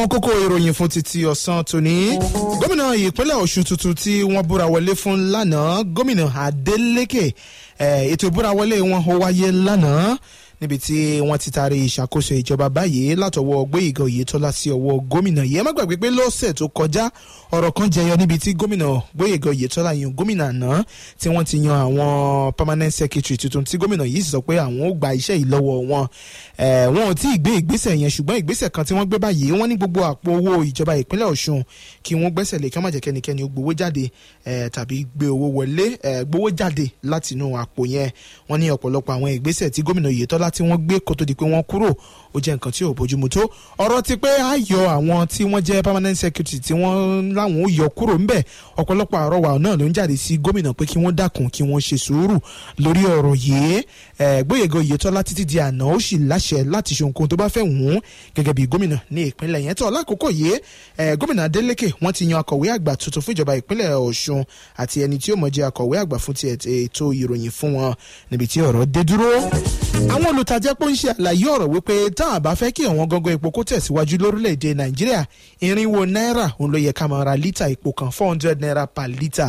àwọn kókó ìròyìn fún títí ọ̀sán tòní gómìnà ìpínlẹ̀ ọ̀ṣun tuntun tí wọ́n búra wọlé fún lánàá gómìnà adeleke ètò ìbúra wọlé wọn ó wáyé lánàá níbi tí wọ́n ti taari ìṣàkóso ìjọba báyìí látọwọ́ gbóyèga oyetola sí ọwọ́ gómìnà yìí ẹ má gbàgbé pé lọ́sẹ̀ tó kọjá ọ̀rọ̀ kan jẹyọ níbi tí gómìnà gbóyèga oyetola yan gómìnà àná tí wọ́n ti yan àwọn permanent secretary tuntun tí gómìnà yìí sì sọ pé àwọn ò gba iṣẹ́ yìí lọ́wọ́ wọn wọn ò tí ì gbé ìgbésẹ̀ yẹn ṣùgbọ́n ìgbésẹ̀ kan tí wọ́n gbé báyìí wọ́n ní gbogbo àpò owó ìjọba ìpínlẹ̀ ọ̀ṣun kí wọ́n gbẹ́sẹ̀ lé kí wọ́n má jẹ́ kẹ́nikẹ́ni ó gbowó jáde tàbí gbé owó wọlé gbowó jáde látinú àpò yẹn wọ́n ní ọ̀pọ̀lọpọ̀ àwọn ìgbésẹ̀ tí gómìnà oyetola tí wọ́n gbé kó tó di pé wọ́n kúrò ó jẹ́ nǹkan tí ò bójúmu tó ọ̀rọ̀ ti pé á yọ àwọn tí wọ́n jẹ́ permanent secretary tí wọ́n láwọn ó yọ kúrò ńbẹ̀ ọ̀pọ̀lọpọ̀ àrọwà náà ló ń jáde sí gómìnà pé kí wọ́n dákun kí wọ́n ṣe sùúrù lórí ọ̀rọ̀ yìí gbóyèga oyetola títí di àná ó sì láṣẹ láti ṣe nǹkan tó bá fẹ́ wùn ún gẹ́gẹ́ bí gómìnà ní ìpínlẹ̀ yẹn tó lákòókò yìí gómìnà adeleke wọ́n ti yan akọ̀wé àgbà tuntun fún ìjọba ìpínlẹ̀ ọ̀ṣun àti ẹni tí ó mọ̀ jẹ́ akọ̀wé àgbà fún ti ètò ìròyìn fún wọn níbi tí ọ̀rọ̀ dé dúró àwọn olùtajà pọ̀ ń ṣe àlàyé ọ̀rọ̀ wípé tá a bá fẹ́ kí àwọn gangan epo kó tẹ̀síwájú lórílẹ̀‐èdè nàìjíríà irinwó náírà òun ló yẹ ká máa ra lítà epo kan four hundred naira per litre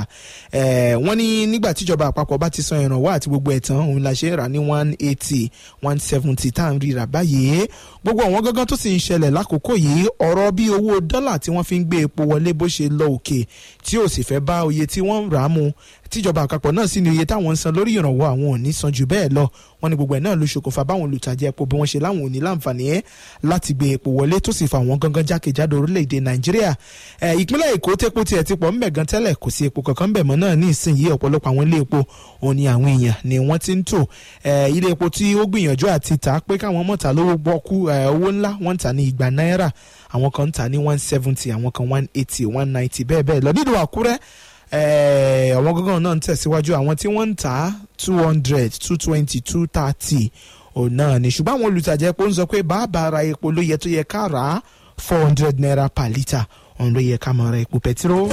wọ́n ní nígbà tíjọba àpapọ̀ bá ti san ìrànwọ́ àti gbogbo ẹ̀tàn òun la ṣe ń rà ní one eighty one seventy tá à ń rira báyìí gbogbo àwọn gangan tó sì ń ṣẹlẹ̀ lákòókò yìí ọ̀rọ̀ bí owó dọ́là tí wọ́n fi ń gbé epo wọlé bó ṣe lọ òkè tí ò sì fẹ́ bá oye tí wọ́n ń rà á mu tíjọba àpapọ̀ náà sì ní iye táwọn ń san lórí ìrànwọ́ àwọn ò ní san jù bẹ́ẹ̀ lọ wọ́n ní gbogbo ẹ̀ náà ló ṣokùnfà báwọn olùtajà epo bí wọ́n ṣe láwọn ò ní láǹfààní ẹ̀ láti gbé epo wọlé tó sì fa àwọn gangan jákèjádò orílẹ̀-èdè nàìjíríà ìpínlẹ̀ èkó tẹ́pọ̀ tiẹ̀ ti pọ̀ ńbẹ̀ gan tẹ́lẹ̀ kò sí epo kankan ńbẹ̀ mọ́ náà ní ìsinyìí ọ̀pọ̀lọpọ̀ àwọn ilé epo òun ni àwọn èèyàn ni wọ́n ti ń tò ilé epo tí ó gbìyànjú àti tà pé káwọn mọ̀ta lówó gbọ́kú owó ńlá wọ́n ń tà ní igba náírà àwọn kan ń tà ní one seventy àwọn kan one eighty one ninety bẹ́ẹ̀ bẹ́ẹ̀ lọ nílùú àkúrẹ́ àwọn gángan náà ń tẹ̀síwájú àwọn tí wọ́n ń tà two hundred two twenty two thirty òun náà ni ṣùgbọ́n àwọn olùtajà epo ń sọ pé bàbá ara epo ló yẹ tó yẹ ká rà á four hundred naira per litre òun ló yẹ ká máa ra epo pẹtiró.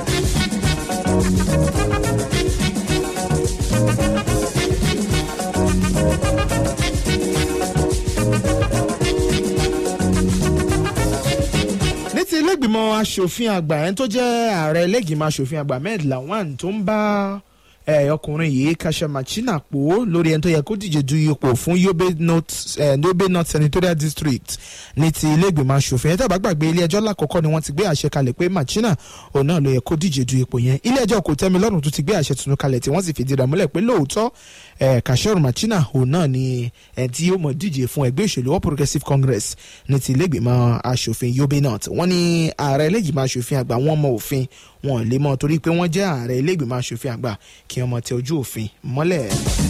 ti ilégbìmọ̀ asòfin àgbà ẹni tó jẹ́ ààrẹ ilégbìmọ̀ asòfin àgbà Ahmed Lawan tó ń bá ọkùnrin yìí Kasha Machina pò lórí ẹni tó yẹ kó díje du ipò fún Yobe North Yobe North Senatorial District ní ti ilégbìmọ̀ asòfin ẹ̀tọ́ àbágbàgbé ilé ẹjọ́ lákọ̀ọ́kọ́ ni wọ́n ti gbé àṣẹ kalẹ̀ pé Machina òun náà ló yẹ kó díje du ipò yẹn ilé ẹjọ́ kò tẹ́mi lọ́rùn tó ti gbé àṣẹ tuntun kalẹ̀ tí wọ́n sì fìdí rẹ̀ múlẹ̀ pé lóòótọ́ Kashoru Machina òun náà ni ẹ̀ tí ó mọ̀ díje fún ẹgbẹ́ òṣèlú All Progressives Congress ní ti ilégbìmọ̀ asòfin Yobe North wọ́n ní ààrẹ ilégbìmọ̀ asòfin àgbà wọn mọ òfin wọn lè mọ torí pé wọ́n jẹ́ ààrẹ ilégbìmọ̀ asòfin àgbà kí wọ́n mọ tẹ ojú òfin mọ́lẹ̀.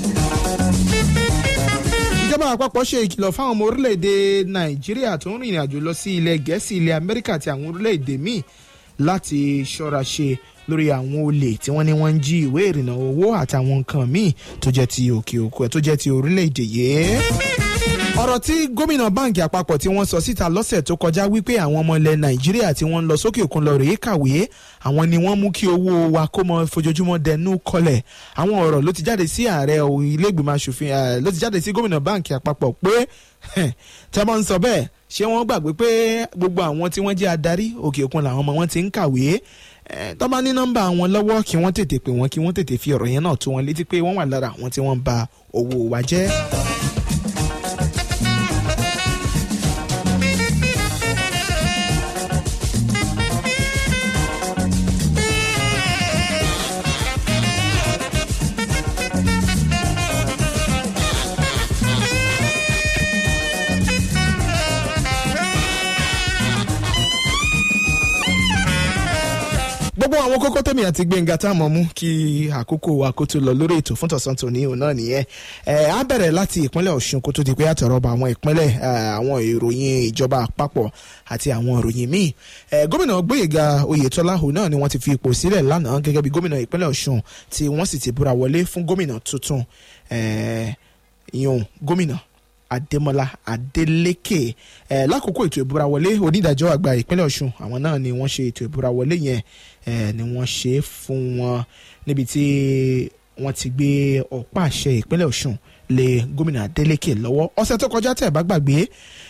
ìjọba àpapọ̀ ṣe ìkìlọ̀ fáwọn ọmọ orílẹ̀-èdè nàìjíríà tó ń rìnrìn àjò lọ sí ilẹ̀ gẹ̀ẹ́sì ilẹ̀ amẹ́ríkà àti àwọn orílẹ̀-èdè míì láti ṣọ́ra ṣe lórí àwọn olè tí wọ́n ní wọ́n ń jí ìwé ìrìnnà owó àtàwọn nǹkan míì tó jẹ́ ti òkè òkú ẹ̀ tó jẹ́ ti orílẹ̀-èdè yìí ọ̀rọ̀ tí gómìnà báǹkì àpapọ̀ tí wọ́n sọ síta lọ́sẹ̀ tó kọjá wípé àwọn ọmọ ilẹ̀ nàìjíríà tí wọ́n ń lọ sókè òkun lọ rèé kàwé àwọn ni wọ́n mú kí owó wa kó mọ fojoojúmọ́ dẹnu kọlẹ̀ àwọn ọ̀rọ̀ ló ti jáde sí ààrẹ ilé-ìgbìmọ̀ asòfin ló ti jáde sí gómìnà báǹkì àpapọ̀ pé tẹ́ mọ́ ń sọ bẹ́ẹ̀ ṣé wọ́n gbàgbé pé gbogbo àwọn tí wọ́n jẹ́ adarí òkè òkun làwọn ọmọ wọn ti ń kàwé tó bá ní nọ́mbà wọn lọ́wọ́ kí wọ́n tètè pè wọ́n kí wọ́n tètè fi ọ̀rọ̀ yẹn náà tó wọn létí pé wọ́n wà lára àwọn tí wọ́n ń ba owó wa jẹ́. gbogbo àwọn kókó tèmi àti gbẹ̀ngà tá a mọ̀ mú kí àkókò wa kó tó lọ lórí ètò fún tọ̀sán tòní òun náà nìyẹn ẹ á bẹ̀rẹ̀ láti ìpínlẹ̀ ọ̀ṣun kó tó di pé àtọ̀rọ̀ bá àwọn ìpínlẹ̀ àwọn ìròyìn ìjọba àpapọ̀ àti àwọn ìròyìn míì ẹ gómìnà gbóyèga oyètọ́lá òun náà ni wọ́n ti fi ipò sílẹ̀ lánàá gẹ́gẹ́ bí gómìnà ìpínlẹ̀ ọ̀ṣun tí wọ́n sì ti búra wọlé fún gómìnà tuntun ẹ ìyọ̀n gómìnà adémọlá adélékè ẹ lákòókò ètò ìbúra wọlé onídàájọ́ àgbà ìpínlẹ̀ ọ̀ṣun àwọn náà ni wọ́n ṣe ètò ìbúra wọlé yẹn ẹ ni wọ́n ṣe é fún wọn níbi tí wọ́n ti gbé ọ̀pá àṣẹ ìpínlẹ̀ ọ̀ṣun lé gómìnà adélékè lọ́wọ́ ọ̀sẹ̀ tó kọjá tẹ̀ bá gbàgbé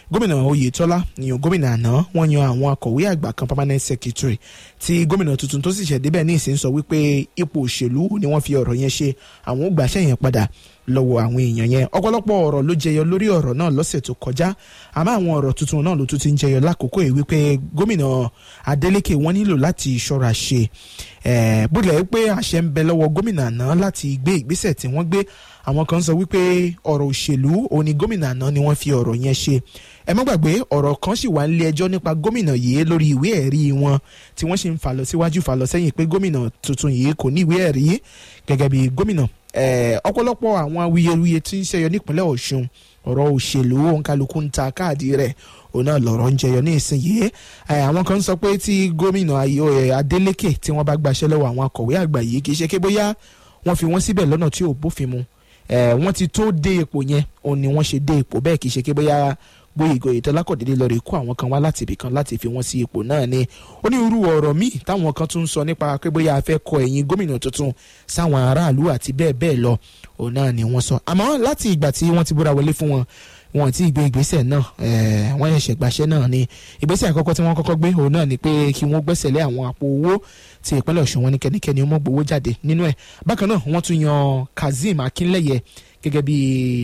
gómìnà oyetola yan gómìnà àná wọ́n yan àwọn akọ̀wé àgbà kan permanent secretary tí gómìnà tuntun tó sì ṣẹ̀ débẹ̀ ní ìsìn sọ wípé ipò òṣèlú ni wọ́n fi ọ̀rọ̀ yẹn ṣe àwọn ó gbàṣẹ́ yẹn padà lọ́wọ́ àwọn èèyàn yẹn ọ̀pọ̀lọpọ̀ ọ̀rọ̀ ló jẹyọ lórí ọ̀rọ̀ náà lọ́sẹ̀ tó kọjá àmọ́ àwọn ọ̀rọ̀ tuntun náà ló tún ti ń jẹyọ lákòókò yìí wípé gómìnà adeleke wọ́n nílò láti ṣọ́ra ṣe bó tilẹ̀ pé àṣẹ ń bẹ lọ́wọ́ gómìnà àná láti gbé ìgbésẹ̀ tí wọ́n gbé àwọn kan sọ wípé ọ̀rọ̀ òṣèlú òní gómìnà àná ni wọ́n fi ọ̀rọ̀ yẹn ṣe ẹ má gbàgbé ọ̀rọ̀ kan sì wà nílé ẹjọ́ nípa gómìnà yìí lórí ìwé ẹ̀rí wọn tí wọ́n sì ń fà lọ síwájú fà lọ sẹ́yìn pé gómìnà tuntun yìí kò ní ìwé ẹ̀rí gẹ́gẹ́ bí gómìnà ọ̀pọ̀lọpọ̀ àwọn awuyewuye tí ń ṣẹyọ nípínlẹ̀ ọ̀ṣun ọ̀rọ̀ òṣèlú òǹkálukú ń ta káàdì rẹ̀ òun náà lọ̀rọ̀ ń jẹyọ ní ìsinyìí àwọn kan sọ pé tí gómìnà adeleke tí wọ́n bá gbaṣẹ́ lọ́wọ́ àwọn akọ̀wé àgbà yìí kì í ṣe pé bóyá wọ́n fi wọ́n síbẹ̀ lọ́nà tí ò bófin mu wọ́n ti tó dé ipò yẹn òun ni wọ́n ṣe dé ipò bẹ́ẹ̀ kì í ṣe pé bóyá bóyá ìgò ìtọ́lá kò dédé lọ rè kó àwọn kan wá láti ibì kan láti fi wọ́n sí ipò náà ni onírúurú ọ̀rọ̀ míì táwọn kan tún sọ nípa pé bóyá a fẹ́ kọ ẹ̀yìn gómìnà tuntun sáwọn aráàlú àti bẹ́ẹ̀ bẹ́ẹ̀ lọ òun náà ni wọ́n sọ àmọ́ láti ìgbà tí wọ́n ti búra wọlé fún wọn wọn ti gbé ìgbésẹ̀ náà wọ́n ṣẹ̀ṣẹ̀ gbàṣẹ́ náà ni ìgbésẹ̀ àkọ́kọ́ tí wọ́n kọ́kọ́ gbé òun náà ni pé kí wọ́n gbẹ́sẹ̀ lé àwọn àpò owó tí ìpínlẹ̀ ọ̀ṣun wọn ní kẹ́nikẹ́ni ọmọ gbowó jáde nínú ẹ̀ bákan náà wọ́n tún yan kazeem akínlẹ́yẹ gẹ́gẹ́ bí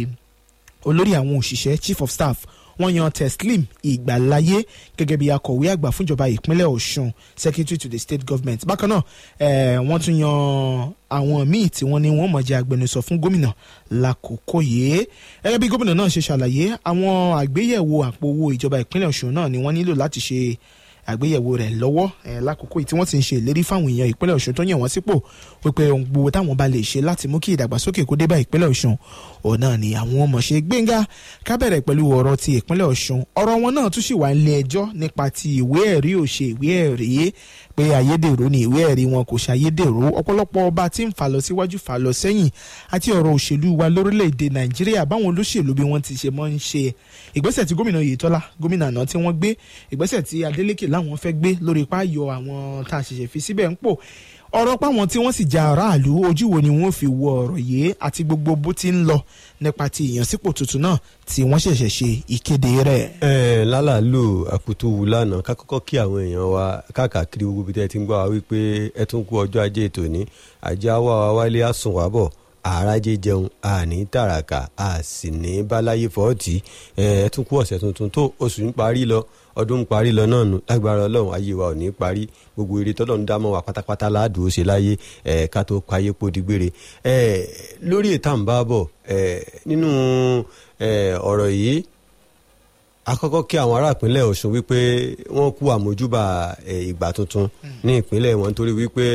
olórí àwọn òṣìṣẹ́ chief of staff wọ́n yan teslim ìgbàláyé gẹ́gẹ́ bí akọ̀wé àgbà fúnjọba ìpínlẹ̀ ọ̀ṣun secretary to the state government bákan náà wọ́n tún yan àwọn míì tí wọ́n ní wọ́n mọ̀ jẹ́ agbẹnusọ fún gómìnà lákòókò yìí gẹ́gẹ́ bí gómìnà náà ṣe ṣàlàyé àwọn àgbéyẹ̀wò àpò owó ìjọba ìpínlẹ̀ ọ̀ṣun náà ni wọ́n nílò láti ṣe àgbéyẹ̀wò rẹ̀ lọ́wọ́ lákòókò tí wọ́n ti ń ṣe ìlérí fáwọn èèyàn ìpínlẹ̀ ọ̀ṣun tó yàn wọ́n sípò wípé ohun gbogbo táwọn bá lè ṣe láti mú kí ìdàgbàsókè kó dé bá ìpínlẹ̀ ọ̀ṣun òun náà ni àwọn ọmọ ṣe gbẹ̀ngà ká bẹ̀rẹ̀ pẹ̀lú ọ̀rọ̀ ti ìpínlẹ̀ ọ̀ṣun ọ̀rọ̀ wọn náà tún sì wà nílé ẹjọ́ nípa ti ìwé ẹ̀rí òṣè ìwé ẹ̀rí pé ayédèrú ni ìwé ẹ̀rí wọn kò ṣàyédèrú ọ̀pọ̀lọpọ̀ ọba tí ń fà lọ síwájú fà lọ sẹ́yìn àti ọ̀rọ̀ òṣèlú wa lórílẹ̀‐èdè nàìjíríà báwọn olóṣèlú bí wọ́n ti ṣe mọ́ ń ṣe ìgbésẹ̀ tí gómìnà oyetola gómìnà àná tí wọ́n gbé ìgbésẹ̀ tí adeleke láwọn fẹ́ gbé lórí páyọ àwọn tá a ṣẹ̀ṣẹ̀ fi síbẹ̀ ń pò ọ̀rọ̀ páwọn tí wọ́n sì ja aráàlú ojú wo ni wọ́n fi wo ọ̀rọ̀ yìí àti gbogbo bó ti ń lọ nípa ti ìyànsípò tuntun náà tí wọ́n ṣẹ̀ṣẹ̀ ṣe ìkéde rẹ̀. ẹ lálàálù àkútú wù lánàá ká kọ́kọ́ kí àwọn èèyàn wa káàkiri gbogbo ibi tẹ́ ẹ ti ń gbọ́ wa wípé ẹ tún kú ọjọ́ ajé tòní àjẹ́ àwa wa wálé àsùn wà bọ̀ àràjẹ jẹun àní tàràkà a sì ní báláyé fọ́ọ̀tì ẹ tún kú ọ̀sẹ̀ tuntun tó oṣù ń parí lọ ọdún ń parí lọ náà nù lágbára ọlọ́run ayé wa ò ní parí gbogbo eré tọ́lọ́run dámọ̀ wa pátápátá ládùú ṣe láyé ẹ̀ ká tó payé pòdìgbére ẹ̀ lórí ètà ń bá bọ̀ ẹ̀ nínú ẹ̀ ọ̀rọ̀ yìí akọ́kọ́ kí àwọn ará ìpínlẹ̀ ọ̀ṣun wípé wọ́n kú àmójúbà ìgbà tuntun ní ìpínlẹ̀ wọn nítorí wípé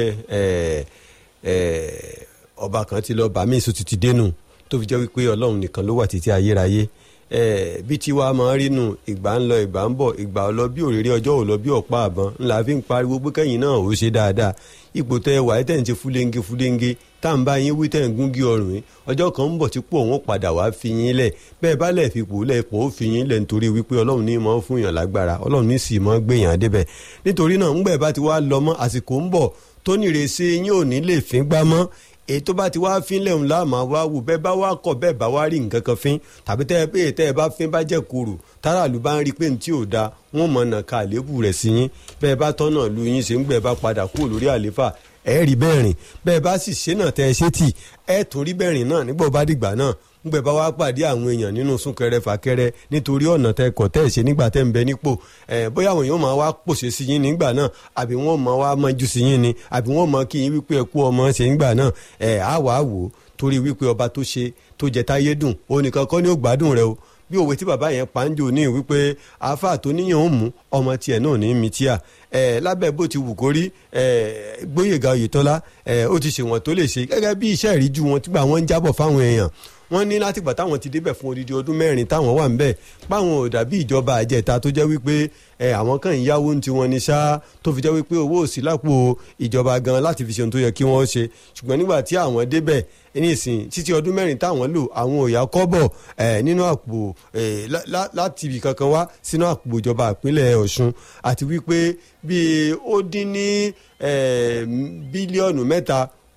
ọba kan ti lọ bàmí ìsú ti ti dénú tó fi jẹ́ wípé ọlọ́run nìkan ló wà títí ayérayé bí tiwa máa ń rínú ìgbà ń lọ ìgbà ń bọ̀ ìgbà ọlọ bí òrèrè ọjọ́ ò lọ bí ọ̀pá àbọ̀n ńlá fi ń pariwo pé kẹ́yìn náà ò ṣe dáadáa ipò tẹ wà ẹ́ tẹ̀ ń ṣe fúlẹ́ńgé fúlẹ́ńgé tá à ń bá yín wí tẹ̀ ń gúngi ọrùn yín ọjọ́ kan ń bọ̀ tí pò wọ́n padà wá fi yín lẹ̀ bẹ́ẹ̀ bá lẹ̀ fi pò lẹ̀ pò ó fi yín lẹ̀ nítorí wípé ọlọ́run ní mọ́ fún yàn lágbára ọlọ́run ní sì mọ́ gbèyàn débẹ̀ nítorí náà ńgbẹ̀ bá ti wá lọ mọ́ àsìkò ń bọ̀ tó nírèsí yín ò ní lè fín gbá mọ́ èyí tó bá ti wá fín lẹ́hùn láàmú wá wù bẹ́ẹ̀ bá wá kọ̀ bẹ́ẹ̀ bá wá rí nǹkan kan fín tàbí tẹ́ ẹ pé tẹ́ ẹ bá fín bá jẹ́ kúrò táràlú bá ń rí pé tí ò da wọ́n mọ̀ nà ká àléébù rẹ̀ sí yín bẹ́ẹ̀ bá tọ́nà lu yín ṣe ń gbẹ́ bá padà kúrò lórí àlééfà ẹ rí bẹ́ẹ̀ rìn bẹ́ẹ̀ bá sì ṣe náà tẹ́ ẹ ṣe tì ẹ tún rí bẹ́ẹ̀ rìn náà nígbà bá dìgbà náà ngbẹ bá wá pàdé àwọn èèyàn nínú súnkẹrẹ fàkẹrẹ nítorí ọ̀nà tẹ kọ̀ tẹ́ ẹ̀ ṣe nígbà tẹ́ ń bẹ nípò ẹ̀ bóyá àwọn èèyàn máa wá pòṣe sí yín nígbà náà àbí wọ́n máa wá mọ́jú sí yín ni àbí wọ́n máa kí yín wípé ẹ kú ọmọ ṣe nígbà náà ẹ̀ á wàá wò ó torí wípé ọba tó ṣe tó jẹ táyé dùn òun nìkan kọ́ ni ó gbádùn rẹ o bí òwe tí bàbá yẹn pa ń jò ní wípé àáfàá tó níyàn ó mú ọmọ tiẹ̀ náà ní mi tíà ẹ lábẹ́ bó ti wù kó rí ẹ Gbóyèga Oyètọ́lá ẹ ó ti ṣèwọ̀n tó lè ṣe gẹ́gẹ́ bí iṣẹ́ ìríjú wọn tígbà wọn ń jábọ̀ fáwọn èèyàn wọ́n ní látìgbà táwọn ti débẹ̀ fún odidi ọdún mẹ́rin táwọn wà ń bẹ̀ páwọn ò dàbí ìjọba àjẹta tó jẹ́ wípé ẹ àwọn kan ń yáwó ní tiwọn ní ṣá tó fi jẹ́ wípé owó òsì lápò ìjọba gan láti fi ṣe ohun tó yẹ kí wọ́n ṣe ṣùgbọ́n nígbà tí àwọn débẹ̀ nísìn títí ọdún mẹ́rin táwọn lò àwọn òyà kọ́bọ̀ ẹ̀ nínú àpò ẹ̀ láti ibì kankan wá sínú àpò ìjọba ìpínlẹ̀ Ọ̀ṣun àti wípé bíi ó dín ní bílíọ̀nù mẹ́ta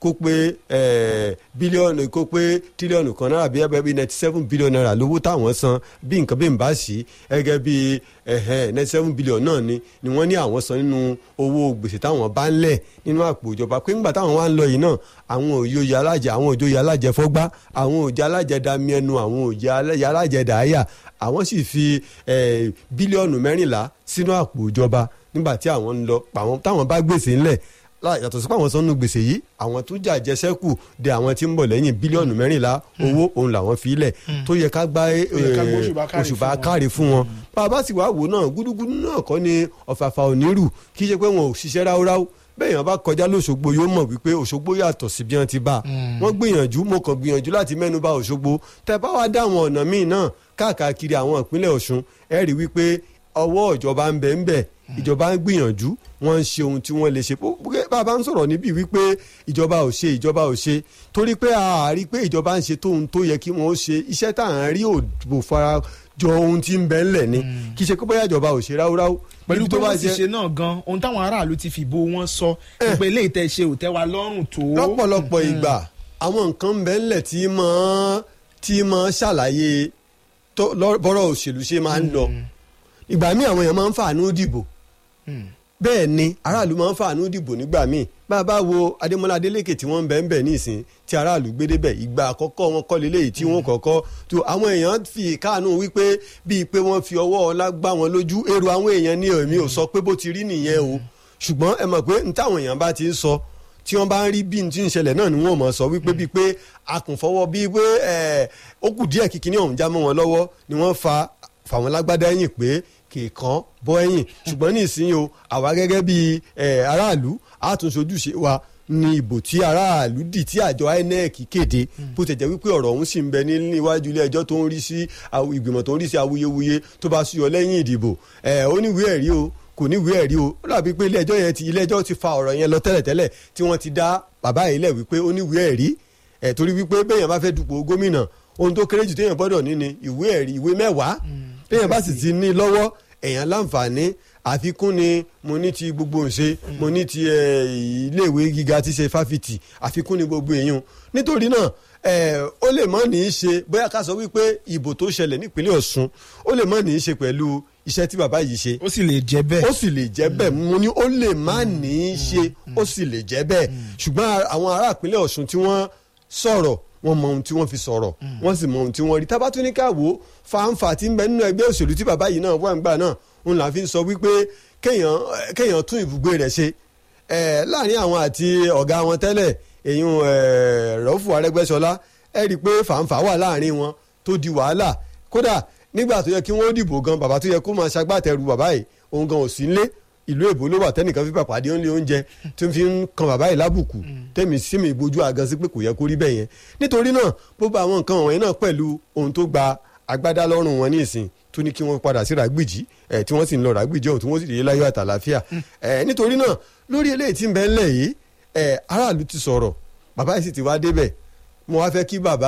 kó pé eh, bílíọ̀nù kó pé tírílíọ̀nù kan náírà bí ẹgbẹ́ bíi ninety seven billion naira lówó táwọn san bí nǹkan bí n bá sí gẹ́gẹ́ bí ninety seven billion náà ni ni wọ́n ní àwọn san nínú owó gbèsè táwọn bá ń lẹ̀ nínú àpò ìjọba pé ńgbà táwọn wá ń lọ yìí náà àwọn òye alájẹ àwọn òjòyè alájẹ fọ́gbá àwọn òjò alájẹ dami ẹnu àwọn òjò alájẹ dàáyà àwọn sì fi eh, bílíọ̀nù mẹ́rìnlá sínú àpò ìjọba nígbà tí àwọn ń lọ pàwọn táwọn bá gbèsè ńlẹ̀ láì yàtọ̀ sí pé àwọn sọ́nù gbèsè yìí àwọn tó jà jẹsẹ́kù de àwọn tí ń bọ̀ lẹ́yìn bílíọ̀nù mẹ́rìnlá owó òun làwọn fi lẹ̀ tó yẹ ká gbá eh, yẹ ká gbóṣùbà káre òṣùbà fún wọn. káre fún wọn bàbá sì wá wò náà gúdúgúdú náà kọ́ ni ọ̀fàfà onírù kì í ṣe pé wọn ò ṣiṣẹ́ ráúráú bẹ́ẹ̀ yẹn bá kọjá lóṣogbo yóò mọ̀ wípé òṣogbo yàtọ̀ sí bí wọ́n ti bá wọ́n gbìyànjú mo kàn gbìyànjú láti mẹ́nu bà òṣogbo tẹ́ bá wá dá àwọn ọ̀nà míì náà káàkiri àwọn ìpínlẹ̀ ọ̀ṣun ẹ rí wípé ọwọ́ ìjọba ń bẹ ń bẹ ìjọba ń gbìyànjú wọ́n ń ṣe ohun tí wọ́n lè ṣe Bó- bó- bàbá ń sọ̀rọ̀ níbí wípé ìjọba ò ṣe ìjọba ò ṣe torí pé a rí pé ìjọba ń ṣe tóun tó yẹ kí wọ́n ó ṣe iṣẹ́ tá à ń rí òbò fara jọ ohun tí ń bẹ ńlẹ̀ ni kì í ṣe pé bóyá ìjọba ò ṣe ráúráú pẹ̀lú Níbi pé tó bá wọ́n ti jẹ́- ṣe náà gan ohun táwọn aráàlú ti fìbò wọn sọ Eh. pé ilé ìtẹ̀ ṣe ò tẹ́ wa lọ́rùn tó. lọ́pọ̀lọpọ̀ ìgbà àwọn nǹkan ń bẹ ńlẹ̀ tí máa tí máa ṣàlàyé tó- lọ́- bọ́rọ̀ òṣèlú ṣe máa ń lọ ìgbà míì àwọn èèyàn máa ń fàánú dìbò Mm. bẹ́ẹ̀ ni aráàlú máa ń fàánú dìbò nígbà míì bá a bá wo adémọlá adélékè tí wọ́n ń bẹ̀ ń bẹ̀ nísìn tí aráàlú gbé débẹ̀ ìgbà àkọ́kọ́ wọn kọ́ lélẹ́yìí tí wọ́n kọ́kọ́ tó àwọn èèyàn fi káànú wípé bíi pé wọ́n fi ọwọ́ ọlá gbá wọn lójú èrò àwọn èèyàn ní èmi ò sọ pé bó ti rí nìyẹn o ṣùgbọ́n ẹ mọ̀ pé n táwọn èèyàn bá ti ń sọ tí wọ́n bá ń rí bí n ti ń ṣẹlẹ̀ náà ni wọ́n mọ̀ sọ wípé bíi pé akùnfọwọ́ bíi pé ẹ̀, ó kù díẹ̀ kíkiní ọ̀hún já mọ́ wọn lọ́wọ́ ni wọ́n fa fàwọn lágbádá ẹ̀yìn pé kìkan bọ́ ẹ̀yìn ṣùgbọ́n ní ìsinyìí o àwa gẹ́gẹ́ bí ẹ̀, aráàlú àtúnṣojúṣe wa ní ìbò tí aráàlú dì tí àjọ INEC kéde bó ti jẹ́ wípé ọ̀rọ̀ ọ̀hún sì ń bẹ ní níwájú ilé ẹjọ́ tó ń rí sí àw- ìgbìmọ̀ tó ń rí sí awuyewuye tó bá súyọ lẹ́yìn ìdìbò ẹ̀ ó ní ìwé ẹ̀rí o kò ní ìwé ẹ̀rí o ó dàbí pé ilé ẹjọ́ yẹn ti ilé ẹjọ́ ti fa ọ̀rọ̀ yẹn lọ tẹ́lẹ̀tẹ́lẹ̀ tí wọ́n ti dá bàbá yìí lẹ̀ wípé ó ní ìwé ẹ̀rí ẹ̀ torí wípé béèyàn bá fẹ́ dupò gómìnà ohun tó kéré jù téèyàn gbọ́dọ̀ ní ni ìwé ẹ̀rí ìwé mẹ́wàá béèyàn bá sì ti ní lọ́wọ́ èèyàn láǹfààní àfikún ni mo ní ti gbogbo ǹṣe mo ní ti eh, iléèwé gíga tí ṣe fáfitì àfikún ni gbogbo èèyàn nítorí náà eh, ó lè mọ́ ní í ṣe bóyá ká sọ wípé ìbò tó ṣẹlẹ̀ nípínlẹ̀ Ọ̀ṣun ó lè mọ́ ní í ṣe pẹ̀lú iṣẹ́ tí bàbá yìí ṣe ó sì lè jẹ́ bẹ́ẹ̀. ó sì lè jẹ́ bẹ́ẹ̀ mo ní ó lè má ní í ṣe ó sì lè jẹ́ bẹ́ẹ̀ ṣùgbọ́n àwọn ará ìpínlẹ̀ Ọ̀ṣun tí wọ́n sọ̀rọ̀ wọ́n mọ ohun tí wọ́n fi sọ̀rọ̀ wọ́n sì mọ ohun tí wọ́n rí tábà tún ní ká wò ó fàǹfà tí ń bẹ nínú ẹgbẹ́ òṣèlú tí bàbá yìí náà wà ń gbà náà òun là fi ń sọ wípé kéèyàn kéèyàn tún ibùgbé rẹ̀ ṣe ẹ̀ láàrin àwọn àti ọ̀gá wọn tẹ́lẹ̀ èyún rọ́fù Arẹ́gbẹ́ṣọlá ẹ rí i pé fàǹfà wà láàrin wọn tó di wàhálà kódà nígbà tó yẹ kí wọ́n dìbò gan bàbá tó yẹ kó máa ṣagbátẹrù bàbá yìí òun gan ò sí nílé ìlú èbó ló wà tẹnìkan fi pàpàdé ó ń lé oúnjẹ tí ń fi ń kan bàbá yìí lábùkù tẹ̀mí sími ìbojú àgàn sí pé kò yẹ kó rí bẹ́ẹ̀ yẹn nítorí náà gbogbo àwọn nǹkan wọ̀nyí náà pẹ̀lú ohun tó gba agbádá lọ́rùn wọn ní ìsìn tó ní kí wọ́n padà sí ràgbìjì ẹ̀ tí wọ́n sì ń lọ ràgbìjì ọ̀hún tí wọ́n sì rí láyọ̀ àtàlàfíà ẹ̀ nítorí náà lórí eléyìí tí ń bẹ ńlẹ̀ yìí ẹ̀ aráàlú ti sọ̀rọ̀ bàbá yìí sì ti wá débẹ̀ mo wá fẹ́ kí bàbá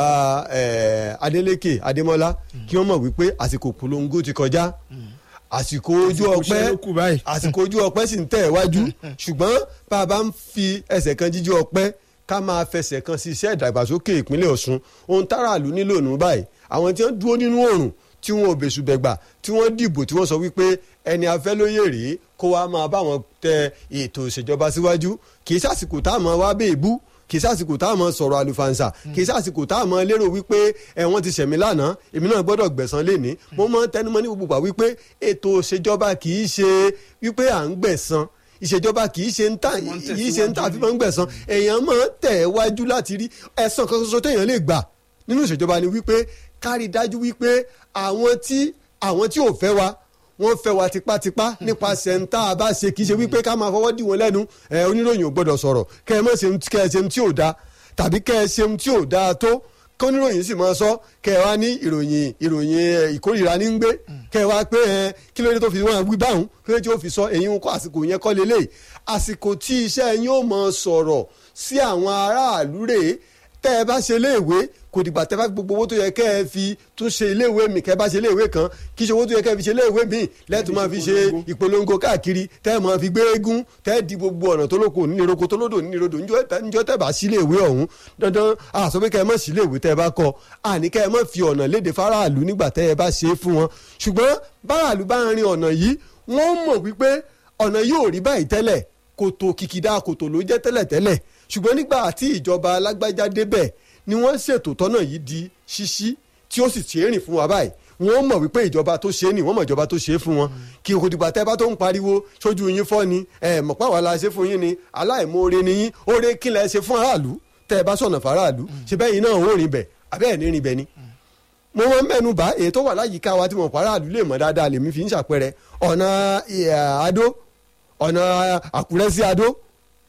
ẹ̀ Adélékè Adémọ́lá kí wọ́n mọ̀ wípé àsìkò polongo ti kọjá àsìkò ojú Àsìkò ọpẹ́ iṣẹ́ ló kù báyìí. àsìkò ojú ọpẹ́ sì ń tẹ̀ wájú ṣùgbọ́n bá a bá ń fi ẹsẹ̀ kan jíjú ọpẹ́ ká máa fẹsẹ̀ kan sí iṣẹ́ ìdàgbàsókè ìpínlẹ̀ Ọ̀ṣun ohun táràlú nílò nù báyìí àwọn tí wọ́n dúró nínú oòrùn tí wọ́n ò bẹ̀sù bẹ̀gbà tí wọ́n dìbò tí wọ́n sọ wípé ẹni afẹ́ lóye rèé kó wá máa bá wọn tẹ ètò ìṣèjọba síwájú kì í sàsìkò tá a máa wá bẹ́ẹ̀ bú kì í sàsìkò tá a máa sọ̀rọ̀ àlùfànṣà kì í sàsìkò tá a máa lérò wípé ẹ wọ́n ti ṣẹ̀mí lánàá èmi náà gbọ́dọ̀ gbẹ̀san léni mo máa ń tẹnumọ́ ní gbogbo gbà wípé ètò ìṣèjọba kì í ṣe wípé à ń gbẹ̀san ìṣèjọba kì í ṣe ń tà Wọ́n ń kì í ṣe ń tà tẹ̀síwájú fi máa ń gbẹ̀san èèyàn máa ń tẹ̀ wájú láti rí ẹ̀san kan ṣoṣo téèyàn lè gbà nínú ìṣèjọba ni wípé kárí dájú wípé àwọn tí àwọn tí ò fẹ́ wa wọ́n fẹ́ wa tipátipá nípasẹ̀ ń tá a bá ṣe kì í ṣe wípé ká máa fọwọ́ dì wọ́n lẹ́nu ẹ oníròyìn ò gbọ́dọ̀ sọ̀rọ̀ kẹ́ ẹ má ṣe kẹ́ ẹ ṣe tí ò da tàbí kẹ́ ẹ ṣe tí ò da tó kọ́níròyìn sì máa sọ kẹ́ ẹ wá ní ìròyìn ìròyìn ẹ, ìkórìíra ní ń gbé kẹ́ ẹ wá pé ẹ kí ló dé tó fi wọn wí báwọn kí ló dé tó fi sọ èyí ń kọ́ àsìkò yẹn kọ́ lélẹ̀ àsìkò tí iṣẹ́ yín ó máa sọ̀rọ̀ sí àwọn aráàlú rèé tẹ́ ẹ bá ṣe iléèwé kò dìgbà tẹ́ bá gbogbo owó tó yẹ kẹ́ ẹ fi tún ṣe iléèwé mi kẹ́ ẹ bá ṣe iléèwé kan kí ṣe owó tó yẹ kẹ́ ẹ fi ṣe iléèwé mi lẹ́tù máa fi ṣe ìpolongo káàkiri tẹ́ ẹ máa fi gbé eégún tẹ́ ẹ di gbogbo ọ̀nà tó lóko nínú tó lódò nínú odò níjọ́ tẹ́ bá sí iléèwé ọ̀hún dandan àṣọ pé kẹ́ ẹ má sí iléèwé tẹ́ ẹ bá kọ́ àní kẹ́ ẹ má fi ọ̀nà léde fáráàlú nígbà tẹ́ ẹ bá ṣe é fún wọn ṣùgbọ́n báráàlú bá ń rin ọ̀nà yìí wọ́n mọ̀ wípé ọ̀nà yóò rí báyìí tẹ́lẹ̀ kòtò kìkìdá kòtò ló jẹ́ tẹ́lẹ̀ tẹ́lẹ̀ ṣùgbọ́n nígbà tí ìjọba alágbájá débẹ̀ ni wọ́n ṣètò tọ́nà yìí di ṣíṣí tí ó sì ṣe é rìn fún wa báyìí wọ́n mọ̀ wípé ìjọba tó ṣe é nì wọ́n mọ̀ ìjọba tó ṣe é fún wọn kí o kò dìgbà tẹ́ bá tó ń pariwo sójú yín fọ́ ni ẹ mọ̀ pàwọn la ṣe fún yín ni aláìmoore ni yín oore kí lẹ ṣe fún aráàlú tẹ́ ẹ bá sọ̀nà fáráàlú ṣe bẹ́ẹ̀ yín náà ó rìn bẹ̀ abẹ́ẹ̀ ní rìn bẹ̀ ni mo máa ń mẹ́nu bá èyí tó wà láyìíká wa tí mo pa aráàlú lè mọ̀ dáadáa lèmi fi ń ṣàpẹrẹ ọ̀nà Adó ọ̀nà Àkúrẹ́ sí Adó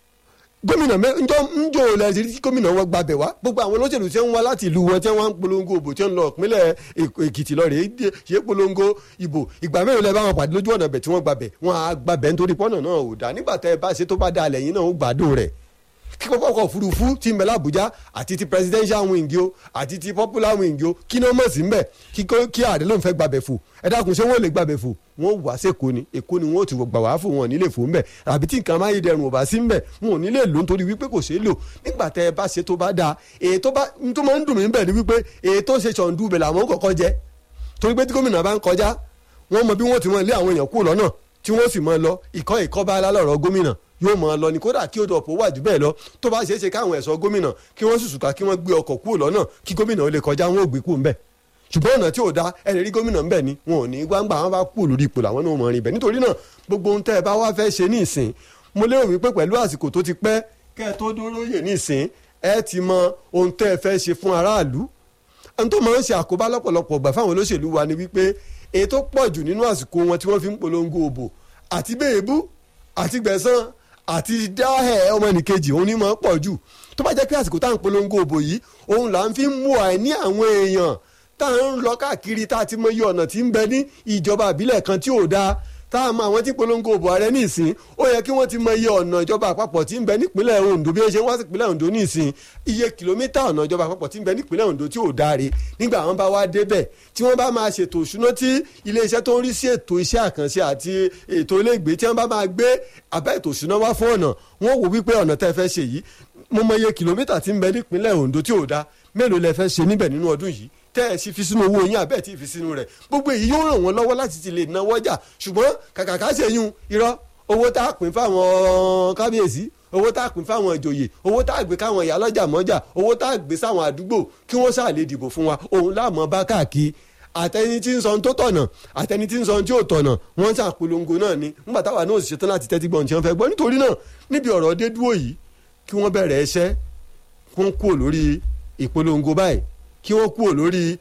gómìnà njọ njọ lẹsí tí gómìnà wọn gbàbẹ wá gbogbo àwọn olóṣèlú tí wọn wá láti ìlú wọn tí wọn ń polongo ìbò tí wọn lọ ìpínlẹ̀ Èkìtì lọ rèé ṣe polongo ìbò ìgbà mẹ́rin lẹ bá wọn pàdé lójú ọ̀nà bẹ̀ tí wọ́n gbàbẹ̀ wọn á gbàbẹ̀ nítorí pọ́nà náà ò dá nígbà tẹ́ ẹ bá ṣe tó bá da lẹ́yìn náà ó gbádùn rẹ̀ kíkọ́ ọkọ̀ òfurufú ti ń bẹ l'Àbújá àti ti presidential wing o àti ti popular wing o kí ni ó mọ̀ sí ń bẹ̀ kí ààrẹ ló ń fẹ́ gbàbẹ̀ fò ẹ dákun ṣé wọ́n lè gbàbẹ̀ fò wọ́n wá sẹ́kọ̀ọ́ ni èkó ni wọ́n ti gbà wá fún wọn nílé fò ń bẹ̀ àbí tí nǹkan amáyédẹrùn ò bá sí ń bẹ̀ wọn ò nílé lò nítorí wípé kò ṣeé lò nígbà tẹ ẹ bá ṣe tó bá dáa èyí tó bá ń tó máa ń dùn mí bẹ̀ ni wípé èyí tó ṣe ṣọ̀ǹdù bẹ̀ làwọn kọ̀ọ̀kan jẹ torí pé tí gómìnà bá ń kọjá wọ́n mọ bí wọ́n ti mọ ilé àwọn èèyàn kú lọ́nà tí wọ́n sì mọ lọ ìkọ́ ìkọ́bá alálọ̀rọ̀ gómìnà yóò mọ lọ ní kódà kí odò ọ̀pọ̀ wà jù bẹ́ẹ̀ lọ tó bá ṣeé ṣe káwọn ẹ̀ṣọ́ gómìnà kí wọ́n sùsùkà kí wọ́n gbé ọkọ̀ kúrò lọ́nà kí gómìnà ó lè kọjá wọn ò gbé kúrò ńbẹ̀ ṣùgbọ́n ọ̀nà tí ò da ẹ̀rẹ̀ rí gómìnà ńbẹ̀ ni wọn ò ní gbangba wọn bá kú lórí ipò làwọn náà mọ̀ rìn bẹ̀ nítorí náà gbogbo ohun tẹ́ ẹ bá wá fẹ́ ṣe ní ìsìn mo lérò wípé pẹ̀lú àsìkò tó ti pẹ́ kẹ́ ẹ tó dúró yè ní ìsìn ẹ ti mọ ohun tẹ́ ẹ fẹ́ ṣe fún aráàlú ohun tó máa ń ṣe àkóbá lọ́pọ̀lọpọ̀ gbà fáwọn olóṣèlú wa ni wípé èyí tó pọ̀ jù nínú àsìkò wọn tí wọ́n fi ń polongo òbò àti bẹ́ẹ̀bú àti gbẹ̀san àti dáhẹ̀ ọmọnìkejì òun ni mọ̀ pọ̀ jù tó bá jẹ́ pé àsìkò tá à ń polongo òbò yìí òun là ń fi mú àìní àwọn èèyàn tá à ń lọ káàkiri tá a ti mọ iye ọ̀nà tí ń bẹ ní ìjọba àbílẹ̀ kan tí ò dáa tá a mọ àwọn tí polongo òbò ààrẹ ní ìsìn ó yẹ kí wọ́n ti mọ iye ọ̀nà ìjọba àpapọ̀ tí ń bẹ nípínlẹ̀ Ondo bí ó ṣe wá sí ìpínlẹ̀ Ondo ní ìsìn iye kìlómítà ọ̀nà ìjọba àpapọ̀ tí ń bẹ nípínlẹ̀ Ondo tí ò dáre nígbà wọn bá wá débẹ̀ tí wọ́n bá máa ṣètò ìṣúná tí iléeṣẹ́ tó ń rí sí ètò iṣẹ́ àkànṣe àti ètò ilégbèé tí wọ́n bá máa gbé àbá ètò ìṣúná wá fún ọ̀nà wọ́n wò wípé ọ̀nà tẹ́ fẹ́ ṣe yìí mo mọ iye kìlómítà tí ń bẹ nípínlẹ̀ Ondo tí ò dá mélòó lẹ fẹ́ ṣe níbẹ̀ nínú ọdún yìí tẹ́ ẹ sì fi sínú owó yín àbẹ́ẹ̀ tí ì fi sínú rẹ̀ gbogbo èyí yóò ràn wọ́n lọ́wọ́ láti ti lè náwó ọjà ṣùgbọ́n kàkà ká ṣe yún irọ́ owó tá a pín fáwọn kábíyèsí owó tá a pín fáwọn ìjòyè owó tá a gbé káwọn ìyá lọ́jà mọ́jà owó tá a gbé sáwọn àdúgbò kí wọ́n ṣáà lè dìbò fún wa òun láàmú bá káàkiri àtẹni tí ń sọ tó tọ̀nà àtẹni tí ń sọ tí ò tọ̀nà wọ́n ṣàpolongo náà ni nígbà táwa náà sì ṣetán láti tẹ́tí gbọ̀n tí wọ́n fẹ́ gbọ́ nítorí náà níbi ọ̀rọ̀ dé dúró yìí kí wọ́n bẹ̀rẹ̀ ẹṣẹ́ kún kúrò lórí ìpolongo báyìí kí wọ́n kúrò lórí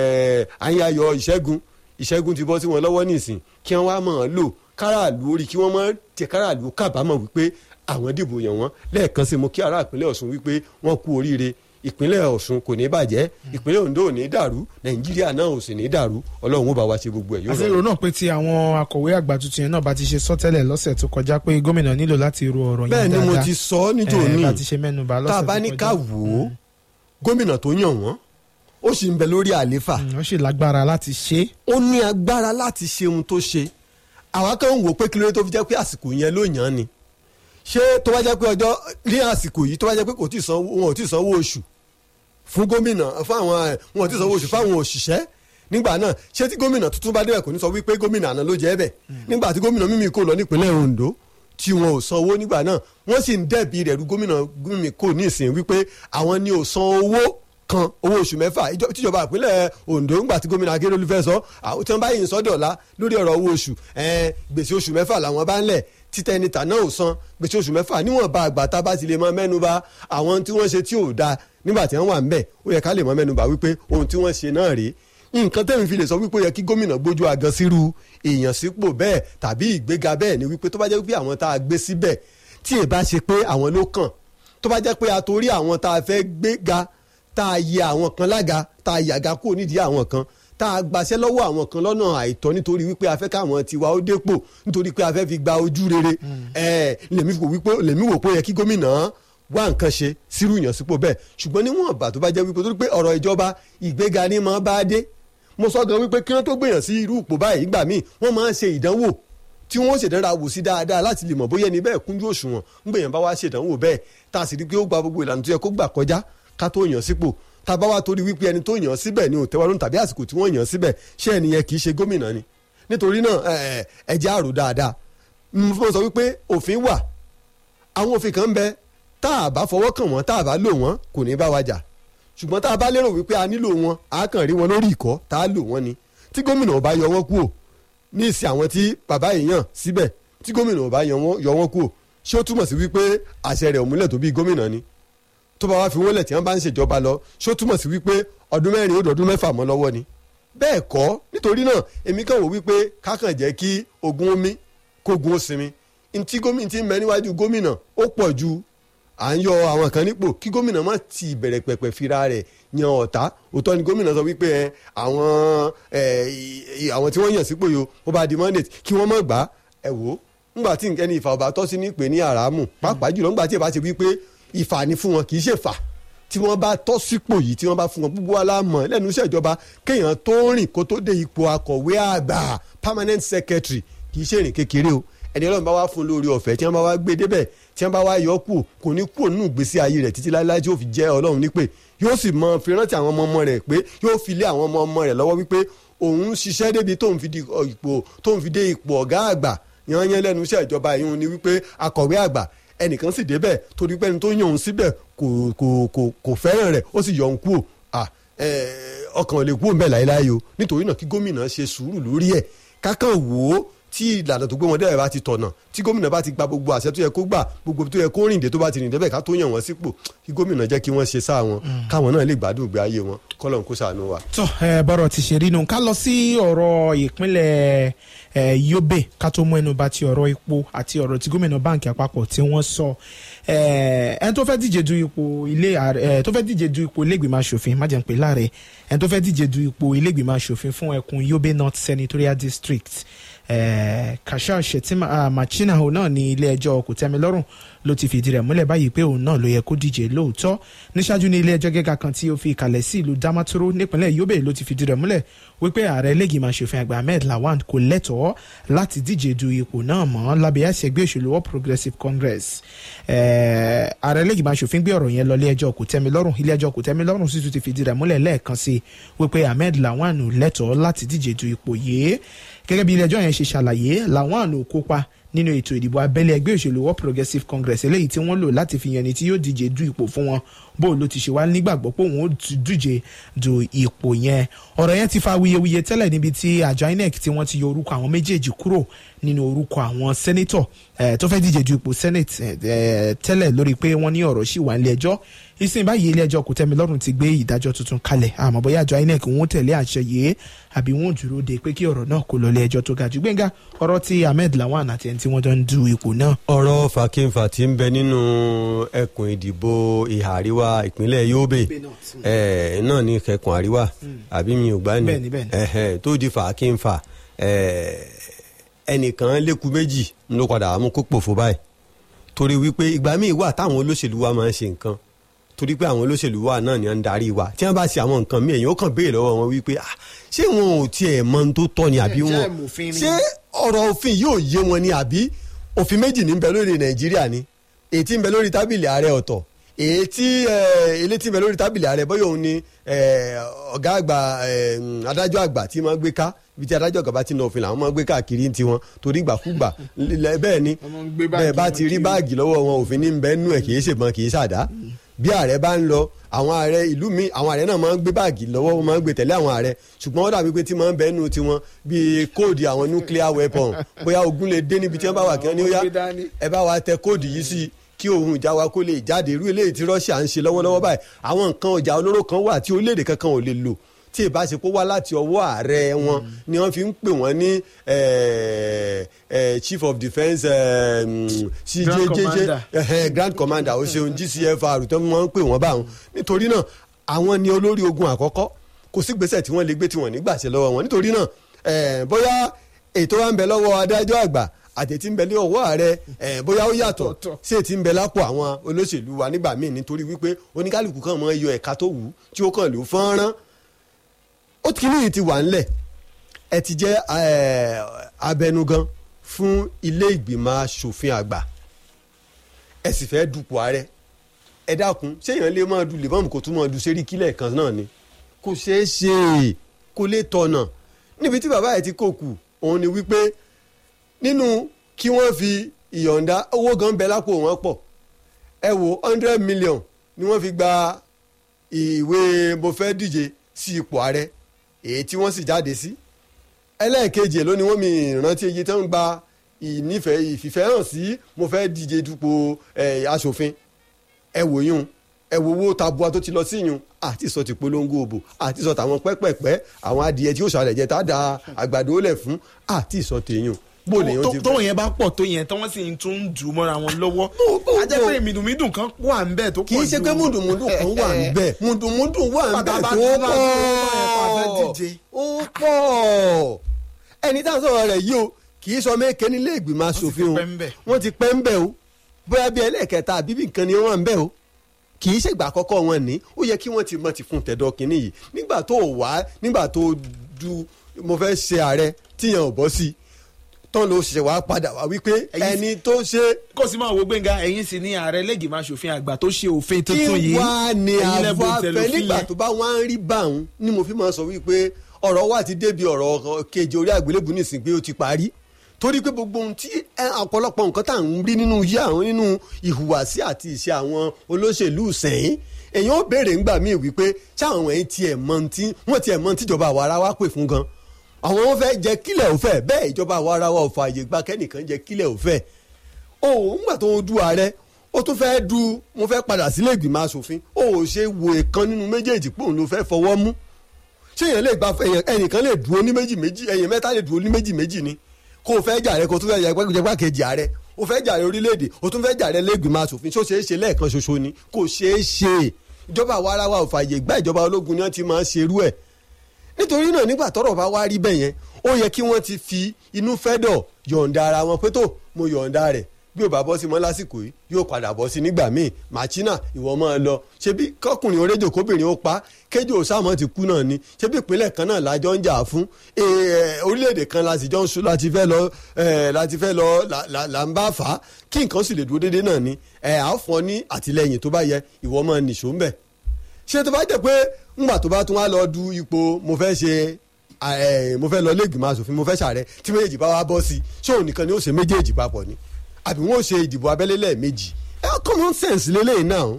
àyàyọ ìṣẹ́gun ìṣẹ́gun ti bọ́ sí wọn lọ́wọ́ nísìn kí wọ́n wá mọ̀ ọ́n lò káràlú orí kí wọ́n mọ̀ tẹ káràlú kábàámọ̀ wípé àwọn dìbò yàn wọ́n lẹ́ẹ̀kan sí mo kí ará ìpínlẹ̀ Ọ̀ṣun wípé wọ́n kú oríire ìpínlẹ̀ Ọ̀ṣun kò ní bàjẹ́ ìpínlẹ̀ Ondo ò ní dàrú Nàìjíríà náà ò sì ní dàrú Ọlọ́run ó bá wa ṣe gbogbo ẹ̀ yóò àti èrò náà pé tí àwọn akọ̀wé àgbà tuntun yẹn náà bá ti ṣe sọ́tẹ́lẹ̀ lọ́sẹ̀ tó kọjá pé gómìnà nílò láti ro ọ̀rọ̀ yẹn bẹ́ẹ̀ dáadáa ni mo ti sọ ọ́ níjó ní bá ti ṣe mẹ́nubà lọ́sẹ̀ tá a tó bá ní kọjá. ká wò ó gómìnà tó yàn wọ́n ó sì ń bẹ lórí àléfà Mm, ó sì lágbára láti ṣe é. ó ní agbára láti ṣe ohun tó ṣe àwa kan ń wò pé kí ló dé tó fi jẹ́ pé àsìkò yẹn ló yàn án ni ṣé tó bá jẹ́ pé ọjọ́ ní àsìkò yìí tó bá jẹ́ pé kò tí ì sanwó wọn ò tí ì sanwó oṣù fún gómìnà fún àwọn ẹ̀, wọn ò tí ì sanwó oṣù fáwọn òṣìṣẹ́ nígbà náà ṣé tí gómìnà tuntun bá débẹ̀ kò ní sọ wípé gómìnà àná ló jẹ́ bẹ̀ nígbà tí gómìnà mímí kò lọ nípínlẹ̀ Ondo tí wọn ò sanwó nígbà náà wọ́n sì ń dẹ̀bi rẹ̀ ru gómìnà mímí kò ní ìsìn wípé àwọn ni ò san owó kan owó oṣù mẹ́fà ìjọ- tíjọba ìpínlẹ̀ Ondo ńgbà tí gómìnà Akérèdọ́lù fẹ́ sọ àwọn tí wọ́n bá yìí ń sọ dọ̀la lórí ọ̀rọ̀ owó oṣù ẹ̀ẹ́n, gbèsè oṣù mẹ́fà làwọn bá ń lẹ̀ títẹ níta náà ò san gbèsè oṣù mẹ́fà níwọ̀n bá àgbà tá a bá ti lè mọ mẹ́nu bà àwọn tí wọ́n ṣe tí ò da nígbà tí wọ́n wà ń bẹ̀ ó yẹ ká lè mọ mẹ́nu bà wípé ohun tí wọ́n ṣe náà rèé nǹkan tẹ́mi fi lè sọ wípé ó yẹ kí gómìnà gbójú agan sírú èèyàn sípò bẹ́ẹ̀ tàbí ìgbéga bẹ́ẹ̀ ni wípé tó bá jẹ́ wípé àwọn tá a gbé síbẹ̀ tí ì bá ṣe pé àwọn ló kàn tó bá jẹ́ pé a torí àwọn tá a fẹ́ gbéga tá a yẹ àwọn kan lága tá a yàga kúrò nídìí àwọn kan tá a gbaṣẹ́ lọ́wọ́ àwọn kan lọ́nà àìtọ́ nítorí wípé a fẹ́ káwọn tiwa ó dépò nítorí pé a fẹ́ fi gba ojú rere ẹ̀ lèmi wò wípé lèmi wò pé ó yẹ kí gómìnà wá nǹkan ṣe sírú ìyànsípò bẹ́ẹ̀ ṣùgbọ́n níwọ̀n ìgbà tó bá jẹ́ wípé torí pé ọ̀rọ̀ ìjọba ìgbéga ní máa bá dé mo sọ gan wípé kí wọ́n tó gbèyàn sí irú ipò báyìí nígbà míì wọ́n máa ń ṣe ìdánwò tí wọ́n ṣèdánra wò sí dáadáa láti lè mọ̀ bóyá ẹni bẹ́ẹ̀ kúnjú òṣùwọ̀n ń gbèyàn bá wá ṣèdánwò bẹ́ẹ̀ tá a sì rí pé ó gba gbogbo ìlànà tó yẹ kó gbà kọjá ká tó yàn sípò tá a bá wá torí wípé ẹni tó yàn síbẹ̀ ni ò tẹ́wọ́ lóhùn tàbí àsìkò tí wọ́n yàn síbẹ̀ ṣé ẹni yẹn kì í ṣe gómìnà ni nítorí náà ẹ jẹ́ àrò dáadáa mo sọ wípé òfin wà àwọn òfin kan ń bẹ tá a bá fọwọ́ kàn wọ́n tá a bá lò wọ́n kò ní bá wa jà ṣùgbọ́n tá a bá lérò wípé a nílò wọn a kàn rí wọn lórí ìkọ́ tá a lò wọ́n ni tí gómìnà ò bá yọ wọ́n kúò ní ìsìn àwọn tí bàbá yìí yàn síbẹ̀ tí gómìnà ò bá yọ wọ́n kúò ṣé ó túmọ̀ sí wípé àṣẹ rẹ̀ ò múlẹ̀ tó bí gómìnà ni tó bá wá fi wọ́n lẹ̀ tí wọ́n bá ń ṣèjọba lọ ṣé ó túmọ̀ sí wípé ọdún mẹ́rin ó dọ̀dún mẹ́fà mọ́ lọ́wọ́ ni bẹ́ẹ̀ kọ́ nítorí náà èmi kàn wò wípé kákàn jẹ́ kí ogun omi kógun ó sinmi ntí gómìnà ti ń bẹ níwájú gómìnà ó pọ̀ ju à ń yọ àwọn kan nípò kí gómìnà má ti bẹ̀rẹ̀ pẹ̀pẹ̀ fira rẹ̀ yan ọ̀tá òótọ́ ni gómìnà sọ wípé ẹ àwọn ẹ àwọn tí wọ́n yàn sípò yìí ó bá di mandate kí wọ́n má gbà ẹ wò ó ńgbà tí ẹni ìfà ọba tọ́ sí ní pè ní àràmù pàápàá jùlọ ńgbà tí ẹ bá ti wípé ìfà ni fún wọn kì í ṣe fà tí wọ́n bá tọ́ sípò yìí tí wọ́n bá fún wọn gbogbo aláàmọ̀ lẹ́nu iṣẹ́ ìjọba kéèyàn tó rìn kó tó dé ipò akọ̀wé àgbà permanent secretary kì í ṣe ìrìn kékeré o ẹni ọlọ́run bá wá fún lórí ọ̀fẹ́ tí wọ́n bá wá gbé débẹ̀ tí wọ́n bá wá yọ kù kò ní kú nínú ìgbésí ayé rẹ̀ títí láéláé tí yóò fi jẹ́ ọlọ́run nípè yóò sì mọ fi rántí àwọn ọmọ ọmọ rẹ̀ pé yóò fi lé àwọn ọmọ ọmọ rẹ̀ lọ́wọ́ wípé òun ṣiṣẹ́ débi tóun fi di ipò tóun fi dé ipò ọ̀gá àgbà yanyan lẹ́nu iṣẹ́ ìjọba ìhun ni wípé akọ̀wé àgbà ẹnìkan sì débẹ̀ torí pé ẹni tó yàn òun síbẹ̀ kò kò kò kò fẹ́ràn rẹ̀ ó sì yọ òun kúò ọkàn ò lè kúò ń bẹ̀ láéláé o nítorí náà kí gómìnà ṣe sùúrù lórí ẹ̀ kákan wò ó tí ìlànà tó gbé wọn dẹ́rẹ̀ bá ti tọ̀nà tí gómìnà bá ti gba gbogbo àṣẹ tó yẹ kó gbà gbogbo tó yẹ kó rìn dé tó bá ti rìn débẹ̀ ká tó yàn wọ́n sípò kí gómìnà jẹ́ kí wọ́n ṣe sáà wọn káwọn náà lè gbádùn ìgbé ayé wọn kọ́lọ́n kó ṣàánú wa. tó ẹ bọ́rọ̀ ti ṣe rí nu ká lọ sí ọ̀rọ̀ ìpínlẹ̀ Yobe ká tó mú ẹnu bà ti ọ̀rọ̀ epo àti ọ̀rọ̀ tí gómìnà báǹkì àpapọ̀ tí wọ́n sọ ẹni tó fẹ́ díje du ipò ilé tó fẹ́ díje du ipò ilégbìmọ̀ asòfin má jẹ́ ń pè láre ẹni tó fẹ́ díje du ipò ilégbìmọ̀ asòfin fún ẹkùn Yobe North Senatorial District Eh, Kasha Shettima uh, Machina òun náà ní ilé ẹjọ́ kòtẹ́milọ́rùn ló ti fìdí rẹ̀ múlẹ̀ báyìí pé òun náà ló yẹ kó díje lóòótọ́ níṣáájú ní ilé ẹjọ́ gíga kan tí ó fi ìkàlẹ̀ sí ìlú Damaturu nípínlẹ̀ Yobe ló ti fìdí rẹ̀ múlẹ̀ wípé ààrẹ lẹ́gìmọ̀ aṣòfin àgbà Ahmed Lawan kò lẹ́tọ̀ọ́ láti díje du ipò náà mọ́ lábẹ́ àṣẹ ẹgbẹ́ òṣèlú All Progressives Congress ààrẹ lẹ́gìmọ̀ aṣòfin gbé ọ̀rọ̀ yẹn lọ ilé ẹjọ́ kòtẹ́milọ́rùn ilé ẹjọ́ kòtẹ́milọ́rùn sì tún ti fìdí rẹ̀ múlẹ̀ lẹ́ẹ̀kan sí wípé Ahmed Lawan lẹ́tọ̀ọ́ láti díje du ipò yìí gẹ́gẹ́ bí ilé ẹjọ́ yẹn ṣe ṣàlàyé Lawan ò kópa nínú ètò ìdìbò abẹ́lé ẹgbẹ́ òṣèlú All Progressives Congress eléyìí tí wọ́n lò láti fi yan ẹni tí yóò díje du ipò fún wọn bó ló ti ṣe wá nígbàgbọ́ pé òun ó díje du ipò yẹn ọ̀rọ̀ yẹn ti fa wuyewuye tẹ́lẹ̀ níbi tí àjọ INEC tí wọ́n ti yọ orúkọ àwọn méjèèjì kúrò nínú orúkọ àwọn sẹ́nẹ́tọ̀ tó fẹ́ díje du ipò senate tẹ́lẹ̀ lórí pé wọ́n ní ọ̀rọ̀ sì wà nílé ẹjọ́ ìsìn báyìí ilé ẹjọ́ kòtẹ́milọ́rùn ti gbé ìdájọ́ tuntun kalẹ̀ àmọ́ bóyá àjọ INEC wọ́n tẹ̀lé àṣẹ yìí àbí wọ́n dúró de pé kí ọ̀rọ̀ náà kó lọ ilé ẹjọ́ tó ga jù gbẹ̀ngà ọ̀rọ̀ ti Ahmed Lawan àti ẹni tí wọ́n jọ ń du ipò náà. ọ̀rọ̀ fàkínfà tí ń bẹ nínú ẹkùn ìdìbò ìhà àríwá ìpínlẹ̀ Yobe náà ní kẹkùn àríwá àbí mi ò gbá ní tó di fàkínfà ẹnìkan lẹ́kùn méjì ló padà mú kó pòfo báyìí torí wípé ìgbà míì wà táwọn olóṣèlú wa máa ń ṣe nǹkan torí pé àwọn olóṣèlú wa náà ni wọ́n ń darí wa tí wọ́n bá ṣe àwọn nǹkan míì èyàn ó kàn béèrè lọ́wọ́ wọn wípé ah ṣé wọn ò tiẹ̀ mọ ohun tó tọ́ ni àbí wọn ṣé ọ̀rọ̀ òfin yóò yé wọn ni àbí òfin méjì ní ń bẹ lórí Nàìjíríà ni èyí tí ń bẹ lórí tábìlì ààrẹ ọ̀tọ̀ èyí tí ilé tí ń bẹ lórí tábìlì ààrẹ bóyá òun ni ọ̀gá àgbà adájọ́ àgbà tí wọ́n gbé ká ibi tí adájọ́ àgbà bá ti nà òfin làwọn máa gbé káàkiri ti wọn torí ìgbàkúgbà bẹ́ẹ̀ ni bẹ́ẹ̀ bá ti rí báàgì lọ́wọ́ wọn òfin ní ń bẹ nú ẹ̀ kì í ṣèbọn kì í ṣàdá bí ààrẹ bá ń lọ àwọn ààrẹ ìlú mi àwọn ààrẹ náà máa ń gbé báàgì lọ́wọ́ wọn máa ń gbé tẹ̀lé àwọn ààrẹ ṣùgbọ́n ó dàbí pé tí máa ń bẹ nù tiwọn bíi kóòdì àwọn nuclear weapon bóyá ogun lè dé níbi tí wọ́n bá wà kí wọ́n ní ó yá ẹ bá wa tẹ kóòdì yìí sí kí ohun ìjà wa kó lè jáde irú eléyìí tí Russia ń ṣe lọ́wọ́lọ́wọ́ báyìí àwọn nǹkan ọjà olóró kan wà tí orílẹ̀-èdè kankan ò lè lò tí ìbáṣepọ̀ wá láti ọwọ́ ààrẹ wọn ni wọ́n fi ń pè wọ́n ní chief of defence cjjj grand commander ó ṣeun gcfr tó wọ́n ń pè wọ́n báwọn nítorí náà àwọn ni olórí ogun àkọ́kọ́ kò sí gbèsè tí wọ́n lè gbé tí wọ́n nígbàṣẹ lọ́wọ́ wọn nítorí náà bóyá ètò wa ń bẹ lọ́wọ́ adájọ́ àgbà àti tí ń bẹ ní ọwọ́ ààrẹ ẹ̀ bóyá ó yàtọ̀ Ọ̀tọ̀. ṣé tí ń bẹ lápò àwọn olóṣèlú wa nígbà míì nítorí wípé oníkálukú kan mọ iyọ ẹ̀ka tó wù ú tí ó kàn ló fọ́nrán ó ti kíní yìí ti wà ńlẹ̀ ẹ ti jẹ́ ẹ̀, abẹnugan fún ilé ìgbìmọ̀ asòfin àgbà ẹ sì fẹ́ dupò ààrẹ ẹ dákun séèyàn lè máa du lèmọ́ọ̀mù kó tún máa du séríkì lẹ́ẹ̀kan náà ni kò ṣeé ṣe kò lè tọ̀nà níbi tí bàbá ẹ̀ ti kò kù òun ni wípé nínú kí wọ́n fi ìyọ̀ǹda owó gan bẹ lápò wọn pọ̀ ẹ wo hundred million ni wọ́n fi gba ìwé mo fẹ́ díje sí ipò ààrẹ èyí tí wọ́n sì jáde sí ẹlẹ́ẹ̀kejì ẹ̀ ló ni wọ́n mi ìrántí iye tó ń gba ìnífẹ̀ẹ́ ìfìfẹ́ hàn sí mo fẹ́ díje dupò ẹ̀, aṣòfin ẹ wò yún ẹ wo owó tabua tó ti lọ sí yún àti sọ ti polongo òbò àti sọ tàwọn pẹ́pẹ́pẹ́ àwọn adìyẹ tí yóò ṣàlẹ̀ jẹ tá a da àgbàdo lẹ̀ fún àti sọ tèèyàn bó lè yàn ti tó yẹn bá pọ̀ tó yẹn tí wọ́n sì ń tún ń jù ú mọ́ra wọn lọ́wọ́ Bó- bó- a jẹ́ bó- pé mìdùnmídùn kan wà ń bẹ̀ tó pọ̀ kì í ṣe pé mùdùmùdù kan wà níbẹ̀ mùdùmùdù wà níbẹ̀ Bàbá tó bá- bá- bá- bá- pọ̀ díje. ó pọ̀ ẹni tá à ń sọ̀rọ̀ rẹ̀ yìí o kì í sọ méke nílé ìgbìmọ̀ ti asòfin o pẹ́ ń bẹ̀. wọ́n ti pẹ́ ń bẹ̀ o bóyá bí ẹlẹ́ẹ̀kẹta àbí bí nǹkan ni wọ́n ń bẹ̀ o kì í ṣègbà àkọ́kọ́ wọn ní ó yẹ kí wọ́n ti mọ̀ ti fún tẹ̀dọ̀ kínní yìí nígbà tó wá nígbà tó du mo fẹ́ ṣe ààrẹ tíyan ò bọ́ sí tán ló ṣẹ̀ṣẹ̀ wá padà wá wípé Ẹ̀yin ẹni tó ṣe kó sì máa wo gbẹ̀ngà ẹ̀yin sì ní ààrẹ lẹ́gìmọ̀ aṣòfin àgbà tó ṣe òfin tuntun kí yìí wá ní Ẹ̀yin lẹ àbọ̀ bó tẹ̀lé afẹ́ òfin nígbà yẹn. tó bá wá ń rí báwọn ni mo fi máa sọ wípé ọ̀rọ̀ wa ti débi ọ̀rọ̀ kejì orí àgbélébù nìsín pé ó ti parí torí pé gbogbo ohun tí ẹ, ọ̀pọ̀lọpọ̀ nǹkan tá à ń rí nínú iṣẹ́ àwọn nínú ìhùwàsí àti ìṣe àwọn olóṣèlú sẹ́yìn èèyàn ó béèrè ńgbà míì wípé ṣáwọn ẹ̀yìn tiẹ̀ mọ tí wọ́n tiẹ̀ mọ tíjọba àwa ara wa pè fún gan àwọn wọn fẹ́ jẹ kílẹ̀ òfẹ́ bẹ́ẹ̀ ìjọba àwa ara wa ò fààyè gba kẹ́nìkan jẹ kílẹ̀ òfẹ́ o ńgbà tó ń du ààrẹ ó tún fẹ́ du mo fẹ́ padà sílé ìgbìmọ̀ asòfin o ò ṣe wo ìkan nínú méjèèjì pé òun ló fẹ́ fọwọ́ mú ṣé èèyàn lè gba èèyàn- ẹnìkan lè dúró ní méjì méjì èèyàn mẹ́ta lè dúró ní méjì méjì ni kó o fẹ́ jàre kó o tún fẹ́ jẹ gbákejì ààrẹ o fẹ́ jàre orílẹ̀-èdè o tún fẹ́ jàre lẹ́gbìmọ̀ asòfin ṣó ṣeé ṣe lẹ́ẹ̀kan ṣoṣo ni kò ṣeé ṣe ìjọba àwa ara wa ò fààyè gbá ìjọba ológun ni wọ́n ti máa ń ṣerú ẹ̀ nítorí náà nígbà tọ́rọ̀ bá wá rí bẹ́ẹ̀ yẹn ó yẹ kí wọ́n ti fi inú fẹ́dọ̀ yọ̀ǹda ara wọn pé tó mo yọ̀ǹda rẹ̀ bí ò bá bọ́ sí mọ́ lásìkò yìí yóò padà bọ́ sí nígbà míì màchínà ìwọ máa lọ ṣebí kọkùnrin oréjò kóbìnrin ó pa kéjò sáàmọ́ ti kú náà ni ṣebí ìpínlẹ̀ kan náà lájọ ń jà fún Eh, orílẹ̀-èdè kan láti jọ ń sún láti fẹ́ lọ eh, láti fẹ́ lọ là- là là ń bá fà á kí nǹkan sì lè dúró déédéé náà ni ẹ̀ á fún ọ ní àtìlẹyìn tó bá yẹ ìwọ máa nìṣó ń bẹ̀ ṣé tó bá jẹ́ pé ńgbà tó bá tún wá lọ du ipò mo fẹ́ ṣe ẹ, mo fẹ́ lọ lẹ́gbìmọ̀ asòfin mo fẹ́ ṣàrẹ tí méjèèjì bá wá bọ́ sí ṣé òun nìkan ni ó ṣe méjèèjì papọ̀ ni àbí wọ́n ó ṣe ìdìbò abẹ́lé lẹ́ẹ̀mejì ẹ common sense lélẹ́yìn náà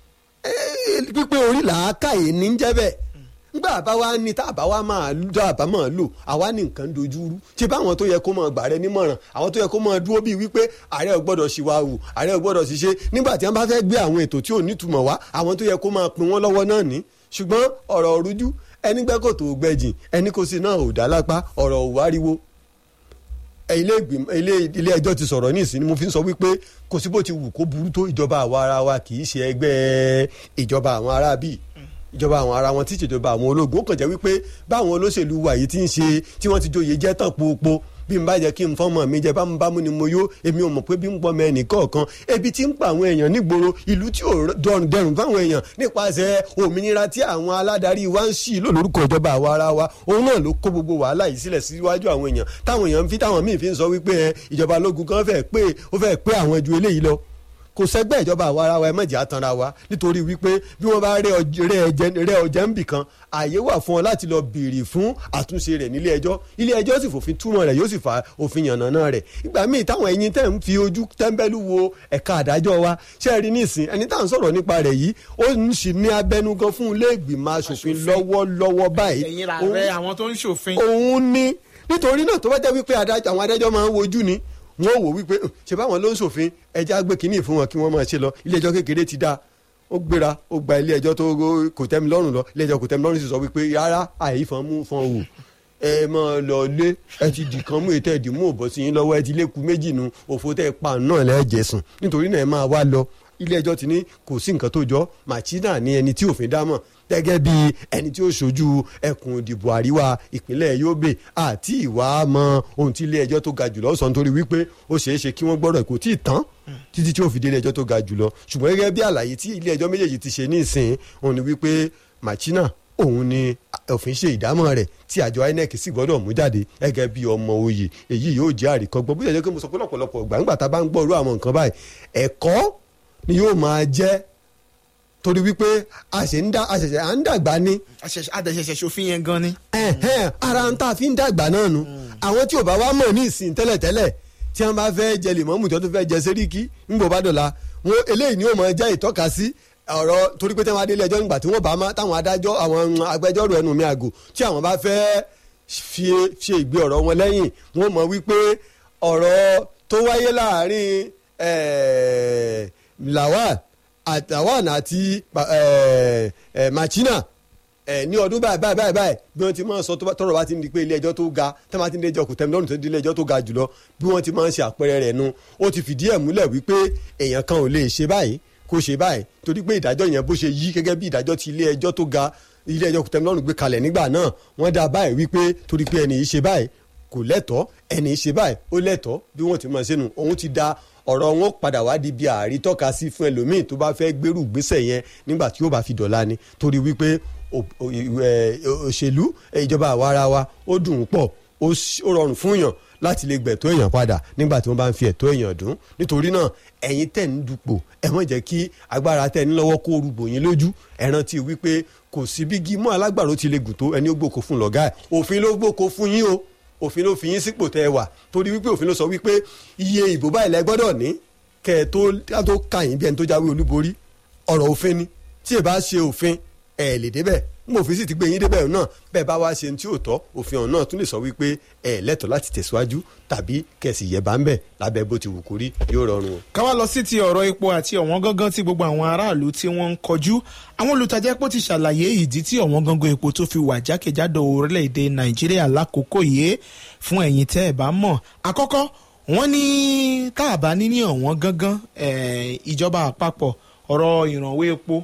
ẹ, pípé orí làákàyè ní jẹ́ bẹ́ẹ̀ ngbà bá wa ní tá a bá wa máa lù tá a bá máa lò àwa ní nǹkan dojú rú ṣé báwọn tó yẹ kó máa gbà rẹ nímọ̀ràn àwọn tó yẹ kó máa dúró bíi wípé ààrẹ ò gbọ́dọ̀ ṣìwà wù ààrẹ ò gbọ́dọ̀ ṣiṣẹ́ nígbà tí wọ́n bá fẹ́ gbé àwọn ètò tí ò nítumọ̀ wá àwọn tó yẹ kó máa pin wọ́n lọ́wọ́ náà ní ṣùgbọ́n ọ̀rọ̀ òrújú ẹni gbẹ́kọ̀ tó gbẹ̀jìn ẹni kò sí náà ò dá lápá ọ̀rọ̀ ò wáriwo ẹ, ilé ìgbìmọ̀ ilé ilé ẹjọ́ ti sọ̀rọ̀ ní ìsìn ni mo fi ń sọ wípé kò sí bó ti wù kó burú tó ìjọba àwa ara wa kì í ṣe ẹgbẹ́ ìjọba àwọn ará bíi ìjọba àwọn ara wọn tí ìṣèjọba àwọn ológun ó kàn jẹ́ wípé báwọn olóṣèlú wa yìí ti ń ṣe tí wọ́n ti joyè jẹ́ tán pópó bí n bá jẹ́ kí n fọ́mọ mi jẹ́ bámúbámú ni mo yó èmi ò mọ̀ pé bí n pọ́ mẹ́ẹ̀nì kọ̀ọ̀kan ebi tí ń pa àwọn èèyàn nígboro ìlú tí ò dọrùn dẹrùn fáwọn èèyàn nípasẹ̀ òmìnira tí àwọn aládarí wa ń ṣì lò lórúkọ ìjọba àwa ara wa òun náà ló kó gbogbo wàhálà yìí sílẹ̀ síwájú àwọn èèyàn táwọn èèyàn ń fi táwọn míì fi ń sọ wípé ẹ, ìjọba ológun kan fẹ́ pé ó fẹ́ pé àwọn ju eléyìí lọ kò sẹ́gbẹ́ ìjọba àwa ara wa ẹ mọ̀jẹ̀ àtànra wa nítorí wípé bí wọ́n bá rẹ ọj- rẹ ẹjẹ- rẹ ọjà ń bì kan ààyè wà fún ọ láti lọ béèrè fún àtúnṣe rẹ̀ nílé ẹjọ́ ilé ẹjọ́ sì fòfin túmọ̀ rẹ̀ yóò sì fa òfin yànnàná rẹ̀ ìgbà míì táwọn ẹ̀yin tẹ̀ ń fi ojú tẹ́ńbẹ́lú wo ẹ̀ka àdájọ́ wa ṣe é rí nísìn ẹni tá à ń sọ̀rọ̀ nípa rẹ̀ yìí ó ń sì ní abẹnugan fún ilé ìgbìmọ̀ asòfin lọ́wọ́lọ́wọ́ báyìí ẹ̀yin la rẹ àwọn tó ń ṣòfin òun ní nítorí náà tó bá jẹ́ wípé adájọ́ àwọn adájọ́ máa ń wojú ni wọ́n wò wípé "Hm, ṣe báwọn ló ń ṣòfin ẹja gbé kínní fún wọn kí wọ́n máa ṣe lọ ilé ẹjọ́ kékeré ti dá ó gbéra ó gba ilé ẹjọ́ tó kò tẹ́mi lọ́rùn lọ ilé ẹjọ́ kò tẹ́mi lọ́rùn sì sọ wípé rárá àìfọ́n mú fọ́n wò ẹ máa lọ lé ẹ ti dì kan mú ètò ẹ̀dì mú òbọ̀ sí yín lọ́wọ́ ẹ ti léku méjì nu òfò tẹ́ ẹ pa náà lẹ́ẹ̀jẹ̀ sùn nítorí náà ẹ máa wá lọ ilé ẹjọ́ ti ní kò sí nǹkan tó jọ machina ní ẹni tí òfin dámọ̀ gẹ́gẹ́ bí ẹni tí ó ṣojú ẹkùn ìdìbò àríwá ìpínlẹ̀ Yobe àti ìwà mọ ohun tí ilé ẹjọ́ tó ga jùlọ sọ nítorí wípé ó ṣeé ṣe kí wọ́n gbọ́dọ̀ kò tí ì tán títí tí ó fi dé ilé ẹjọ́ tó ga jùlọ ṣùgbọ́n gẹ́gẹ́ bí àlàyé tí ilé ẹjọ́ méjèèjì ti ṣe ní ìsìn òun ni wípé machina òun ni òfin ṣe ìdámọ̀ rẹ̀ tí àjọ INEC sì gbọ́dọ̀ mú jáde gẹ́gẹ́ bí ọmọ oyè èyí yóò jẹ́ àríkọ́gbọ́n bó ṣe jẹ́ pé mo sọ pé lọ́pọ̀lọpọ̀ gbàǹgbà tá a bá ń gbọ́ irú àwọn nǹkan báyìí ẹ̀kọ́ ni yóò máa jẹ́ torí wípé a ṣe ń dá a ṣẹ̀ṣẹ̀ à ń dàgbà ni àdàṣẹṣẹ ṣòfin yẹn gan ni. ẹ̀hẹ́n, ara ń tá a fi ń dàgbà náà nu àwọn tí ò bá wá mọ̀ ní ìsìn tẹ́lẹ̀tẹ́lẹ̀ tí wọ́n bá fẹ́ jẹ lèmọ́mù tí wọ́n tún fẹ́ jẹ sẹ́ríkì ńgbò bá dọ̀la wọn eléyìí ni ó máa jẹ́ ìtọ́ka sí ọ̀rọ̀ torí pé tí wọ́n adélé ẹjọ́ nígbà tí wọ́n bá má táwọn adájọ́ àwọn agbẹjọ́rò ẹnu mi àgò tí àwọn bá fẹ́ fi ṣe ìgbé ọ̀rọ̀ wọn lẹ́yìn wọ́n mọ̀ wípé ọ̀rọ̀ tó wáyé láàrin eh, Lawal àti Lawan àti eh, eh, Machina ẹ ní ọdún báyìí báyìí báyìí báyìí bí wọ́n ti máa ń sọ tó bá- tọ́rọ̀ bá ti ń di pé ilé ẹjọ́ tó ga tí wọ́n bá ti ń dé ẹjọ́ kò tẹ́mi lọ́rùn tó di ilé ẹjọ́ tó ga jùlọ bí wọ́n ti máa ń ṣe àpẹẹrẹ rẹ̀ nu ó ti fìdí ẹ̀ múlẹ̀ wípé èèyàn kan ò lè ṣe báyìí kó ṣe báyìí torí pé ìdájọ́ yẹn bó ṣe yí gẹ́gẹ́ bí ìdájọ́ ti ilé ẹjọ́ tó ga ilé ẹjọ́ kò tẹ́mi lọ́rùn gbé kalẹ̀ nígbà náà wọ́n dá báyìí wípé torí pé ẹni yìí ṣe báyìí kò lẹ́tọ̀ọ́ ẹni yìí ṣe báyìí ó lẹ́tọ̀ọ́ bí wọ́n ti máa ṣe nu òun ti da ọ̀rọ̀ wọn padà wá di bí àárí tọ́ka sí fún ẹlòmíì tó bá fẹ́ gbèrú gbèsè yẹn nígbà tí ó bá fi dọ̀la ni torí wípé ò- ò- ẹ, òṣèlú ẹ, ìjọba àwa ara wa ó dùn ún pọ̀ ó ṣ- ó rọrùn fún yàn láti lè gbẹ̀tọ́ èèyàn padà nígbà tí wọ́n bá ń fi ẹ̀tọ́ èèyàn dùn nítorí náà ẹ̀yin tẹ̀ ń dupò ẹ má jẹ́ kí agbára tẹ̀ ń lọ́wọ́ kó rúgbò yín lójú ẹ rántí wípé kò sí bí gímọ̀ alágbàro ti lè gùn tó ẹni ó gbòkó fún lọ́gá ẹ̀ òfin ló gbòkó fún yín o òfin ló fi yín sípò tẹ́ ẹ wà torí wípé òfin ló sọ wípé iye ìbò báyìí lẹ gbọ́dọ̀ ní kẹ́ ẹ tó ká tó kà yín bí ẹni tó jáwé olúborí ọ̀rọ̀ òfin ni tí ẹ bá ṣe òfin ẹ lè débẹ̀ mo òfin sì ti gbé yín débẹ̀ náà bẹ́ẹ̀ bá wá ṣe ní tí ò tọ́ òfin ọ̀hún náà tún lè sọ wípé ẹ lẹ́tọ̀ọ́ láti tẹ̀síwájú tàbí kẹ̀sì yẹ̀ bá ń bẹ̀ lábẹ́ bó ti wù kó rí yóò rọrùn o. ká wá lọ sí ti ọ̀rọ̀ epo àti ọ̀wọ́n gangan tí gbogbo àwọn aráàlú tí wọ́n ń kọjú àwọn olùtajà epo ti ṣàlàyé ìdí tí ọ̀wọ́n gangan epo tó fi wà jákèjádò orílẹ̀-èdè nàìjíríà lákòókò yìí fún ẹ̀yin tẹ́ ẹ̀ bá mọ̀ àkọ́kọ́ wọ́n ní tá a bá ní ní ọ̀wọ́n gangan eh, ìjọba àpapọ̀ ọ̀rọ̀ ìrànwọ́ epo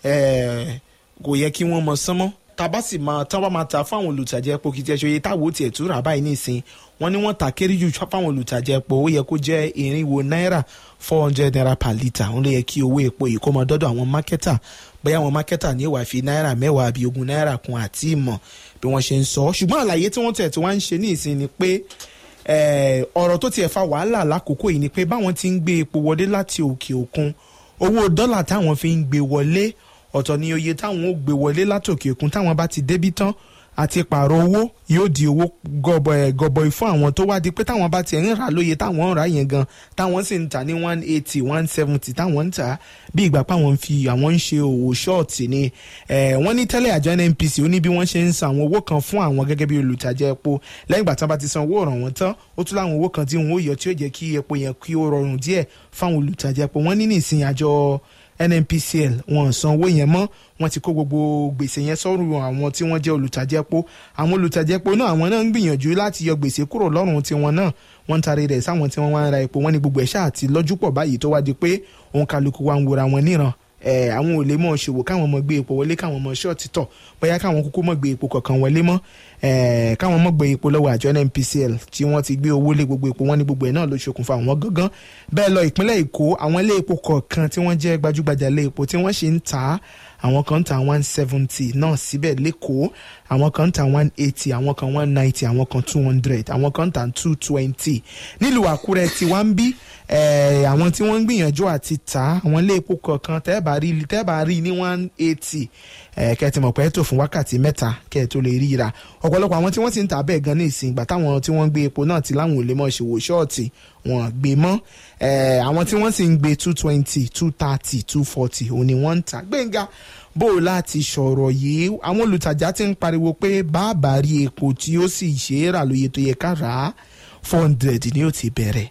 eh, kò yẹ kí wọ́n mọ sánmọ́ tàbá sì máa tán bá máa ta fáwọn olùtajà epo kìí tiẹ̀ ṣe iye táwo tiẹ̀ tún rà báyìí nísìn wọ́n ní wọ́n ta kéré jù fáwọn olùtajà epo ó yẹ kó jẹ́ irinwó náírà four hundred naira per litre òun ló yẹ kí owó epo yìí kó mọ dọ́dọ̀ àwọn mákẹ́tà bóyá àwọn mákẹ́tà ní ìwà fi náírà mẹ́wàá àbí ogún náírà kún àti ìmọ̀ bí wọ́n ṣe ń sọ ṣùgbọ́n àlàyé tí wọ́n tẹ̀ tí wọ́n ń ṣe ní ìsìn ni pé eh, ọ̀rọ̀ tó tiẹ̀ fa wàhálà lákòókò yìí ni pé báwọn ti ń gbé epo wọlé láti òkè òkun owó dọ́là táwọn fi ń gbé wọlé ọ̀tọ̀ ni oye táwọn ó gbé wọlé látòkè òkun táwọn bá ti débí tán àti pààrọ̀ owó yóò di owó gọbọi gọbọi fún àwọn tó wá di pé táwọn bá tiẹ̀ ń rà lóye táwọn ń rà yẹn gan táwọn sì ń tà ní one eighty one seventy táwọn ń tà bí ìgbà páwọn ń fi àwọn ń ṣe òwò ṣọ́ọ̀tì ni Eh, wọ́n ní tẹ́lẹ̀ àjọ NNPC ó ní bí wọ́n ṣe ń san àwọn owó kan fún àwọn gẹ́gẹ́ bí olùtajà epo lẹ́yìn ìgbà tí wọ́n bá ti san owó ọ̀ràn wọn tán ó tún láwọn owó kan tí wọ́n ó yọ tí ó jẹ́ kí epo yẹn kí ó rọrùn díẹ̀ fáwọn olùtajà epo wọ́n ní nísìnyí àjọ nnpcl wọn san owó yẹn mọ́ wọ́n ti kó gbogbo gbèsè yẹn sọ́rùn àwọn tí wọ́n jẹ́ olùtajà epo àwọn olùtajà epo náà àwọn náà ń gbìyànjú láti yọ gbèsè kúrò lọ́rùn tiwọn náà wọ́n ń tarí rẹ̀ sáwọn tí wọ́n wá ń ra epo wọ́n ní gbogbo ẹ̀ ṣáà ti lọ́jú pọ̀ báyìí tó wá di pé òun kálukú wa ń wòra wọn níran ẹ àwọn ò lè mọ ṣòwò káwọn mọ gbé epo wọlé káwọn mọ ṣọ́ọ̀tì tọ̀ bóyá káwọn kúkú mọ gbé epo kankan wọlé mọ́ ẹ káwọn mọ gbé epo lọ́wọ́ àjọ NNPCL tí wọ́n ti gbé owó lé gbogbo epo wọn ní gbogbo ẹ̀ náà ló ṣokùnfà àwọn gángan bẹ́ẹ̀ lọ ìpínlẹ̀ Èkó àwọn ilé epo kọ̀ọ̀kan tí wọ́n jẹ́ gbajúgbajà ilé epo tí wọ́n ṣe ń tà á àwọn kan ń ta one seventy náà síbẹ̀ lẹ́kọ̀ọ́ àwọn kan ń ta one eighty àwọn kan one ninety àwọn kan two hundred àwọn kan ń ta two twenty nílùú Àkúrẹ́ tí wọ́n ń bí eh, àwọn tí wọ́n ń gbìyànjú àti tà àwọn ilé epo kọ̀ọ̀kan tẹ́ẹ̀bà rí tẹ́ẹ̀bà rí ní one eighty kẹ́ẹ̀tì mọ̀ pé ẹ̀ tó fún wákàtí mẹ́ta kẹ́ẹ̀ tó lè ríra ọ̀pọ̀lọpọ̀ àwọn tí wọ́n sì ń tà bẹ́ẹ̀ gan ní ìsìn ìgbà táwọn tí wọ́n ń gbé epo náà ti láwọn ò lè mọ̀ ṣòwò ṣọ́ọ̀tì wọn gbé mọ́ Eh, àwọn tí wọ́n sì ń gbé two twenty two thirty two forty òun ni wọ́n ń tà gbẹ̀ngà bó o láti sọ̀rọ̀ yìí àwọn olùtajà ti ń pariwo pé bàbá rí epo tí ó sì ṣe é rà lóye tó yẹ ká rà á four hundred ni ó ti bẹ̀rẹ̀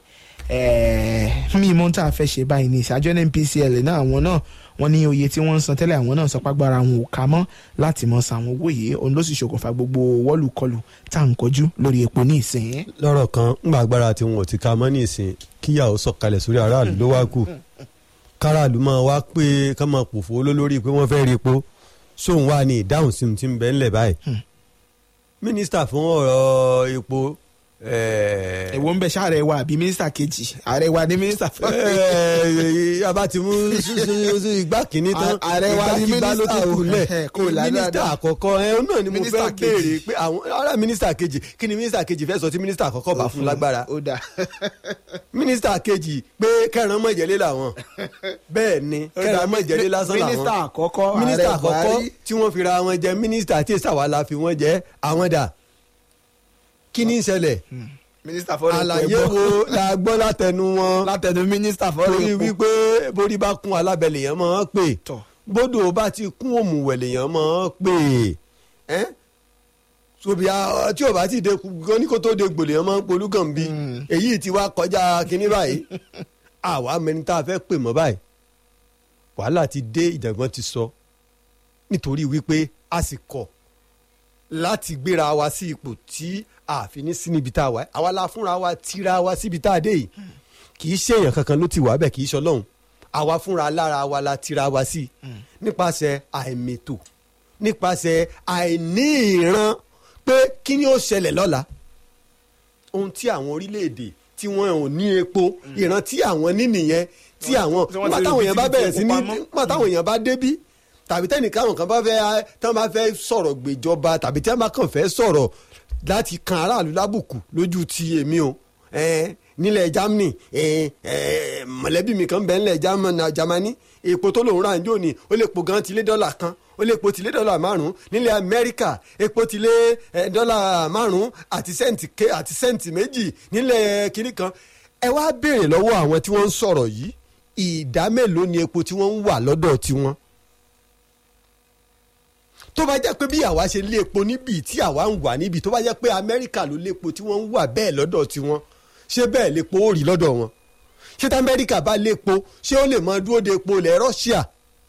mi mọ tá a fẹ́ ṣe báyìí ní ìṣáájú NNPCL náà àwọn náà wọ́n ní oye tí wọ́n ń san tẹ́lẹ̀ àwọn náà sọ pàgbára àwọn ò ká mọ́ láti mọ san àwọn owó yìí òun ló sì ṣokùnfà gbogbo wọ́lùkọlù tá à ń kojú lórí epo ní ìsìn. lọ́rọ̀ kan ńgbà agbára tí wọn ò ti ka mọ́ ní ìsìn kíyàwó sọ̀kalẹ̀ sórí aráàlú ló wá kù káràlú máa wá pé ká máa pòfo olólórí pé wọ́n fẹ́ rí epo sóun wà ní ìdáhùn sí ti ń bẹ ńlẹ̀ báyìí mínísítà fún ọ̀rọ̀ epo eh, èwo ń bẹ ṣáàrẹ wa àbí mínísítà kejì ààrẹ wa ní mínísítà fún Eh, abá ti mú sí- sí- sí igbá kìíní tán A- ààrẹ wa ni igbá ló mínísítà tún kù o. lẹ̀ Eh, kò là mínísítà dáadáa. àkọ́kọ́ ẹ náà ni mo Mínísítà fẹ́ kejì. béèrè pé àwọn ará mínísítà kejì kí ni mínísítà kejì fẹ́ sọ tí mínísítà àkọ́kọ́ bá fún lágbára ó dà mínísítà kejì pé kẹran mọ̀jẹ̀lé làwọn bẹ́ẹ̀ ni kẹran mọ̀jẹ̀lé lásán làwọn mínísítà àkọ́kọ́ mínísítà ààrẹ àkọ́kọ́ Buhari. tí wọ́n fi ra wọn jẹ mínísítà tí èsà wà la fi wọ́n jẹ àwọn dà kí ni ń ṣẹlẹ̀ mínísítà fọ́ọ̀rọ̀ àlàyé wo la gbọ́ látẹnu wọn látẹnu mínísítà fọ́ọ̀rọ̀ torí epo. wípé borí bá kún alábẹ́lẹ̀ yẹn máa ń pè Tọ̀. bódò bá ti kún òmùwẹ̀lẹ̀ yẹn máa ń pè ẹ́ sobi a- tí o bá ti de gan ní kó tó de gbòlè yẹn máa ń polú gàn bí èyí ti wá kọjá kínní báyìí àwa mẹni tá a fẹ́ pè mọ́ báyìí wàhálà ti dé ìjàngbọ̀n ti sọ nítorí wípé a sì kọ̀ láti gbéra wa sí ipò tí a fi ní sí níbi tá a wà àwa la fúnra wa tira wa síbi tá a dé yìí kì í ṣe èèyàn kankan ló ti wà bẹ́ẹ̀ kì í ṣe ọlọ́run àwa fúnra lára wa la tira wa sí nípasẹ̀ àìmètò nípasẹ̀ àìní ìran pé kí ni ó ṣẹlẹ̀ lọ́la ohun tí àwọn orílẹ̀-èdè tí wọ́n ò ní epo ìran tí àwọn ní nìyẹn tí àwọn tí wọ́n nígbà ti táwọn rí èèyàn bá bíi bẹ̀rẹ̀ sí ní epo pamọ́. nígbà táwọn èèyàn bá débí tàbí tẹnìkan àwọn kan bá fẹ́ tán bá fẹ́ sọ̀rọ̀ gbèjọba tàbí tí wọ́n bá kàn fẹ́ sọ̀rọ̀ láti kan aráàlú lábùkù lójú ti èmi o eh, nílẹ̀ Germany eh, eh, mọ̀lẹ́bí mi kan bẹ́ẹ̀ nílẹ̀ German- Germany epo tó lòun rà ń jò ní ó lè po gan tilé dọ́là kan ó lè po tilé dọ́là márùn-ún nílẹ̀ Amẹ́ríkà epo tilé eh, dọ́là márùn-ún àti sẹ́ǹtì ké àti sẹ́ǹtì méjì nílẹ̀ kiri kan ẹ wá béèrè lọ́wọ́ àwọn tí wọ́n ń sọ̀rọ̀ yìí ìdá mélòó ni epo tí wọ́n ń wà lọ́dọ̀ tiwọn tó bá jẹ́ pé bí àwa ṣe lé epo níbi tí àwa ń wà níbi tó bá jẹ́ pé amẹ́ríkà ló lépo tí wọ́n ń wà bẹ́ẹ̀ lọ́dọ̀ tiwọn ṣé bẹ́ẹ̀ lépo ó rí lọ́dọ̀ wọn ṣé tí amẹ́ríkà bá lépo ṣé ó lè mọ dúró de epo ilẹ̀ Russia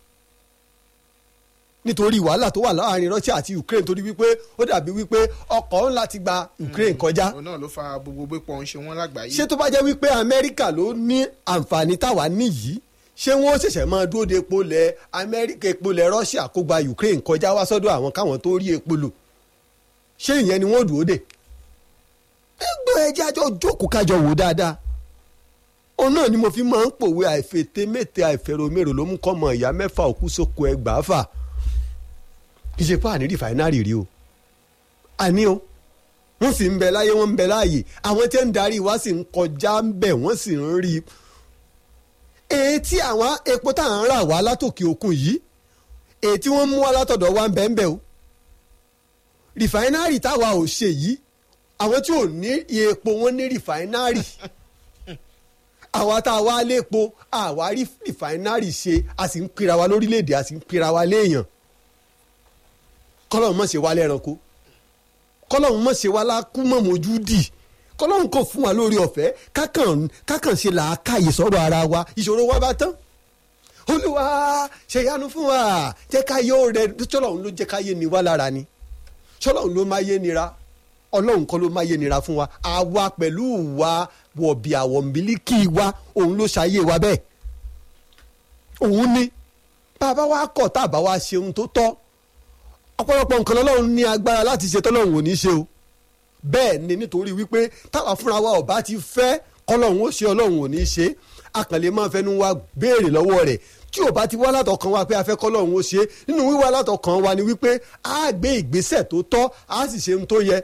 nítorí wàhálà tó wà láàrin Russia àti Ukraine torí wípé ó dàbí wípé ọkọ̀ ńlá ti gba Ukraine kọjá òun náà ló fa gbogbo gbépọ̀ ń ṣe wọ́n lágbàáyé. ṣé tó bá jẹ́ wípé amẹ́ríkà ló ní àǹfààní táwa níyìí ṣé wọ́n ṣẹ̀ṣẹ̀ máa dúró de epo lẹ̀ amẹ́ríkà epo lẹ̀ russia kó gba ukraine kọjá wá sọ́dọ̀ àwọn káwọn tó rí epo lò ṣé ìyẹn ni wọ́n dúró de ẹgbẹ́ ẹjẹ́ àjọ jókòó kájọ wò dáadáa òun náà ni mo fi máa ń pòwe àìfètè mẹ́tẹ àìfẹ̀rọ̀mẹ́rò ló mú kọ́mọ ìyá mẹ́fà òkú sóko ẹgbàá fà kì í ṣe fáàní rìfàínárì rí o àní o wọ́n sì ń bẹ láyé wọ́n ń bẹ láàyè àwọn tí ń darí wa sì ń kọjá ń bẹ̀ wọ́n sì ń rí i. èyí tí àwọn epo tá à ń rà wá látòkè òkun yìí èyí tí wọ́n mú wá látọ̀dọ̀ wa ń bẹ ń bẹ o. rìfáínárì táwa ò ṣe yìí àwọn tí ò ní epo wọn ní rìfáínárì àwa tá a wá lépo àwa rí rìfáínárì ṣe a sì ń pera wa lórílẹ̀‐èdè a sì ń pera wa léèyàn kọ́lọ́ mọ̀ ṣe wá lẹ́ranko kọlọ́run mọ̀ ṣe wá lákú mọ̀ mójú dì kọlọ́run kò fún wa lórí ọ̀fẹ́ kákàn kákàn ṣe làákàyè sọ̀rọ̀ ara wa ìṣòro wa bá tán olúwa ṣèyanu fún wa jẹ́ ká yóò rẹ ṣọlọ́run ló jẹ́ ká yé ni wá lára ni ṣọlọ́run ló máa yé nira ọlọ́run kọ́ ló máa yé nira fún wa àwa pẹ̀lú wa wọ̀bì àwọ̀ mílíkì wa òun ló ṣayé wa bẹ́ẹ̀ òun ni bàbá wa kọ̀ tá a bá wa ṣe ohun tó tọ́ ọ̀pọ̀lọpọ̀ nǹkan lọ́lọ́run ní agbára láti ṣe tọ́lọ́run ò ní ṣe o bẹ́ẹ̀ ni nítorí wípé táwa fúnra wa ọba ti fẹ́ kọ́lọ́run ó ṣe ọlọ́run ò ní ṣe àkànlè máa fẹnu wa béèrè lọ́wọ́ rẹ̀ tí ò bá ti wá látọkàn wa pé a fẹ́ kọ́lọ́run ó ṣe nínú wíwá látọkàn wa ni wípé a gbé ìgbésẹ̀ tó tọ́ a sì ṣe ohun tó yẹ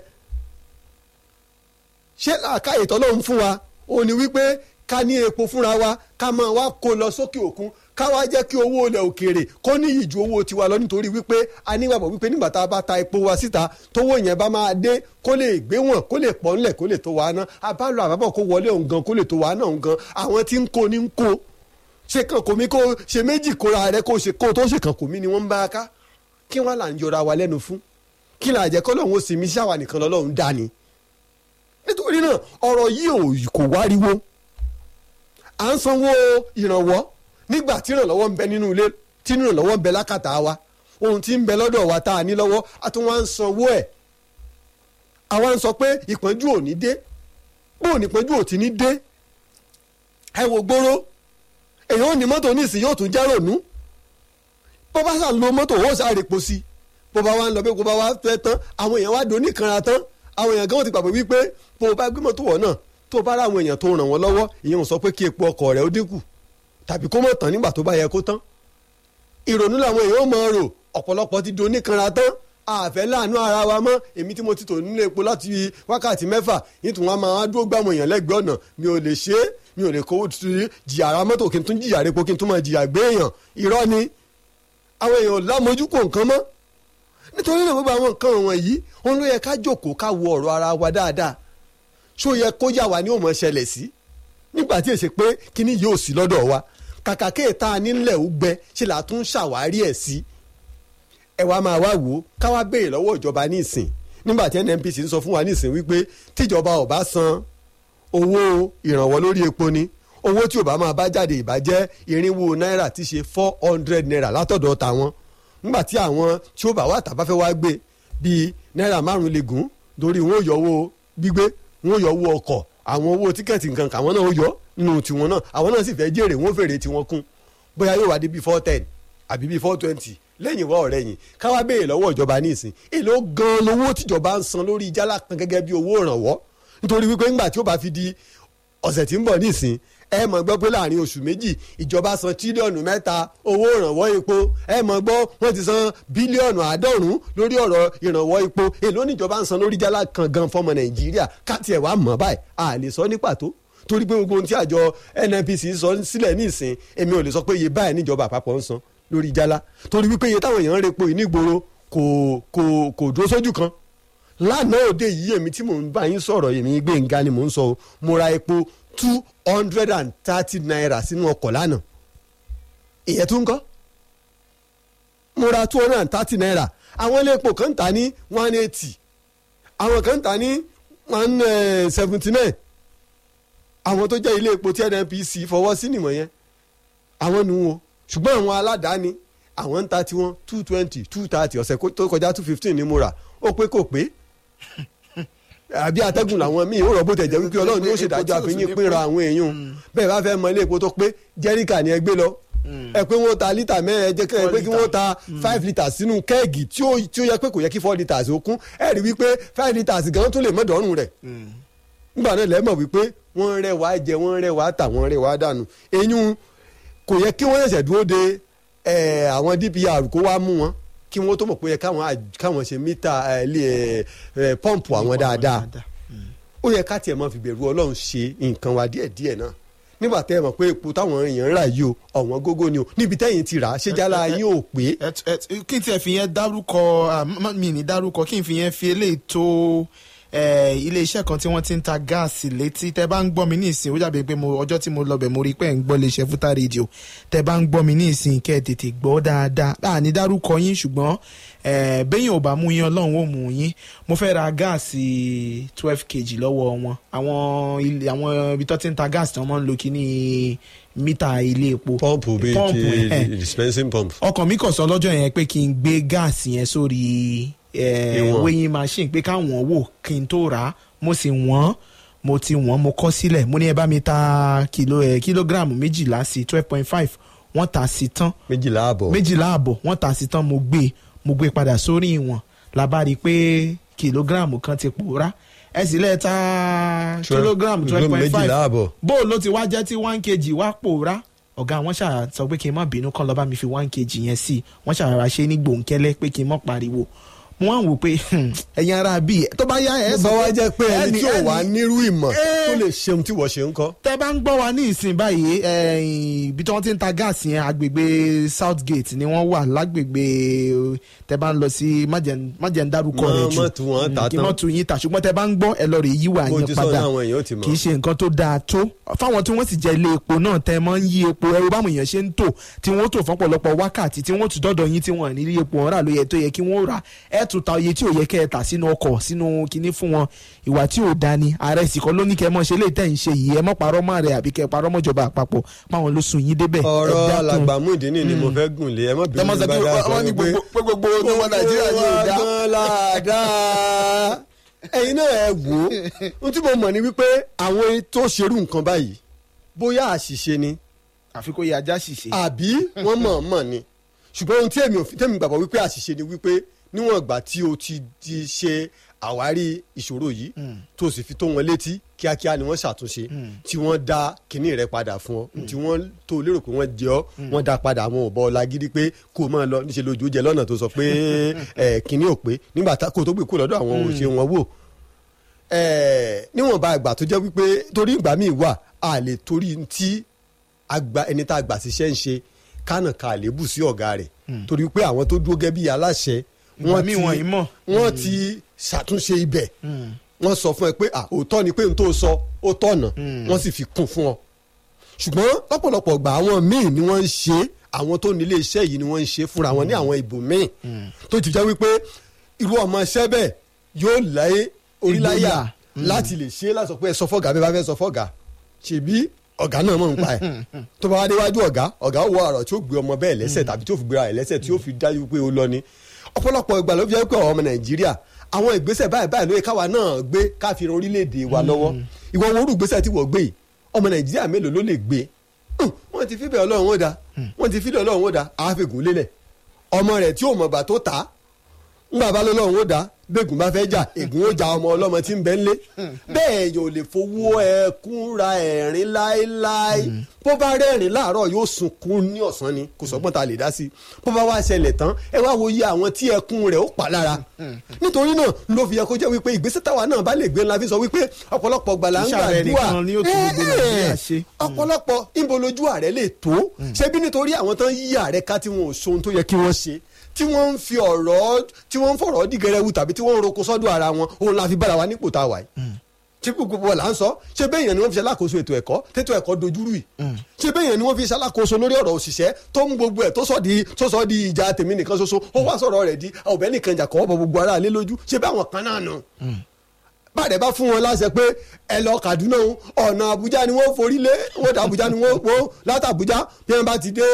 ṣé làákàyè tọ́lọ́run fún wa ó ní wípé ká ní epo fúnra wa ká máa wá kó lọ sókè òkun ká wá jẹ́ kí owó ilẹ̀ òkèèrè kó ní ìju owó tiwa lọ nítorí wípé a nígbàgbọ́ wípé nígbà tá a bá ta epo wa síta tówó yẹn bá máa dé kó lè gbé wọn kó lè pọ̀ ńlẹ̀ kó lè tó wa ná abálò àbábọ̀ kó wọlé òun gan kó lè tó wa náà òun gan àwọn tí ń kó ní ń kó ṣe kàn kò mí kó ṣe méjì kóra rẹ kó ṣe kó tó ṣe kàn kò mí ni wọ́n ń bá a ká kí wọ́n là ń yọra wa lẹ́nu fún kí là jẹ́ kọ́lọ́hún ó sì mí ṣáwa nìkan lọ́lọ́run dá ni nítorí náà ọ̀rọ̀ yìí kò wáriwo à ń sanwó ìrànwọ́ nígbà tí ìrànlọ́wọ́ ń bẹ nínú ilé tí ìrànlọ́wọ́ ń bẹ lákàtà wa ohun tí ń bẹ lọ́dọ̀ wa tá a ní lọ́wọ́ a tún wá ń sanwó ẹ̀ àwa ń sọ pé ìpọ́njú ò ní dé bó ò ní ìpọ́njú ò ti ní dé ẹ wo gbóró èèyàn ò ní mọ́tò nísìnyí yóò tún jẹ́ rònú bó bá sà lo mọ́tò ó sáré po sí bó bá wá ń lọ bí bó bá wá fẹ́ tán àwọn èèyàn wá do oníkanra tán àwọn èèyàn gan ti gbàgbé wípé bó o bá gbé mọ́tò wọ̀ náà tó o bá rà àwọn èèyàn tó ràn wọ́n lọ́wọ́ ìyẹn ò sọ pé kí epo ọkọ̀ rẹ̀ ó dínkù tàbí kó mọ̀ tán nígbà tó bá yẹ kó tán ìrònú làwọn èèyàn ó mọ̀ rò ọ̀pọ̀lọpọ̀ ti do oníkanra tán àfẹ́ láàánú ara wa mọ́ èmi tí mo ti tò nílé epo láti wákàtí mẹ́fà nítorí wọn máa dúró gbàmọ̀ èèyàn lẹ́gbẹ̀ẹ́ ọ̀nà mi ò lè ṣe é mi ò lè kó jìyà ara mọ́tò kí n tún jìyà repo kí n tún máa jìyà gbé èèyàn irọ́ ni àwọn èèyàn lámojú kò nǹkan mọ́ nítorí náà gbogbo àwọn nǹkan wọ̀nyí òun ló yẹ ká jókòó ká wo ọ̀rọ̀ ara wa dáadáa ṣó yẹ kó yà wá ní òmò ṣẹlẹ̀ sí nígbà tí èsì pé kíní yóò sí lọ́dọ̀ wa kàkà kéèta nílẹ̀ ó gbẹ ṣe là tún ṣàwárí ẹ̀ sí ẹ wá máa wá wò ó ká wá béèrè lọ́wọ́ ìjọba ní ìsìn nígbà tí NNPC ń sọ fún wa ní ìsìn wípé tíjọba ò bá san owó ìrànwọ́ lórí epo ni owó tí ò bá máa bá jáde ìbàjẹ́ irinwó náírà ti ṣe four hundred naira látọ̀dọ̀ tàwọn nígbà tí àwọn tí ó bá wà tàbá fẹ́ wá gbé bíi náírà márùn lè gùn lórí wọn ò yọ owó gbígbé wọn ò yọ owó ọkọ̀ àwọn owó tíkẹ́ẹ̀tì nǹkan kàwọn náà ó yọ nínú tiwọn náà àwọn náà sì fẹ́ jèrè wọn fèrè tiwọn kún bóyá yóò wá dé bíi four ten àbí bíi four twenty lẹ́yìn wá ọ̀rẹ́ yìí káwá béèrè lọ́wọ́ ìjọba ní ìsìn èló gan lówó tíjọba ń san lórí jálá kan gẹ́gẹ́ bí owó ìrànwọ́ nítorí wípé ńgbà tí ó bá fi di ọ̀sẹ̀ tí ń bọ̀ ní ìsìn ẹ mọ̀ gbọ́ pé láàrin oṣù méjì ìjọba san tírílíọ̀nù mẹ́ta owó ìrànwọ́ epo ẹ mọ̀ gbọ́ wọ́n ti san bílíọ̀nù àádọ́rùn-ún lórí ọ̀rọ̀ ìrànwọ́ epo èló níjọba ń san lórí jálá kan gan fọmọ nàìjíríà káàtì ẹ̀ wá mọ̀ báyìí a lè sọ ní pàtó torí pé gbogbo ohun tí àjọ nnpc sọ sílẹ̀ ní ìsìn èmi ò lè sọ pé iye báyìí níjọba àpapọ̀ ń san lórí jálá torí wípé iye táwọn èèyàn ń repo yìí nígboro kò kò kò dúró sójú kan lánàá òde yìí èmi tí mò ń bá yín sọ̀rọ̀ èmi Gbénga ni mò ń sọ o mo ra epo two hundred and thirty naira sínú ọkọ̀ lánàá ìyẹn tún kọ́ mo ra two hundred and thirty naira àwọn ilé epo kan ń tà ní one eighty àwọn kan ń tà ní one seventy nine àwọn tó jẹ́ ilé epo tí NNPC fọwọ́ sí nìmọ̀ yẹn àwọn nu wo ṣùgbọ́n àwọn aládàáni àwọn ń ta tiwọn two twenty two thirty ọ̀sẹ̀ tó kọjá two fifteen ni mo rà ó pé kò pé àbí atẹ́gùn làwọn míì ó rọ̀ bó tẹ̀ jẹ́ wípé ọlọ́run ni ó ṣèdájọ́ àfihàn pínra àwọn èèyàn bẹ́ẹ̀ bá fẹ́ mọ ilé epo tó pé jẹ́ríkà ni ẹ gbé lọ ẹ pé wọ́n ta lítà mẹ́rin ẹ jẹ́ kẹ́ ẹ pé kí wọ́n ta five litres sínú kẹ́ẹ̀gì tí ó yẹ pé kò yẹ kí four litres ó kún ẹ rí wípé five litres gan tún lè mọ́ dọ́rùn rẹ̀ nígbà náà lẹ́mọ̀ wípé wọ́n rẹ̀ wá jẹ wọ́n rẹ̀ wá tà wọ́n rẹ̀ wá dànù eyín kò yẹ kí wọ́n ṣẹ̀ṣẹ̀ dúró de àwọn DPR kó wá mú wọn kí wọ́n tó mọ̀ pé káwọn ṣe mítà pọ́ǹpù àwọn dáadáa ó yẹ ká tiẹ̀ máa fi bẹ̀rù ọlọ́run ṣe nǹkan wa díẹ̀díẹ̀ náà nígbà tẹ́ ẹ mọ̀ pé epo táwọn èèyàn ń rà yìí o ọ̀wọ́n gógó ni o níbi tẹ́yìn ti rà á ṣé jálá yín ò pé. kí n tiẹ̀ fi yẹn dárúkọ mi ní dárúkọ kí n fi yẹn fi eléyìí tó ilé iṣẹ́ kan tí wọ́n ti ń ta gáàsì létí tẹ́ bá ń gbọ́ mi ní ìsìn ó dàbí pé ọjọ́ tí mo lọ bẹ̀ mo rí pé ń gbọ́ lè ṣe fúta rédíò tẹ́ bá ń gbọ́ mi ní ìsìn kẹ́ ẹ̀ tètè gbọ́ dáadáa bá a ní dárúkọ yín ṣùgbọ́n bẹ́yìn ò bá mú yín ọlọ́run ò mú yín mo fẹ́ ra gáàsì twelve kg lọ́wọ́ wọn àwọn ilé àwọn ibi tó ti ń ta gáàsì tí wọ́n máa ń lo kíní mítà ilé epo pọ́ǹpù bíi ti dispensing pump. ọkàn mi kàn sọ lọ́jọ́ yẹn pé kí n gbé gáàsì yẹn sórí weighing machine pé káwọn wò kí n tó rà á mo sì wọ́n mo ti wọ́n mo kọ́ sílẹ̀ mo ní ẹ bá mi ta kìló ẹ kílógíráàmù méjìlá sí twelve point five wọ́n tà sí tán méjìlá àbọ̀ méjìlá àbọ̀ wọ́n tà sí tán mo gbé mo gbé padà sórí ìwọ̀n la bá rí i pé kìlógíráàmù kan ti pòórá ẹ sì lẹ́ẹ̀ ta kílógíráàmù twelve point five bó ló ti wá jẹ́ tí one kg wá pòórá ọ̀gá wọn ṣáà sọ pé kí n má bínú kán lọ bá mi fi one kg yẹn sí wọ́n ṣàrà ṣe ní gbòǹkẹ́lẹ́ pé kí n má pariwo mo wá ń wò pé ẹ̀yin ara bíi tó bá yá ẹ̀ sọ wá jẹ́ pé ẹni tí ò wá nírú ìmọ̀ tó lè ṣeun tí wọ́n ṣe ń kọ́. tẹ́ bá ń gbọ́ wa ní ìsìn báyìí ibi tí wọ́n ti ń ta gáàsì yẹn agbègbè Southgate ni wọ́n wà lágbègbè tẹ́ bá ń lọ sí májẹ̀ ń dárúkọ rẹ̀ jù kí wọ́n tún yín ta ṣùgbọ́n tẹ́ bá ń gbọ́ ẹ lọ rè yí wà yẹn padà kì í ṣe nǹkan tó dáa tó fáwọn tí wọ́n sì jẹ ilé epo náà tẹ́ mọ́ ń yí epo ẹrú báwọn èèyàn ṣe ń tò tí wọ́n tò fọ́pọ̀lọpọ̀ wákàtí tí wọ́n tún dọ́dọ̀ yín tí wọ́n ní ilé epo ọ̀rà ló yẹ tó yẹ kí wọ́n rà ẹ̀ tún ta iye tí ò yẹ kẹ́ ẹ tà sínú ọkọ̀ sínú kinní fún wọn ìwà tí ò da ni ààrẹ ìsìnkọ́ ló ní kẹ́ ẹ mọ̀ ṣe lè tẹ̀ ń ṣe yìí ẹ mọ̀ parọ́ mọ́ rẹ̀ àbí kẹ́ ẹ parọ́ mọ́jọba àpapọ̀ páwọn ló sùn yín débẹ̀. ọ̀rọ̀ alàgbàmú ìdíní ni mo fẹ́ gùn lé ẹ mọ̀ bí mo bá dá sọ pé gbogbo ọmọ nàìjíríà ni ò dá. ẹ̀yin náà ẹ wò ó ohun tí mo mọ̀ ni wípé àwọn tó ṣerú nǹkan báyìí bóyá àṣìṣe ni àfi kó yẹ ajá ṣìṣe. àbí wọ́n mọ̀ mọ̀ ni ṣùgbọ́n ohun tí èmi ò fi tẹ́mi gbàgbọ́ wípé àṣìṣe ni wípé níwọ̀n ìgbà tí o ti di ṣe àwárí ìṣòro yìí tó o sì fi tó wọn létí kíákíá ni wọ́n ṣàtúnṣe tí wọ́n dá kinní rẹ padà fún ọ tí wọ́n tó lérò pé wọ́n jẹ ọ́ wọ́n dá padà àwọn ò bọ́ ọ lágídí pé kó o máa lọ níṣẹ́ lójú jẹ lọ́nà tó sọ pé ẹ̀ kinní ò pé nígbà tá- kó o tó gbé kó lọ́dọ̀ àwọn òṣè wọn wò ẹ̀ níwọ̀nba ìgbà tó jẹ́ wípé torí ìgbà míì wà a lè torí tí agba ẹni tá a gbà síṣẹ́ ń ṣe kánà ka àlébù sí ọ̀gá rẹ̀ torí pé àwọn tó dúró gẹ́gẹ́ bí aláṣẹ Ìgbà míì wọ̀nyí mọ̀. wọ́n ti ṣàtúnṣe ibẹ̀ wọ́n sọ fún ẹ pé à òótọ́ ni pé n tó sọ ó tọ̀nà wọ́n sì fi kún fún ọ ṣùgbọ́n lọ́pọ̀lọpọ̀ gbà àwọn míì ni wọ́n ń ṣe àwọn tó nílé iṣẹ́ yìí ni wọ́n ń ṣe fúnra wọn ní àwọn ìbò míì tó ti jẹ́ wípé irú ọmọ iṣẹ́ bẹ́ẹ̀ yóò láyé oríláyà Ìgboyà. láti lè ṣe é láti sọ pé ẹ sọ fọ́gà bí ẹ bá fẹ́ sọ fọ́gà ṣèbí ọ̀gá náà mọ̀ ń pa ẹ̀ tó bá wá déwájú ọ̀gá ọ̀gá ó wọ ọ̀rọ̀ tí ó gbé ọmọ bẹ́ẹ̀ lẹ́sẹ̀ tàbí tí ó fi gbéra ẹ̀ lẹ́sẹ̀ tí ó fi dájú pé ó lọ ni ọ̀pọ̀lọpọ̀ ìgbà ló fi jẹ́ pé àwọn ọmọ nàìjíríà àwọn ìgbésẹ̀ báyìí báyìí ló yẹ káwa náà gbé káfíń orílẹ̀-èdè wa lọ́wọ́ ìwọ wo orú ìgbésẹ̀ tí wọ́n gbé yìí ọmọ nàìjíríà mélòó ló lè gbé Hùn, wọ́n ti fíbẹ̀ ọlọ́run ó da wọ́n ti fíbẹ̀ ọlọ́run ó da àáfẹ̀gùn lélẹ̀ ọmọ rẹ̀ tí ò mọ̀gbà tó ta á ńgbà bá lọ́lọ́run ó dá bẹ́ẹ̀gùn bá fẹ́ jà ègún ó ja ọmọ ọlọ́mọ tí ń bẹ ńlé bẹ́ẹ̀ yóò lè fowó ẹkún ra ẹ̀rín láéláé bó bá rẹ́rìn láàárọ̀ yóò sunkún ní ọ̀sán ni kò sọ́gbọ́n ta lè dá sí i bó bá wá ṣẹlẹ̀ tán ẹ wá wo iye àwọn tí ẹkún rẹ̀ ó pa lára nítorí náà ló fi yẹ kó jẹ́ wípé ìgbésẹ̀ táwa náà bá lè gbé ńlá fi sọ wípé ọ̀pọ̀lọpọ̀ gbàlà ń Iṣẹ́ ààrẹ gbàdúrà nìkan ni ó tún gbogbo Nàìjíríà ṣe. ọ̀pọ̀lọpọ̀ ìbò lójú ààrẹ lè tó ṣebí nítorí àwọn tán yí ààrẹ ká tí wọn ò ṣohun tó yẹ kí wọ́n ṣe tí wọ́n ń fi ọ̀rọ̀ tí wọ́n ń fọ̀rọ̀ dìgẹrẹwu tàbí tí wọ́n ń roko sọ́dọ̀ ara wọn òun la fi bára wa nípò tá a wà yìí ṣé gbogbo wa là ń sọ ṣé bẹ́ẹ̀ yẹn ni wọ́n fi ṣe alákòóso ètò ẹ̀kọ́ tètò ẹ̀kọ́ dojúrú yìí ṣé bẹ́ẹ̀ yẹn ni wọ́n fi ṣe alákòóso lórí ọ̀rọ̀ òṣìṣẹ́ tó ń gbogbo ẹ̀ tó sọ di tó sọ di ìjà tèmi nìkan ṣoṣo ó wá sọ̀rọ̀ rẹ̀ di ọ̀bẹ nìkan jà kọ́ bọ̀ gbogbo ara lé lójú ṣé bẹ́ẹ̀ àwọn kan náà nù bàdẹ bá fún wọn láṣẹ pé ẹ lọ Kaduna o ọ̀nà Àbújá ni wọ́n forí lé wọ́n dà Àbújá ni wọ́n wọ́n láti Àbújá bí wọ́n bá ti dé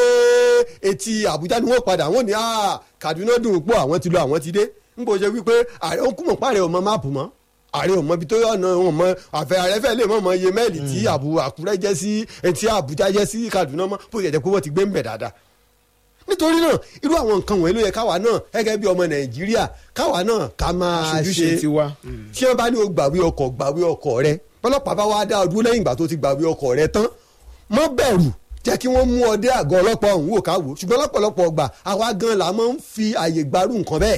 etí Àbújá ni wọ́n padà wọ́n ní à Kaduna dùn pọ̀ àwọn ti lọ àwọn ti dé n kò ṣe wípé ààrẹ ń kú mọ̀ pàrẹ ọmọ máàpù mọ́ ààrẹ ọmọ ibi tó ọ̀nà ọmọ àfẹ ààrẹ fẹ́ lè mọ̀ mọ iye mẹ́ẹ̀lì tí àbú Àkúrẹ́ jẹ́ sí etí Àbújá jẹ́ sí Kaduna mọ́ bó ṣe jẹ́ pé wọ́n ti gbé ń bẹ̀ dáadáa nítorí náà irú àwọn nǹkan wọ̀nyí ló yẹ káwa náà gẹ́gẹ́ bí ọmọ Nàìjíríà káwa náà ká máa Aṣojúṣe ṣe tiwa. tí wọn bá ní o gbàwé ọkọ̀ gbàwé ọkọ̀ rẹ ọlọ́pàá bá wá dá ọ dúró lẹ́yìn ìgbà tó ti gbàwé ọkọ̀ rẹ tán mọ́ bẹ̀rù jẹ́ kí wọ́n mú ọ dé àgọ́ ọlọ́pàá ọ̀hún wò ká wò ṣùgbọ́n lọ́pọ̀lọpọ̀ ọgbà àwa gan la máa ń fi àyè gbarú nǹkan bẹ́ẹ̀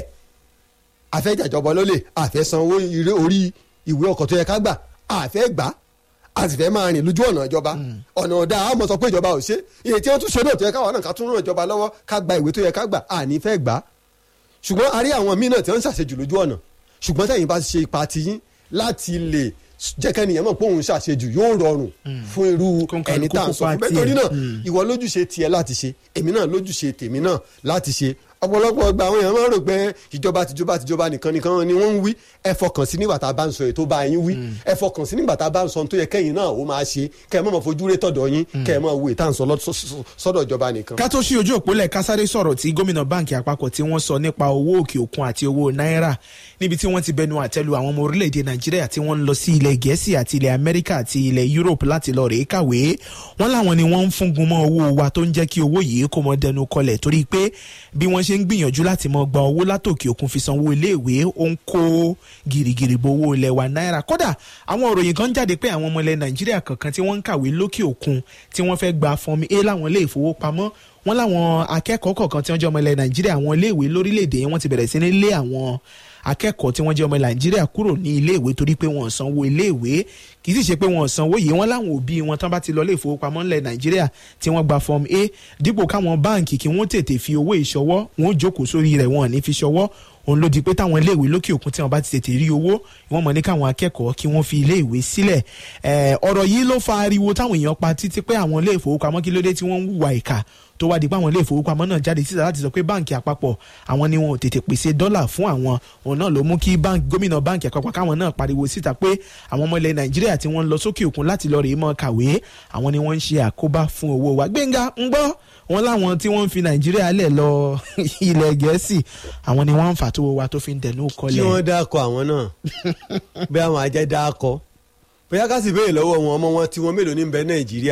àfẹ́ jàjọbọ lólè àfẹ́ san owó ire orí ìwé ọkọ̀ tó yẹ ká gbà àfẹ́ gbà a sì fẹ́ máa rìn lójú ọ̀nà ìjọba ọ̀nà ọ̀dà a mọ̀ sọ pé ìjọba ò ṣe iye tí wọ́n tún ṣe náà tó yẹ káwọn náà ká tún ràn ìjọba lọ́wọ́ ká gba ìwé tó yẹ ká gbà àní fẹ́ gbà á ṣùgbọ́n a rí àwọn míì náà tí wọ́n ń ṣàṣejù lójú ọ̀nà ṣùgbọ́n tẹ̀yìn bá ṣe ipa tiyín láti lè jẹ́ kẹ́niyàn mọ̀ pé òun ṣàṣejù yóò rọrùn fún irú Kóńkálukú ẹni tá à ń sọ kópa fún bẹ́ẹ̀ tiẹ̀. torí náà ìwọ lójúṣe tiẹ̀ láti ṣe èmi náà lójúṣe tèmi náà láti ṣe ọ̀pọ̀lọpọ̀ ọgbà àwọn èèyàn máa ń rò pé ìjọba tìjọba tìjọba nìkan nìkan ni wọ́n ń wí ẹ fọkàn sí nígbà tá a bá ń sọ ètò bá yín wí ẹ fọkàn sí nígbà tá a bá ń sọ ohun tó yẹ kẹ́yìn náà ó máa ṣe kẹ́ ẹ má máa fojú ré tọ̀dọ̀ yín kẹ́ ẹ máa wo ìtàn sọ lọ́- sọ́dọ̀ ìjọba nìkan. ká tó ṣí ojú òpólẹ̀ kásáré sọ̀rọ̀ tí gómìnà báǹkì àpapọ̀ tí wọ́n sọ nípa owó òkè òkun àti owó náírà níbi tí wọ́n ti bẹnu àtẹ́lu àwọn ọmọ orílẹ̀-èdè nàìjíríà tí wọ́n ń lọ sí ilẹ̀ gẹ̀ẹ́sì àti ilẹ̀ amẹ́ríkà àti ilẹ̀ europe láti lọ rèé kàwé wọ́n láwọn ni wọ́n ń fúngun mọ́ owó wa tó ń jẹ́ kí owó yìí kó mọ dẹnu kọlẹ̀ torí pé bí wọ́n ṣe ń gbìyànjú láti mọ gba owó látòkè òkun fi sanwó iléèwé ó ń kó gìrìgìrì bo owó ilẹ̀ wa náírà kódà àwọn òròyìn kan jáde pé àwọn ọmọ ilẹ̀ nàìjíríà kankan tí wọ́n ń kàwé lókè òkun tí wọ́n fẹ́ gba fọmi a láwọn ilé ìfowópamọ́ wọ́n láwọn akẹ́kọ̀ọ́ kọ̀ọ̀kan tí wọ́n jẹ́ ọmọ ilẹ̀ nàìjíríà àwọn iléèwé lórílẹ̀‐èdè yẹn wọ́n ti bẹ̀rẹ̀ sí ní lé àwọn akẹ́kọ̀ọ́ tí wọ́n jẹ́ ọmọ nàìjíríà kúrò ní iléèwé torí pé wọ́n sanwó iléèwé kì í sì ṣe pé wọ́n sanwó yìí wọ́n láwọn òbí wọn tán bá ti lọ ilé ìfowópamọ́ ńlẹ̀ nàìjíríà tí wọ́n gba fọ́ọ̀mù a dípò káwọn báǹkì kí wọ́n tètè fi owó ìṣọwọ́ wọn ó jókòó sórí rẹ̀ wọn ò ní fi ṣọwọ́ òun ló di pé táwọn iléèwé lókè òkun tí wọn bá ti tètè rí owó wọn mọ ní káwọn akẹ́kọ̀ọ́ kí wọ́n fi iléèwé sílẹ̀ ẹ̀, ọ̀rọ̀ yìí ló fa ariwo táwọn èèyàn pa títí pé àwọn ilé ìfowópamọ́ kí ló dé tí wọ́n ń hùwà ìkà tó wá di pé àwọn ilé ìfowópamọ́ náà jáde síta láti sọ pé báǹkì àpapọ̀ àwọn ni wọn ò tètè pèsè dọ́là fún àwọn òun náà ló mú kí báǹkì gómìnà báǹkì àpapọ̀ káwọn náà pariwo síta pé àwọn ọmọ ilẹ̀ nàìjíríà tí wọ́n ń lọ sókè òkun láti lọ rèé mọ́ kàwé àwọn ni wọ́n ń ṣe àkóbá fún owó wa gbẹ̀ngà ń gbọ́ wọn láwọn tí wọ́n ń fi nàìjíríà lẹ̀ lọ ilẹ̀ gẹ̀ẹ́sì àwọn ni wọ́n ń fà tó owó wa tó fi ń dẹnu kí kọlẹ̀ wọ́n dákọ̀ àwọn náà bí àwọn ajẹ́ dákọ̀ bóyá ká sì béèrè lọ́wọ́ wọn ọmọ wọn tí wọ́n mélòó ní bẹ nàìjíríà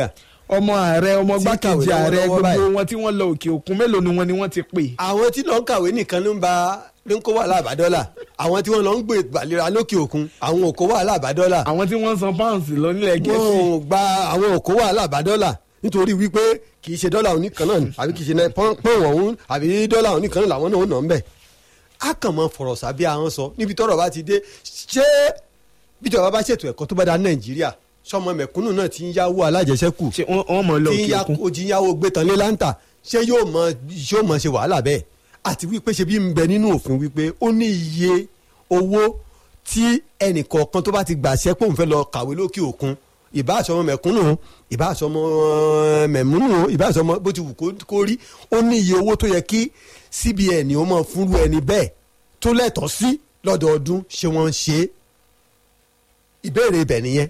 ọmọ ààrẹ ọmọ Tí gbákejì kàwé ààrẹ lọ́wọ́lọ́wọ́ gbogbo báyìí. wọn tí wọ́n lọ òkè òkun mélòó ni wọ́n ni wọ́n ti pè. àwọn tí lọ ń kàwé nìkan ló ń ba ló ń kó wàhálà àbádọ́là àwọn tí wọ́n lọ ń gbé ìgbàlera lókè òkun àwọn ò kó wàhálà àbádọ́là àwọn tí wọ́n san pounds lọ nílẹ̀ gẹ̀ẹ́sì. wọn ò gba àwọn ò kó wàhálà àbádọ́là nítorí wípé kì í ṣe dọ́là oníkan náà ni àbí kì í ṣe pọ́n ọ̀hún àbí dọ́là oníkan náà làwọn náà ń nà ń bẹ̀. a kàn mọ fọ̀rọ̀ sábẹ́ àwọn sọ níbi tọ́rọ̀ bá ti dé ṣé bíjọba bá ṣètò ẹ̀kọ́ tó bá da nàìjíríà sọmọ mẹ̀kúnnù náà ti ń yáwó alájẹsẹ́kù ṣé wọ́n wọ́n mọ̀ lọ tí ń òkè ya òkun. ojú yáwó gbé tán lé láǹtà ṣé yóò mọ yóò mọ ṣe wàhálà bẹ́ẹ̀ àti wípé ṣe bí ń bẹ nínú òfin wípé ó ní iye owó tí ẹnìkọ̀ọ̀kan tó bá ti gbàṣẹ́ pé òun fẹ́ lọ kàwé lókè òkun ìbáṣọmọ mẹ̀kúnnù ìbáṣọmọ mẹ̀múnnù ìbáṣọmọ bó ti wù kó- kó rí ó ní iye owó tó yẹ kí CBN ó mọ fúnrú ẹni bẹ́ẹ̀ tó lẹ́tọ̀ọ́ sí lọ́dọọdún ṣé wọ́n ń ṣe é ìbéèrè ibẹ̀ nìyẹn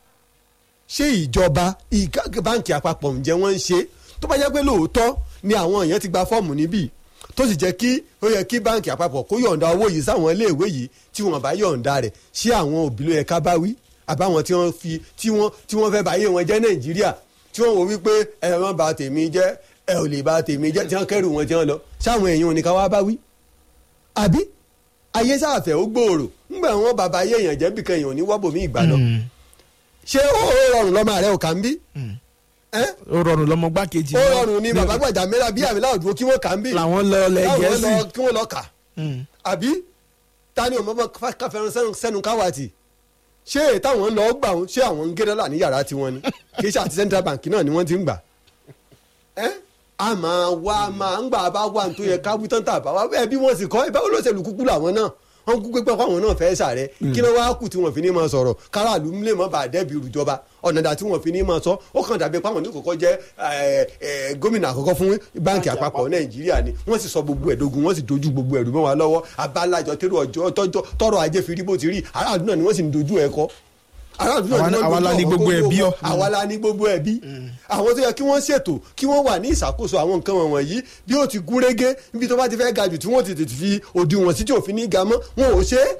ṣé ìjọba ìka- báǹkì àpapọ̀ ǹjẹ́ wọ́n ń ṣe tó bá jẹ́ pé lóòótọ́ ni àwọn èèyàn ti gba fọ́ọ̀mù níbí tó sì jẹ́ kí ó yẹ kí báǹkì àpapọ̀ kó yọ̀ǹda owó yìí sáwọn iléèwé yìí tí wọ́n bá yọ̀ǹda rẹ̀ ṣé àwọn òbí ló yẹ ká bá wí àbáwọn tí wọ́n fi tí wọ́n tí wọ́n fẹ́ báyé wọn jẹ́ nàìjíríà tí wọ́n wò wípé ẹ má bà tèmi jẹ́ ẹ ò lè bà tèmi jẹ́ tí wọ́n kẹ́rù wọn tí wọ́n lọ sáwọn èèyàn ò ní ká wá bá wí àbí ayé sáàfẹ́ ó gbòòrò ńgbà wọn bàbá ayé èèyàn jẹ́ bìkan èèyàn ò ní wọ́bòmí ìgbà lọ ṣé ó rọrùn lọ́mọ rẹ ò kà ń bí ẹ́ ó rọrùn lọmọ gbákejì ó náà. rọrùn ní bàbá gbàjà mẹ́ra bí àmì láwùjọ kí wọ́n kà ń bí làwọn lọ lẹ láwọn gẹ̀ẹ́sì. lọ kí wọ́n lọ kà Mm. àbí ta ni ọmọ káfẹ́ràn sẹ́nu- sẹ́nu káwàtì ṣé èyí táwọn lọ gbà wọn ṣé àwọn ń gé dọ́là ní yàrá tiwọn ni kì í ṣe àti central bank náà ni wọ́n ti ń gbà ẹ́ a máa wá máa ń gbà bá wà tó yẹ káwí tán tà bá wá bẹ́ẹ̀ bí wọ́n sì kọ́ ìbáwọ́ olóṣèlú kúkú làwọn náà wọ́n kú pé àwọn náà fẹ́ sàrẹ́ kí ló wá kù tí wọ́n fi ní máa sọ̀rọ̀ káràlú lè mọ́ bá a dẹ́bi ìrùjọba ọ̀nà dà tí wọ́n fi ní máa sọ ó kàn dàbí pé àwọn ní kòkó jẹ́ ẹ, ẹ, gómìnà àkọ́kọ́ fún báǹkì àpapọ̀ nàìjíríà ni wọ́n sì sọ gbogbo ẹ̀dógún wọ́n sì dojú gbogbo ẹ̀rù mọ́ wa lọ́wọ́ abálájọ tẹ́rù ọjọ́ tọ́jọ́ tọrọ ajé fi rí bó ti rí aráàlú náà ni wọ́n sì ń dojú ẹ̀ kọ́ aráàlú náà ni Àwa- wọ́n àwa la dojú ní ọ̀rọ̀ gbogbo gbogbo ẹbí wọn. ọ. àwa la ní gbogbo ẹbí àwọn tó yẹ kí wọ́n ṣètò kí wọ́n wà ní ìṣàkóso àwọn nǹkan wọ̀nyí bí ó ti gún régé níbi tó bá ti fẹ́ ga jù tí wọ́n ti tètè fi òdiwọ̀n sí tí òfin ní ga mọ́ wọn ò ṣe é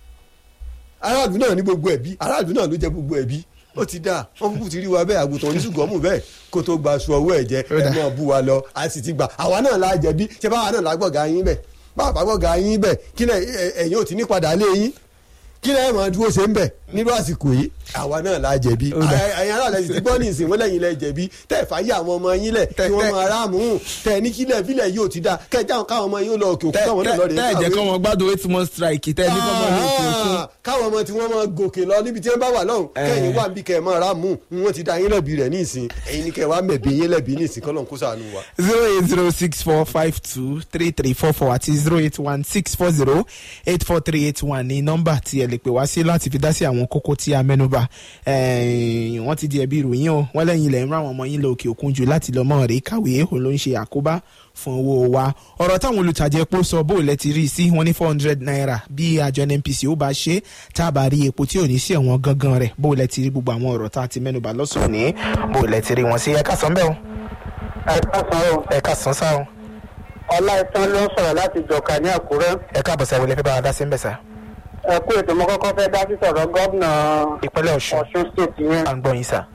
aráàlú náà ní gbogbo ẹbí aráàlú náà ló jẹ gbogbo ẹbí ó ti dáa wọn kúkú ti rí wa bẹ́ẹ̀ àgùntàn oníṣùgọ́mù bẹ́ẹ̀ kó tó gba aṣọ ọwọ́ ẹ̀ jẹ Ó dáa. ẹ máa bú wa lọ a sì ti gbà àwa náà la jẹ̀bi ṣé báwa náà la gbọ̀gà yín bẹ̀ báwa bá gbọ̀gà yín bẹ̀ kí lẹ̀ ẹ̀yin ò ti ní padà lé yín kí lẹ̀ máa dúró ṣe ń bẹ̀ nírú àsìkò yìí àwa náà la jẹ̀bi Ó dáa. ẹ̀yin aráàlú ẹ̀sìn ti gbọ́ ní ìsìn wọ́n lẹ́yìn lẹ jẹ̀bi tẹ́ ẹ̀ fàyè àwọn ọmọ yín lẹ̀ Tẹ́- kí wọ́n tẹ́- máa ráàmù tẹ́ ẹ ní kílẹ̀ bílẹ̀ yóò ti dáa kẹ́ ẹ jáwọn káwọn ọmọ yín ó lọ òkè òkú tẹ́ káwọn náà lọ rèé tẹ́ ẹ̀ jẹ́ kàwé kọ́ wọn gbádùn eight month strike tẹ́ ẹ ní kọ́ mọ́ ní òkè òkun. Ah, káwọn ọmọ tí wọ́n máa gòkè lọ níbi tí wọ́n bá wà lọ́hùn Eh. kẹ́yìn wà níbi kẹ́ ẹ̀ máa rà mú wọ́n ti da yín lẹ́bi rẹ̀ ní ìsìn ẹ̀yin ni kẹ́ ẹ̀ wá mẹ̀bi yín lẹ́bi ní ìsìn kọ́lọ́n kó sànù wa. zero eight zero six four five two three three four four àti zero eight one six four zero eight four three eight one ní nọ́mbà tí ẹ lè pè wá sí láti fi dá sí àwọn kókó tí a mẹ́nubà Eh, wọ́n ti di ẹbí ìròyìn o wọ́n lẹ́yìn ilẹ̀ ń rán àwọn ọmọ yín lọ òkè òkun jù láti lọ mọ́ rèé kàwé òun ló ń ṣe àkóbá fún owó wa ọ̀rọ̀ táwọn olùtajà epo sọ bó lẹ ti rí i sí wọn ní four hundred naira bí àjọ NNPC ó bá ṣe tá a bá rí epo tí ò ní sí ẹ̀wọ̀n gangan rẹ̀ bó lẹ ti rí gbogbo àwọn ọ̀rọ̀ tá a ti mẹ́nubà lọ́sùn ní bó lẹ ti rí wọn sí ẹ̀ka sàn bẹ́ẹ̀ o ẹ̀ka san o ẹ̀ka sàn sáà o. ọlá ìtàn ló ń sọ̀rọ̀ láti jọ̀ka ní àkúrẹ́ ẹ káàbọ̀ sáré lẹ́fẹ́ bá wa dá sí ń bẹ̀ sá. ẹ kú ètò mo kọ́kọ́ fẹ́ dá sí sọ̀rọ̀ gómìnà ìpínlẹ̀ ọ̀ṣun ọ̀ṣun state yẹn à ń gbọ́ yín sá.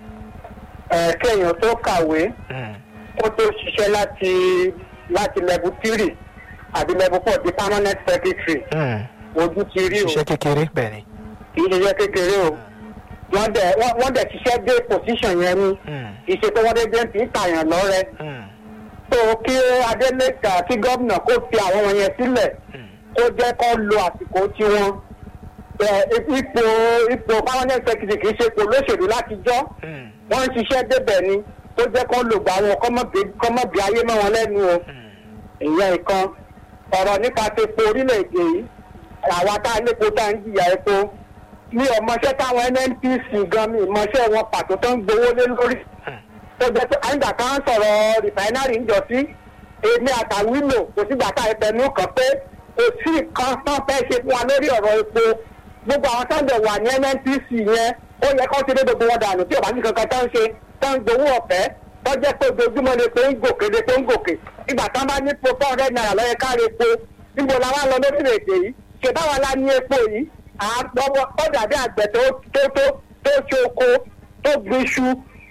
ẹ kéèyàn tó kàwé kó tó ṣiṣẹ́ láti láti level three àbí level four di permanent secretary ojú ti rí o ṣiṣẹ́ kékeré bẹ́ẹ̀ ni. kì í ṣiṣẹ́ kékeré o wọ́n dẹ̀ wọ́n wọ́n dẹ̀ ṣiṣẹ́ dé position yẹn ni kì í ṣe pé wọ́n dé dé ń fi ń tàyàn lọ́rẹ́ tó kí adélèkà kí gómìnà kó fi àwọn wọn yẹn sílẹ̀ kó jẹ́ kó lo àsìkò tiwọn ẹ, ipò ipò permanent secretary kì í ṣe ipò olóṣèlú láti jọ́ wọ́n ń ṣiṣẹ́ débẹ̀ ni tó jẹ́ kó lò gbà wọn kọ́mọ̀bí ayé mọ́ wọn lẹ́nu o ìyẹn ìkan ọ̀rọ̀ nípa ti epo orílẹ̀-èdè yìí àwa tá a lépo tá a ń jìyà epo ní ọmọọṣẹ́ táwọn nnpc gan mi ìmọ̀ṣẹ́ wọn pàtó tó ń gbowó lé lórí tó jẹ́ pé àyìnbá kan sọ̀rọ̀ rìfáínárì ń jọ sí èmi àtàwílò kò sígbà tá a tẹnu kàn pé kò sí nǹkan tán fẹ́ ṣe fún wa lórí ọ̀rọ̀ epo gbogbo àwọn sáńdẹ̀ wà ní nnpc yẹn ó yẹ kó ti dé gbogbo wọn dànù tí ò bá ní kankan tán ṣe tán gbowó ọ̀fẹ́ tó jẹ́ pé ojoojúmọ́ ni pé ń gòkè ni pé ń gòkè ìgbà tán bá ní po four hundred naira lọ́yẹ káre epo níbo la wá lọ lórílẹ̀‐èdè yìí ṣe báwa la ní epo yìí àgbọ̀wọ́ ó dàbí àgbẹ̀ tó tó tó tó ṣe oko tó gbin iṣu tó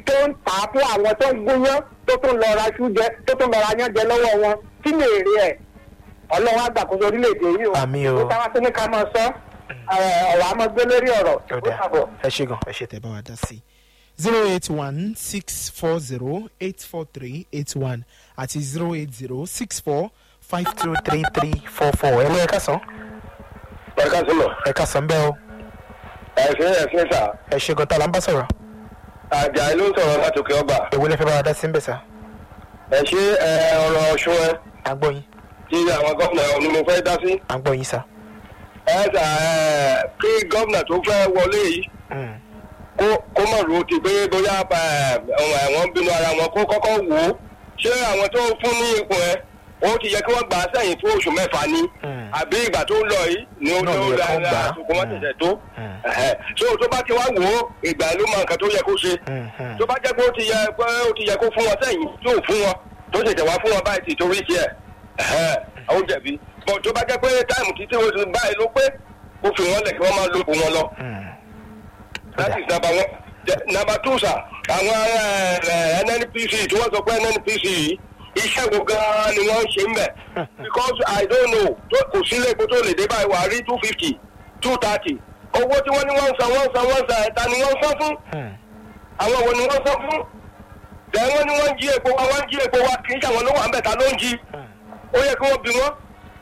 tó ń tà á fún àwọn tó ń gúnyán tó tún lọ ra iṣu jẹ tó tún lọ ra yán jẹ lọ́wọ́ wọn kí ni èrè ẹ̀ ọlọ́run àgbàkóso orílẹ̀-èdè yìí o Àmín o. ó táwa tó ní ká máa sọ ọ̀rọ̀ àmọ́ gbé lórí ọ̀rọ̀ ó ó dà dàbọ̀. ẹ ṣe gan ẹ ṣe tẹ bá wa dá sí zero eight one six four zero eight four three eight one àti zero eight zero six four five two three three four four ẹ lọ ẹ kásán Ọ̀ká sílọ̀. ẹ kásán bẹ́ẹ̀ o Ẹ̀sìn ẹ̀sìn sà. ẹ ṣe gan tá a là ń bá sọ̀rọ̀ Àjà ló ń sọ̀rọ̀ láti òkè ọgbà. èwo lẹ fẹ́ bá wa dá sí ń bẹ̀ sá Ẹ ṣe ẹ, ọ̀rọ̀ ọ̀ṣun ẹ à ń gbọ́ yín tí àwọn gómìnà ni mo fẹ́ dá sí. à ń gbọ́ yín sá. Ẹ sà ẹ kí gómìnà tó fẹ́ wọlé yìí Mm, kó kó mọ̀ ro ti pé bóyá ẹ, wọ́n bínú ara wọn kó kọ́kọ́ wò ó. Ṣé àwọn tó fún ní ipò ẹ ó ti yẹ kí wọ́n gbà á sẹ́yìn fún oṣù mẹ́fà ni? Mm. Àbí ìgbà tó ń lọ yìí ni ó Náà tó ló yẹ ra kó gbà á. àsìkò wọn tẹ̀sẹ̀ tó? Mm. Ẹ̀hẹ̀. So tó bá ti wá wò ó ìgbà ló mọ nǹkan tó yẹ kó ṣe. mm, mm. tó bá jẹ́ pé ó ti yẹ pé ó ti yẹ kó fún wọn sẹ́yìn tó fún wọn tó ṣẹ̀ṣẹ̀ wá fún wọn báyìí ti torí tiẹ̀ ẹ̀hẹ́n, ó jẹ̀bi bọ̀ tó bá jẹ́ pé táìmù títí ó ti báyìí ló pé kó fi wọn lẹ̀ kí wọ́n máa lo òun wọn lọ Mm. that is number one The- number two sir àwọn eh, nnpc tí wọ́n sọ pé nnpc yìí iṣẹ́ wo gan-an ni wọ́n ń ṣe ń bẹ̀ because i don't know tó- kò sí ilé epo tó lè dé báyìí wà á rí two fifty two thirty owó tí wọ́n ní wọ́n ń san wọ́n ń san wọ́n ń san ẹ̀ta ni wọ́n ń san fún Mm. àwọn wo ni wọ́n sọ fún bẹ́ẹ̀ wọ́n ní wọ́n ń jí epo wa wọ́n ń jí epo wa kì í ṣàwọn ló wà ń bẹ̀ ta ló ń jí ó yẹ kí wọ́n bí wọ́n.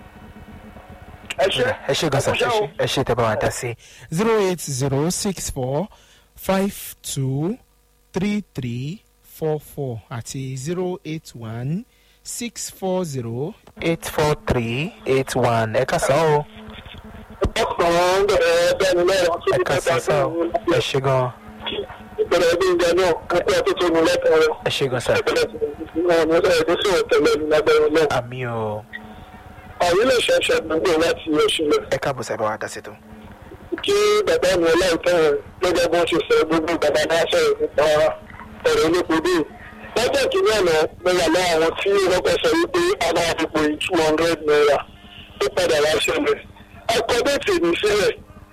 ẹ ṣe ẹ ṣe gan sa ẹ kú iṣẹ́ o. ẹ ṣe tẹ bá wa dá sí zero eight zero six four five two three three four four àti zero eight one six four zero eight four three eight one ẹ kásán o ọkàn bẹ̀rẹ̀ bẹ́ẹ̀ni mẹ́rin ọtún ẹ kásán sá o ẹ ṣe gan ìbẹ̀rẹ̀ bí ìjẹ náà kápẹ́ tó tó nu lẹ́tọ̀ rẹ̀ ẹ ṣe gan sa ìbẹ̀rẹ̀ tó náà ní ọ̀sẹ̀ tó sì tẹ̀lé ní lágbẹ̀rẹ̀ náà. àmì o àwọn ilé iṣẹ́ ṣe gbogbo láti oṣù lọ ẹ káàbọ̀ sábà wa dá sí tó. kí bàbá mi ọláìtàn gẹ́gẹ́ bó ṣe sọ gbogbo bàbá náà sọ̀rọ̀ nípa ọ̀rọ̀ olóko bíi lọ́jọ́ kìíní àná mo wà lọ àwọn tí wọ́n fẹ́ sọ wípé àwọn àdìpọ̀ yìí two hundred naira tó padà wá ṣẹlẹ̀ ẹ̀kọ́ déètì mi sílẹ̀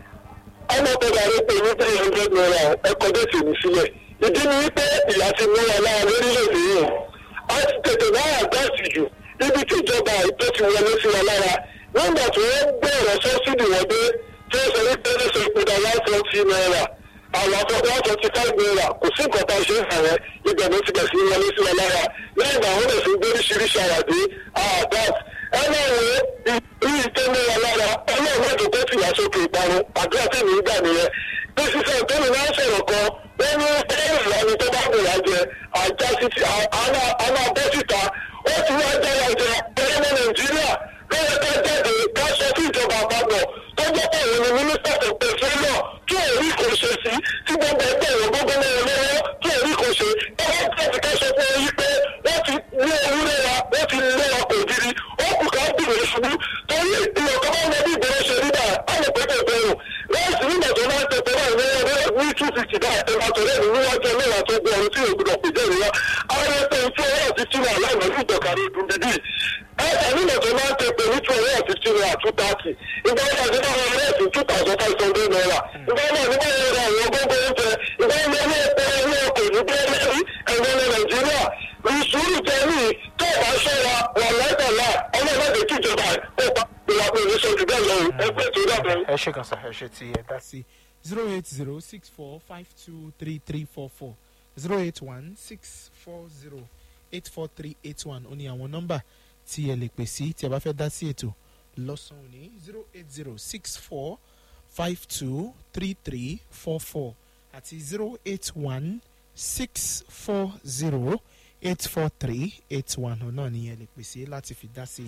ọmọ padà rẹ̀ pé ní three hundred naira ẹ̀kọ́ déètì mi sílẹ̀ ìdí ni wípé ìyá ti mú wa lára lórílẹ̀‐èdè yìí a ti tètè náà àgbàsì jù níbi tí ìjọba ètò ti wọlé sí wa lára nígbà tí wọ́n gbé ọ̀rọ̀ sọ́sídì wọ́n dé tí ó sọ wípé ní sọ ìpínlẹ̀ one twenty naira àwọn afọ one twenty five naira kò sí nǹkan tá a ṣe ń hàn yẹn ibẹ̀ ló ti bẹ̀ sí wọlé sí wa lára lẹ́yìn náà wọ́n lè fi gbé oríṣiríṣi àwàdé àdáf ẹ náà wo ìrí ìtẹ́ ní wa lára ẹ náà wọ́n tó tẹ́tì wá sókè ìparun àdúrà tẹ̀mí ń gbà nìyẹn bí sísẹ tẹ́lẹ̀ náà sọ̀rọ̀ kan wọ́n ní ẹ̀rọ ìlànà tó bá gbòòrò àjẹ àjá sí àná abọ́ síta ó ti wá jára jẹ ẹ̀rọ nàìjíríà lọ́wọ́ ká jáde ká sọ fún ìjọba àpapọ̀ tó jẹ́ pé òun ni mínísítà tó pè fún náà tí ò rí kò ṣe sí tí gbogbo ẹgbẹ́ ìwọ̀n gbogbo náà lọ́wọ́ tí ò rí kò ṣe ẹ wá jáde ká sọ fún yín pé wọ́n ti lé ewúrẹ́ wa wọ́n ti lé wa kò diri ó kù ká bìrì ṣubú torí ìwọ̀n kan máa ń lọ bí ìgboro ṣe rí báyìí á lè pẹ́ pẹ́ bẹ́ẹ̀ láìsí nígbà tó máa ń tẹ̀tẹ̀ báyìí ní ọdún ní two fifty náà ẹ̀ máa tẹ̀lé ìlú wájú ẹlẹ́wà tó gbọ́ ọ̀run tí yóò gbọdọ̀ pè jẹ́ ìrora àwọn ẹgbẹ́ tí ọwọ́ ti túnra aláìmọ̀ ní ìjọkàrí ìdúndídì ẹ̀ka nígbà tó máa ń tẹ̀tẹ̀ ní two hundred and fifty naira two thirty ìgbà wọn àti náà wọn rẹ̀ sí two thousand five hundred naira ìgbà wọn àti náà wọn rẹ̀ àwọn gbogbo oúnjẹ ìgbà wọn ní ẹgbẹ́ ẹgbẹ́ ọkọ̀ ní bẹ́ẹ̀ lẹ́rí ẹgbẹ́ ní nàìjíríà ìṣúrù jẹ́rì tó bá ṣọ́ra wà lẹ́tọ̀ọ̀la ọlọ́ọ̀lọ́dẹ kíjọba ó pa ìwà pé ìṣojú bẹ́ẹ̀ lọ ẹgbẹ́ tó dàbẹ̀. ẹ ṣe kan sa ẹ ṣe ti ẹ dá sí zero eight zero six four five two three three four four zero eight one six four zero eight four three eight one ó ní àwọn nọ́mbà tí ẹ lè pè sí tí ẹ bá fẹ́ dá sí ètò lọ́sàn-án òní zero eight zero six four five two three three four four àti zero eight one six four zero eight four three eight one ọ̀nà náà ni ẹ lè pè sí láti fi dá sí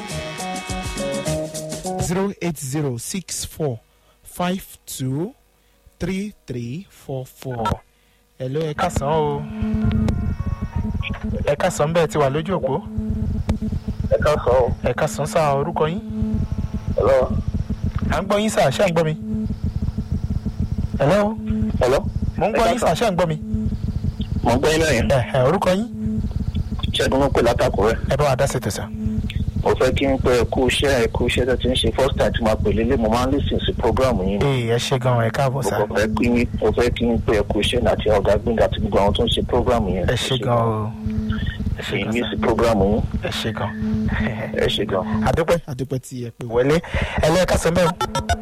zero eight zero six four five two three three four four. Hello, ẹ kásán o. Ẹ kásán bẹ́ẹ̀ ti wà lójú òpó. ẹ ká sọ ọ Ẹ kásán sá orúkọ yín. hello À ń gbọ́ yín sá, ṣé à ń gbọ́ mi? Hello, hello mo ń gbọ́ yín sá, ṣé à ń gbọ́ mi? mo gbọ́ iná yẹn Ẹ ẹ orúkọ yín. ṣẹ́gun ló pè látàkùn rẹ̀ Ẹ bá wa dá sí ètò sá. mo fẹ́ kí n pẹ́ kú iṣẹ́ ẹ kú iṣẹ́ tó ti ń ṣe first time tí mo pè lélẹ̀ mo máa ń listen sí program yín ee ẹ ṣe gan ẹ káàbọ̀ sá mo fẹ́ kí mo fẹ́ kí n pẹ́ kú iṣẹ́ àti ọ̀gá gbẹ̀ngà àti gbogbo àwọn tó ń ṣe program yẹn ẹ ṣe gan o ẹ ṣe èyí gan ní sá sí program yín ẹ ṣe gan ẹ ṣe gan. àdúpẹ́ àdúpẹ́ tí ẹ pè wọlé ẹlẹ́ẹ̀ka sọ bẹ́ẹ̀ o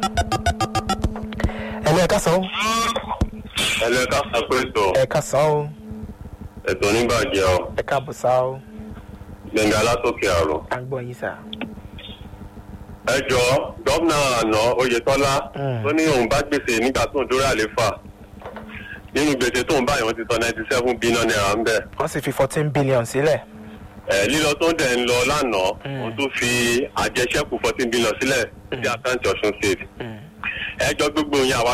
ẹlẹ́ẹ̀ka sọ o ẹlẹ́ka sàpèsò ẹ̀ka sọ o ètò oníbàjẹ́ ọ ẹ káàbọ̀ sá o gbẹ̀ngà látòkè àrùn. à ń gbọ́ yín sá. ẹ jọ gómìnà àná oyetola Mm. tó ní òun bá gbèsè nígbà tó ń dórí àléfà nínú gbèsè tó ń bá ìwọ̀n ti sọ ninety seven billion naira ń bẹ̀. wọ́n sì fi fourteen billion sílẹ̀. ẹ lílọ tó ń dẹ̀ ń lọ lánàá Mm. òun tún fi àjẹsẹ́kù fourteen billion sílẹ̀ sí àkáǹtì ọ̀ṣun state. ẹ jọ gbogbo yẹn àwa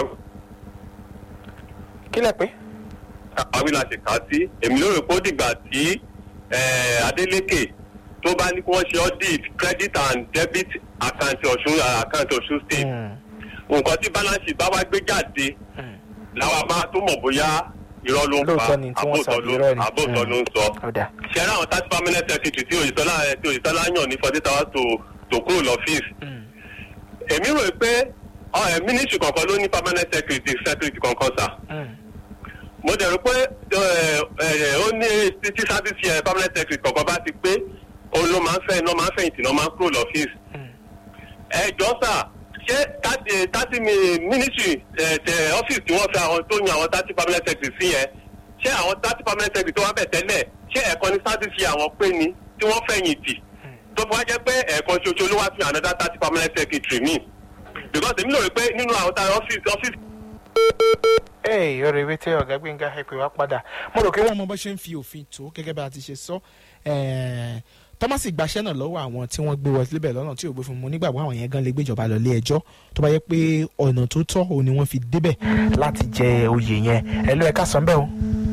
kílẹ̀ pé. àwí la ṣe kà á sí èmi lórí pé ó dìgbà tí eh, adeleke tó bá ní kí wọ́n ṣe audit credit and debit account ọ̀ṣun account ọ̀ṣun state nǹkan tí balance sheet bá wá gbé jáde làwọn bá tó mọ̀ bóyá irọ́ ló ń pa Lóòótọ́ ni tí wọ́n sọ àbóòtọ́ ló irọ́ ni. àbóòtọ́ ló ń sọ. ọ̀dà ṣe ara àwọn thirty permanent secretary tí òyìnbó tí òyìnbó yàn ní forty hours to to kúrò lọ́fíìsì. èmi rò pé mínísítì kankan ló ní permanent secretary secretary kankan sà mo dẹ̀ rò pé ẹ, ẹ, ó ní títí sábìsì ẹ permanent secretary kankan bá ti pé òun ló máa ń fẹ́ iná máa ń fẹ̀yìntì náà máa ń kúrò lọ́fíìsì. ẹ jọ sà ṣé thirty ministry ẹ, tẹ ọ́fíìsì tí wọ́n fẹ́ àwọn tó yan àwọn thirty permanent secretary sí yẹn ṣé àwọn thirty permanent secretary tó wá bẹ̀ tẹ́lẹ̀ ṣé ẹ̀kan ní sábìsì àwọn pé ni tí wọ́n fẹ̀yìntì tó fi wá jẹ́ pé ẹ̀kan ṣoṣo ló wá fi another thirty permanent secretary mi because èmi lò rí pé nínú àwọn tá ọ́fíìsì ọ́fíìsì ee ọ̀rọ̀ ìwé tí ọ̀gá gbẹ̀ngà ẹ pè wá padà mo rò pé wọ́n mọ bó ṣe ń fi òfin tó gẹ́gẹ́ bá a ti ṣe sọ ẹ̀ẹ́, tọ́másì gbaṣẹ́ náà lọ́wọ́ àwọn tí wọ́n gbé wọ síbẹ̀ lọ́nà tí ò gbé fún mi nígbàgbọ́ àwọn yẹn gan lè gbéjọba lọ ilé ẹjọ́ tó bá yẹ pé ọ̀nà tó tọ́ òun ni wọ́n fi débẹ̀ láti jẹ oyè yẹn ẹ ló ẹ̀ka sàn bẹ́ẹ̀ o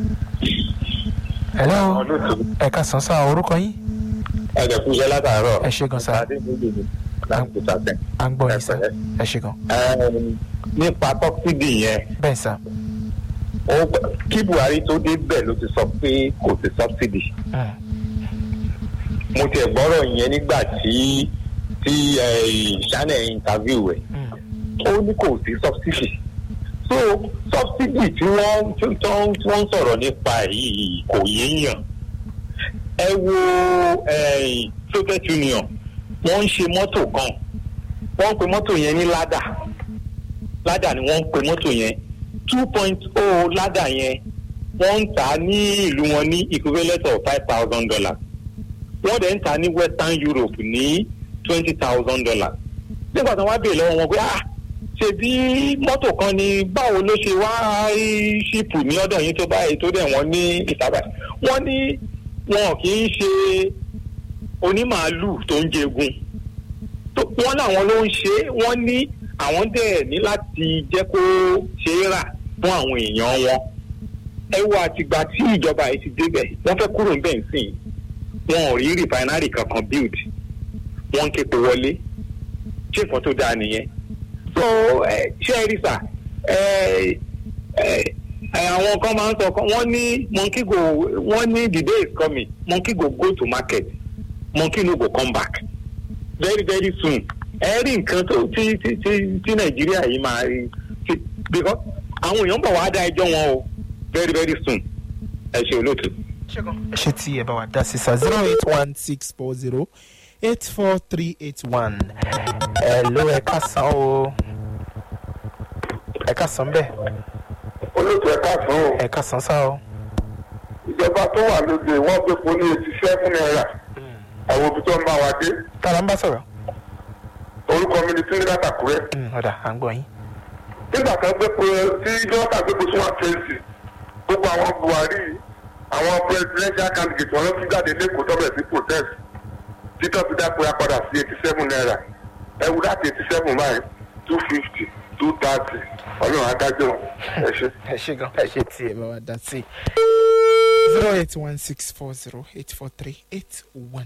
ẹ lọ́ ẹ̀ka sàn sá orúkọ yín ẹ̀jẹ̀ kú iṣẹ́ látàárọ̀ ẹ ṣe gan sá láti sàtẹ̀. à ń gbọ́ yín sá ẹ ṣe gan nípa tọ́kídì yẹn bẹ́ẹ̀ sá ó kí buhari tó dé bẹ̀ ló ti sọ pé kò sí subsidy Mm. mo tiẹ̀ gbọ́rọ̀ yẹn nígbà tí tí ìṣánẹ̀ interview ẹ̀ Mm. ó ní kò sí subsidy so subsidy tí wọ́n tí wọ́n tí wọ́n ń sọ̀rọ̀ nípa yìí kò yéèyàn ẹ wo eh, soviet union wọ́n ń ṣe mọ́tò kan wọ́n ń pe mọ́tò yẹn ní ládà ládà ni wọ́n ń pe mọ́tò yẹn two point oh ládà yẹn wọ́n ń tà á ní ìlú wọn ní equivalent of five thousand dollars wọ́n dẹ̀ ń tà á ní western europe ní twenty thousand dollars nígbà tí wọ́n bèèrè lọ́wọ́ wọn pé ah ṣebí mọ́tò kan ni báwo ló ṣe wá ṣíìpù ní ọ̀dọ̀ yín tó báyìí tó dẹ̀ wọ́n ní ìtàbà wọ́n ní wọn kì í ṣe onímàálù tó ń jẹgun tó- wọ́n láwọn ló ń ṣe é wọ́n ní àwọn dẹ̀ ní láti jẹ́ kó ṣe é rà fún àwọn èèyàn wọn ẹ wo àtìgbà tí ìjọba yìí ti débẹ̀ wọ́n fẹ́ kúrò níbẹ̀ nsìn wọn ò rí rìfáínárì kankan build wọ́n ń képe wọlé ṣé nǹkan tó dáa nìyẹn so ẹ ṣé ẹ rí sà ẹ ẹ ẹ, àwọn kan máa ń sọ kan wọ́n ní monkey go wọ́n ní the day is coming monkey go go to market monkey no go come back very very soon ẹ rí nǹkan tó tí tí tí tí nàìjíríà yìí máa rí tí because àwọn èèyàn bọ̀ wá dá ẹjọ́ wọn o very very soon ẹ ṣe olóòtú. ṣé tí ẹ bá wa dá sí sa zero eight one six four zero eight four three eight one ẹ ló ẹ ká san o ẹ ká san bẹ́ẹ̀ olóòtú ẹ̀ka fún o ẹ ká san sá o ìjọba tó wà lóde wọ́n gbé po ní eighty seven naira àwọn òbí tó ń bá wa dé tààrà ń bá sọ̀rọ̀ orúkọ mi ni túnde látàkùrẹ́ Mm, ọ̀dà à ń gbọ́ yín nígbà kan gbé po tí dọ́kítà gbé po sí one twenty gbogbo àwọn buhari àwọn presidential candidate wọn ló tún jáde lẹ́kọ̀ọ́ tó bẹ̀rẹ̀ sí protest títọ́ fi dápẹ́ apádà sí eighty seven naira ẹ wú láti eighty seven báyìí two fifty two thirty ọlọ́run adájọ́ ẹ ṣe. ẹ ṣe gan ẹ ṣe tí ẹ bá wa dá sí zero eight one six four zero eight four three eight one.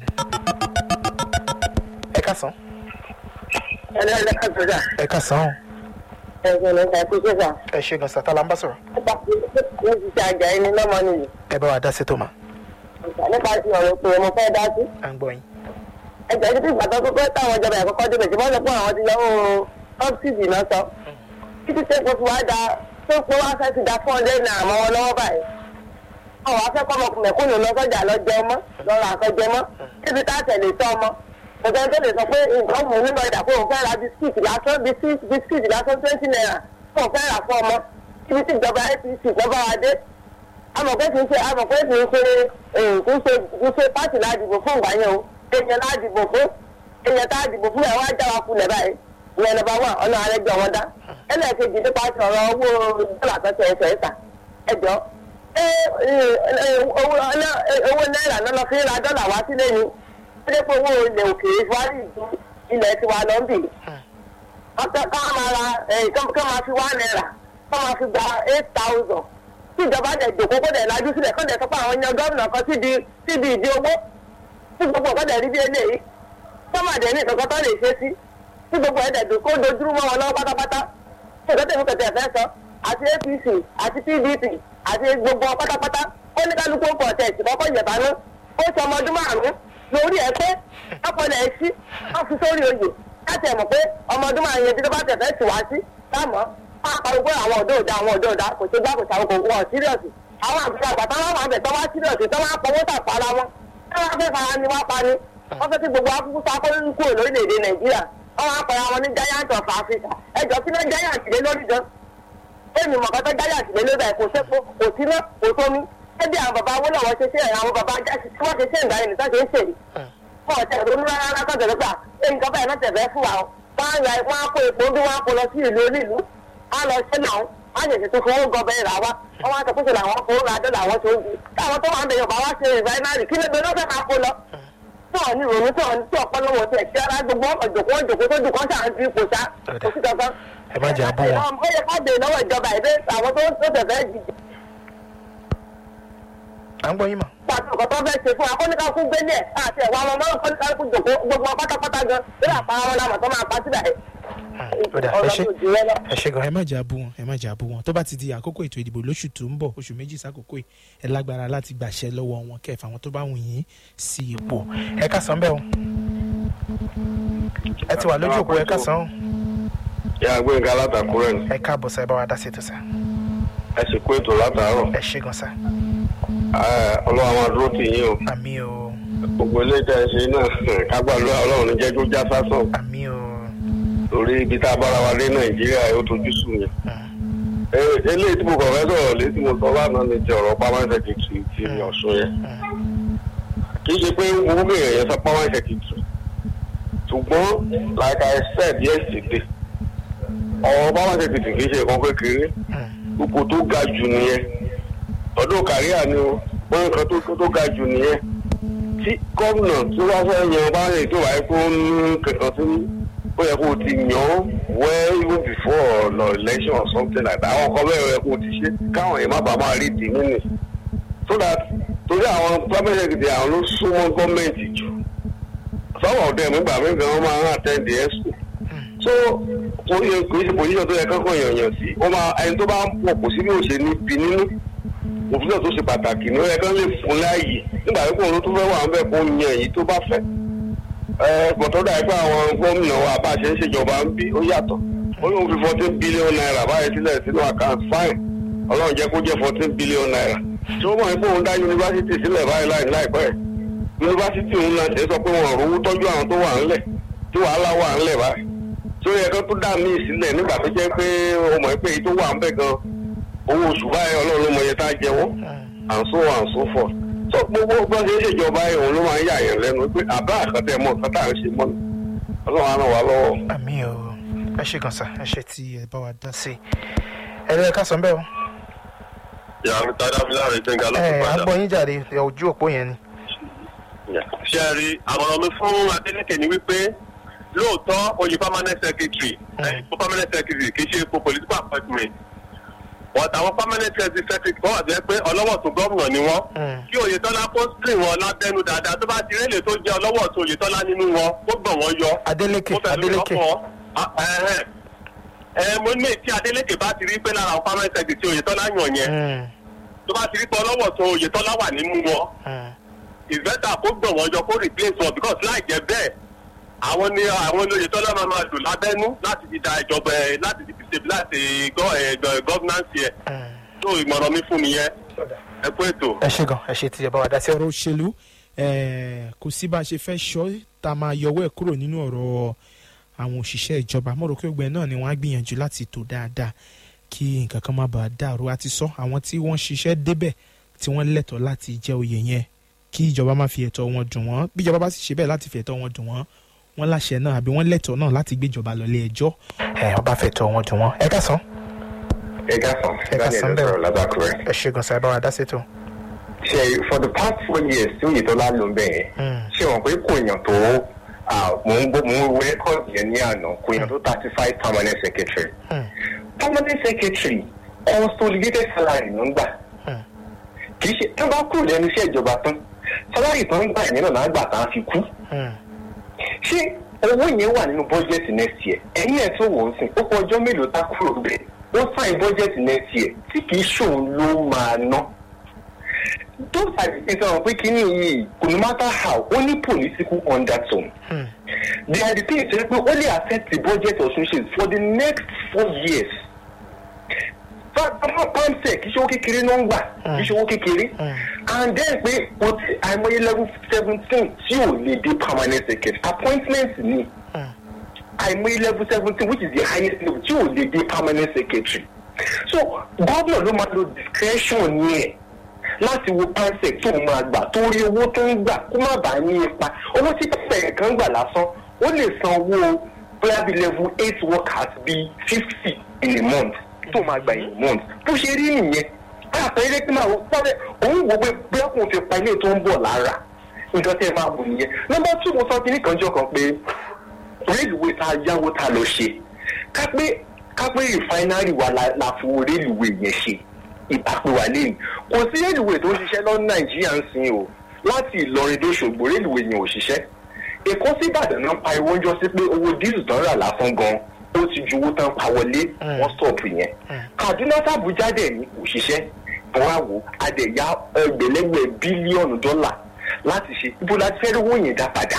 ẹ ká san ẹlẹ́lẹ́ka sọ́jà ẹ ká san o ẹ̀sìn ní ìta kó sọ́jà ẹ ṣe gan sátálà ń bá sọ̀rọ̀ nípa ní ti ṣe àjà ẹni lọ́mọ nìyí ẹ bá wa dá sí tó ma nípa ti ọ̀rọ̀ pé mo fẹ́ dá sí à ń gbọ́ yín ẹjọ́ títí ìgbà tó pé táwọn ìjọba ẹ̀kọ́kọ́ débẹ̀ tí wọ́n sọ pé àwọn ti yọ owó ọ́bsìdì náà sọ títí tẹ́ kó fi wá da tó pé wá fẹ́ ti da fún ọdẹ náà mọ́ wọn lọ́wọ́ báyìí àwọn afẹ́kọ́ ọmọkùnrin kúnnù lọ sọ́jà lọ jẹ ọmọ lọ́rọ̀ àkọ́jẹ mọ́ níbi tá a tẹ̀lé tọ́ ọmọ kò sẹ́ni tó lè sọ pé nǹkan mú nínú ọjà pé òun fẹ́ ra bisikíìtì lásán bisikíìtì lásán twenty naira pé òun fẹ́ rà fún ọmọ ibi tí ìjọba apc lọ́ba wa dé amọ̀ pé kì í ṣe amọ̀ pé kì í ṣe kì í ṣe kì í ṣe pátì ládìbò fún ìgbà yẹn o èèyàn ládìbò fún èèyàn tá a dìbò fún ẹ̀ wá já wa kulẹ̀ báyìí ìyẹn lọ́ba wà ọ̀nà àrẹ́jọ wọn dá ẹlẹ́ẹ̀kejì nípa sọ̀rọ̀ owó dọ́là tó ṣe ẹsẹ̀ ẹ̀ta ẹjọ́ owó náírà náà lọ fi ra dọ́là wá sílé ni ó dé pé owó ilẹ̀ òkèèrè fúwárì ju ilẹ̀ tiwa lọ ń bì ká máa ra ká máa fi wá náírà ká máa fi gba eight thousand tí ìjọba dẹ̀ jòkó kó dẹ̀ lajú sílẹ̀ kó dẹ̀ sọ pé àwọn yan gómìnà kan síbi síbi ìdí owó tí gbogbo ọ̀gá dẹ̀ rí bí eléyìí sọ́màdé ní ìkankan tó lè ṣe sí tí gbogbo ẹ̀ dẹ̀ dùn kó dojúrú mọ́ wọn lọ́wọ́ pátápátá tí ìgbà tẹ̀mí kẹ̀tẹ̀ fẹ́ sọ àti apc àti pdp àti gbogbo pátápátá ó ní kálukú pọ̀ tẹ̀ sí kọ́kọ́ yẹ̀bá ná ó ṣe ọmọ ọdún márùn-ún lórí ẹ pé ọpọlọ ẹ sí wọn fi sórí oyè láti ẹ mọ̀ pé ọmọ ọdún márùn-ún yẹn tí tó bá tẹ̀ fẹ́ tì wá sí táàmù àpàrọ̀gbọ́ àwọn ọ̀dọ́ òdà àwọn ọ̀dọ́ òdà kò ṣe gbá kò ṣàwọn kò wọ́n sírìọ̀sì àwọn àgbẹ̀ àgbà táwọn àwọn àgbẹ̀ tó wá sírìọ̀sì tó wá pọ̀wọ́ tàpá ara wọn táwọn afẹ́ fara ni wá pa ni wọ́n fẹ́ kí gbogbo akúkú sáko ń kúrò lórílẹ̀‐èdè nàìjíríà wọ́n wá pẹ̀lú àwọn ní giant of africa ẹjọ́ kí náà giant lé lórí gan èmi mọ̀kàn tó giant lé lórí kò sẹ́kọ̀ kò sí náà kò tómi ẹbí àwọn bàbá owó lọ́wọ́ ṣe ṣe àwọn bàbá jásí tí wọ́n ṣe ṣe ìgbà yẹn nìkan ṣe ń ṣèlú fún ọ̀tẹ̀ ìrònú rárá kọ́tẹ̀ lọ́gbà èyí kan báyìí náà tẹ̀fẹ́ fún wa wọ́n á ya wọ́n á kó epo bí wọ́n á kó lọ sí ìlú onílùú á lọ ṣẹ́ náà wọ́n á ṣẹ̀ṣẹ̀ tó fowó gọbẹ rà wá wọ́n wá sọ pé ṣẹlẹ̀ àwọn fowó ra dọ́là àwọn tó ń di káwọn tó wà ń bẹ yorùbá wá ṣe rìfáínárì kí ló dé lọ́fẹ̀ẹ́ máa kó lọ tí wọn ní ìrònú tí wọn tí ọpọlọ wọn tẹ kí ara gbogbo ọjọkọ ọjọkọ tó dùn kán ṣáà ń fi ipò ṣá kò sí kankan. ẹ má jẹ́ àbọ̀ wọn. ó yẹ ká bèèrè lọ́wọ́ ìjọba ìdè àwọn tó tó tẹ̀fẹ́ jìjì. à ń gbọ́ yín mọ̀. pàtó ọkọ̀ tó fẹ́ ṣe fún akọ́níkà fún gbélé ẹ̀ àti ẹ̀wọ̀n àwọn ọmọ akọ́níkà fún jòkó gbogbo pátápátá gan lórí àpá àwọn làmọ̀ tó máa pa síbẹ̀ ó dà ẹ ṣe ẹ ṣe gan ẹ má jà bú wọn ẹ má jà bú wọn tó bá ti di àkókò ètò ìdìbò lóṣù tó ń bọ̀ oṣù méjì sákòókò yìí ẹ lágbára láti gbàṣẹ lọ́wọ́ wọn kẹfà àwọn tó bá wù yín sí ipò ẹ ká san bẹ́ẹ̀ o ẹ ti wà lójú òpó ẹ ká san o yà gbẹ̀ngà látàkùrẹ́ ni ẹ káàbọ̀ sá ẹ bá wa dá sí ètò sá ẹ sì kó ètò látàárọ̀ ẹ ṣe gan sá ọlọ́run àwọn dúró tì yín o àmì o gbogbo ilé tẹ̀ ṣe náà kágbàlú ọlọ́run ní jẹ́ kó já sásán àmì o torí ibi tá a bára wa dé nàìjíríà ó tojú sùn yẹn. eléyìí tí mo kàn fẹ́ sọ̀rọ̀ létí mo sọ lánàá ni ti ọ̀rọ̀ permanent secretary ti ọ̀ṣun yẹn. kì í ṣe pé owó bèrè yẹn sọ permanent secretary ṣùgbọ́n like I said yesterday ọ̀rọ̀ permanent secretary kì í ṣe nǹkan kékeré ipò tó ga jù nìyẹn ọdún kàríà ni o wọ́n nǹkan tó ga jù nìyẹn tí gómìnà tí wọ́n fẹ́ yan permanent tó wáyé kó ń kankan sí ó yẹ kó o ti yàn án well even before the election or something like that àwọn kan bẹ́ẹ̀ yẹ kó o ti ṣe káwọn yẹn má bàa máa rí tì nínú so that torí àwọn permanent secretary àwọn ló súnmọ́ gọ́ọ̀mẹ̀ntì jù some of them nígbà mí gan wọ́n máa ń attend the expo so kò yẹ kò sí position tó yẹ kankan yànyàn sí ó máa ẹni tó bá ń pọ̀ kò sí bí ó ṣe ní bí nínú òfin tó ṣe pàtàkì ní ó yẹ kán lè fún láàyè nígbà tí kò ló tó fẹ́ wà ń bẹ̀ kó yan èyí tó bá fẹ́ gbọ̀tọ́dà ẹgbẹ́ àwọn gómìnà wa bá a ṣe ń ṣèjọba ń bí ó yàtọ̀ ó lóun fi fourteen billion naira báyìí sílẹ̀ sínú account fine ọlọ́run jẹ́ kó jẹ́ fourteen billion naira tí ó mọ̀ pé òun dá yunifásitì sílẹ̀ báyìí láì láìpẹ́ yunifásitì òun náà ṣe sọ pé wọn ò rówó tọ́jú àwọn tó wà ńlẹ̀ tí wàhálà wà ńlẹ̀ báyìí tí ó yẹ kó tó dá míì sílẹ̀ nígbà tó jẹ́ pé ó mọ̀ pé èyí tó wà ńbẹ̀ gan owó oṣù báyìí ọlọ́run ló mọ iye tá a jẹ́wọ́ and so on and so forth so gbogbo bọ́n ṣe ń ṣèjọba ẹ̀ òun ló máa ń yà yẹn lẹ́nu pé àbá àkàtẹ́ mọ́ nǹkan tá à ń ṣe mọ́ ni ọlọ́run á ràn wá lọ́wọ́. àmì o ẹ ṣe gan sá ẹ ṣe tí ẹ bá wa dá sí ẹ lọ ẹ ká san bẹ́ẹ̀ o. ìyá mi tá a dábìlì àrẹ gbẹ̀ngà ló ẹ ti à ń padà. gbọ́ yín jáde ojú òpó yẹn ni. ṣe rí àmọ̀ràn mi fún Adeleke ni wípé lóòótọ́ oyè permanent secretary ipò permanent secretary kì í ṣe ipò political appointment wọ́n tàwọn permanent secretary wọ́n wà jẹ́ pé ọlọ́wọ́ tó gómìnà ni wọ́n Mm. kí Oyètọ́lá kó screen wọn lábẹ́nu dáadáa tó bá ti rélè tó jẹ́ ọlọ́wọ́ tó Oyètọ́lá nínú wọn kó gbọ̀n wọ́n yọ Adeleke kó fẹ́ lórí Adeleke ọkọ̀ Ah, ẹ̀hẹ́n. ẹ mo ní tí Adeleke bá ti rí pé lára àwọn permanent secretary Oyètọ́lá yàn yẹn Mm, tó bá ti rí pé ọlọ́wọ́ tó Oyètọ́lá wà nínú wọn mm, it's better kó gbọ̀n wọ́n jọ kó replace wọn because láì jẹ́ bẹ́ẹ̀ àwọn ni àwọn olóye tọ́lá máa máa lò lábẹ́nú láti fi da ìjọba ẹ̀ láti fi stabilize gọ́- ẹ̀, gọ́- governance yẹ so ìmọ̀ràn mi fún nìyẹn ẹ kú ètò. ẹ ṣe gan ẹ ṣe ti ẹ bá wa dá sí ọ̀rọ̀ òṣèlú eh, kò sí bá a ṣe fẹ́ ṣọ́ tá a máa yọwọ́ ẹ̀ kúrò nínú ọ̀rọ̀ àwọn òṣìṣẹ́ ìjọba mo rò pé ọgbẹ́ náà ni wọ́n á gbìyànjú láti tò dáadáa kí nǹkan kan má bàa dàrú àti sọ àwọn tí wọ́n ṣiṣẹ́ débẹ̀ tí wọ́n lẹ́tọ̀ọ́ láti jẹ oyè yẹn kí ìjọba má fi ẹ̀tọ́ wọn dùn wọ́n bí ìjọba bá sì ṣe bẹ́ẹ̀ láti fi ẹ̀tọ́ wọn dùn wọ́n wọ́n láṣẹ náà àbí wọ́n lẹ́tọ̀ọ́ náà láti gbé ìjọba lọ ilé ẹjọ́ ẹ̀ wọ́n bá fẹ́ tọ́ wọn dùn wọ́n ẹ ká sàn ẹ ká sàn ẹ ká sàn bẹ́ẹ̀ o. lábàkúrẹ́. ẹ ṣe gan sa ẹ bá wa dá sétò. ṣe for the past four years tí oyetola ló ń bẹ̀ yẹn ṣé wọn pé kò yàn tó ah, mò ń gbọ́ mò ń wo rẹ́kọ̀dì yẹn ní àná kò yàn tó thirty five permanent secretary permanent secretary consolidated salary ló ń gbà kì í ṣe tí wọ́n bá kúrò lẹ́nu iṣẹ́ ìjọba tán salary tó ń gbà yẹn náà náà gbà tá a fi kú ṣé owó yẹn wà nínú budget next year ẹ̀yin ẹ̀ tó wò ó sìn ó kọ ọjọ́ mélòó tá kúrò bẹ́ẹ̀ ó sign budget next year tí kì í ṣòun ló máa ná those are the things ọ̀rọ̀ pé kíní yìí no matter how ó ní political undertone they are the things tó yẹ pé ó lè affect the budget of nations for the next four years pamsec kì í ṣe owó kékeré ló ń gbà kì í ṣe owó kékeré and then pé o ti àìmọye level seventeen tí ò lè dé permanent secretary appointment ni àìmọye level seventeen which is the highest level tí ò lè dé permanent secretary so gómìnà ló máa lo discretion yẹn láti wo pansec tó máa gbà torí owó tó ń gbà kó má bàa ní ipa owó tí pansec kan gbà lásán ó lè san owó bóyá bíi level eight workers bíi fifty in a month tó máa gbà in a month bó ṣe rí nìyẹn àpẹẹrẹ pé máa wọ pọ́nrẹ́ òun wò pé bóyá kò fi pa ilé tó ń bọ̀ lára nǹkan tẹ́ ẹ máa wò nìyẹn nọ́mbà two mo sọ kíní kan jọ kan pé rélùwé tá a yáwó tá a lọ ṣe ká pé ká pé rìfáínárì wa la la fowó rélùwé yẹn ṣe ìbápẹ́ wa lẹ́yìn kò sí rélùwé tó ń ṣiṣẹ́ lọ nàìjíríà ń sìn o láti ìlọrin tó ṣògbó rélùwé yẹn ò ṣiṣẹ́ èkó sí ìbàdàn náà pa ìwọ́n jọ sí pé owó díìsù tán rà lásán gan ó ti ju owó tán pa wọlé wọ́n stọ̀pù yẹn kaduna sàbújá dẹ̀ ní kò ṣiṣẹ́ wọ́n á wò adẹ̀yà ẹgbẹ̀lẹ́gbẹ̀ bílíọ̀nù dọ́là láti ṣe ibo láti fẹ́ rówó yẹn dá padà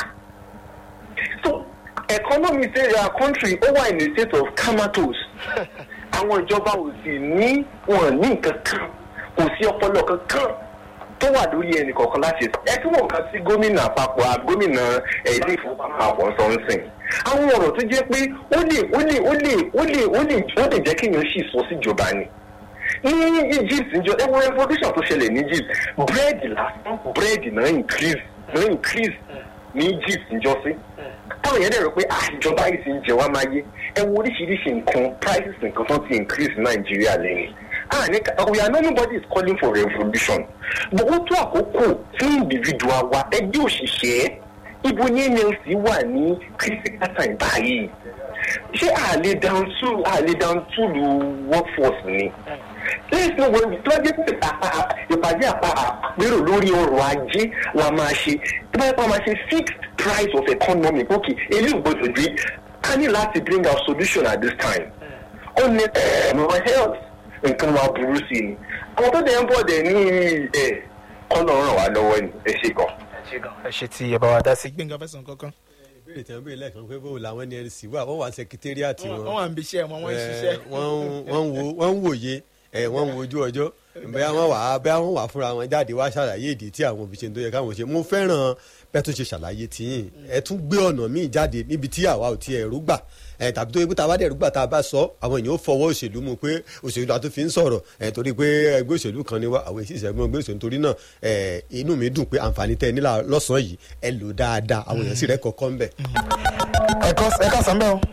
so economy say their country ó wà in a state of comatose àwọn ìjọba ò sì ní wọn ní nǹkan kan kò sí ọpọlọ kankan tó wà lórí ẹnì kọ̀ọ̀kan láti ṣe ẹ tí wọn kàn sí gómìnà àpapọ̀ à- gómìnà ẹ̀, ilé ìfowópamọ́ àpọ̀ sọ́nsìn àwọn ọ̀rọ̀ tó jẹ́ pé ó lè ó lè ó lè ó lè ó lè ó lè jẹ́ kéèyàn sì sọ síjọba ni ní egypt njọ ẹ wo revolution tó ṣẹlẹ̀ ní egypt búrẹ́dì lásán búrẹ́dì náà increase náà increase ní egypt njọ sí táwọn yẹn dẹ̀ rò pé ah ìjọba yìí ti ń jẹ wá máa yé ẹ wo oríṣiríṣi nǹkan prices nǹkan tó ti increase ní nàìjíríà lẹ́yìn ah ní ká we are not nobody is calling for revolution but ó tó àkókò fún individual wa ẹgbẹ́ òṣìṣẹ́ ibo ní nlc wà ní critical time báyìí ṣé àlè down to àlè down to lu workforce ni let's know when we tó jẹ́ pé àpá- ìpàdé àpá àpérò lórí ọrọ̀ ajé la máa ṣe tó bá yẹ kó máa ṣe fixed price of economy okay eléyìí gbọdọ̀ dé a ní láti bring our solution at this time ó ní ẹ̀ẹ́dẹ̀mọ̀ health nǹkan máa burú sí i àwọn tó dẹ̀ ń bọ̀ dẹ̀ ní ẹ̀ kọ́nà ràn wá lọ́wọ́ ni ẹ ṣe gan. ẹ ṣe tí ẹ bá wa dá sí gbẹ̀ngà fẹsàn kankan. ìbéèrè tí wọ́n béèrè lẹ́ẹ̀kan pé bó làwọn nlc wà wọ́n wà sẹkítẹ́rìàtì wọn wọ́n wà ń bí iṣẹ́ wọn wọ́n ń ṣiṣẹ́. Eh, wọ́n ń- wọ́n ń wo- wọ́n ń wòye ẹ̀ wọ́n ń wojú ọjọ́ bẹ́ẹ̀ wọ́n wà á bẹ́ẹ̀ wọ́n wà fúnra wọn jáde wá ṣàlàyé ìdí tí àwọn òbí ṣe ń tó yẹ káwọn ṣe mo fẹ́ràn bẹ́ẹ̀ tó ṣe ṣàlàyé tiyín ẹ tún gbé ọ̀nà míì jáde níbi tí àwa ò tiẹ̀ rú gbà ẹ tàbí tó yẹ pé tá a bá dẹ̀ rú gbà tá a bá sọ àwọn èèyàn ó fọwọ́ òṣèlú mu pé òṣèlú àti fi ń sọ̀rọ̀ ẹ torí pé ẹgbẹ́ òṣèlú kan ni wá àwọn èsì ìṣẹ́gun ẹgbẹ́ òṣèlú torí náà ẹ inú mi dùn pé àǹfààní tẹ nílà lọ́sàn-án yìí ẹ lò dáadáa àwọn èèyàn sì rẹ́ kọ̀ọ̀kan ń bẹ̀. ẹ kọ́ ẹ ká sàn bẹ́ẹ̀ o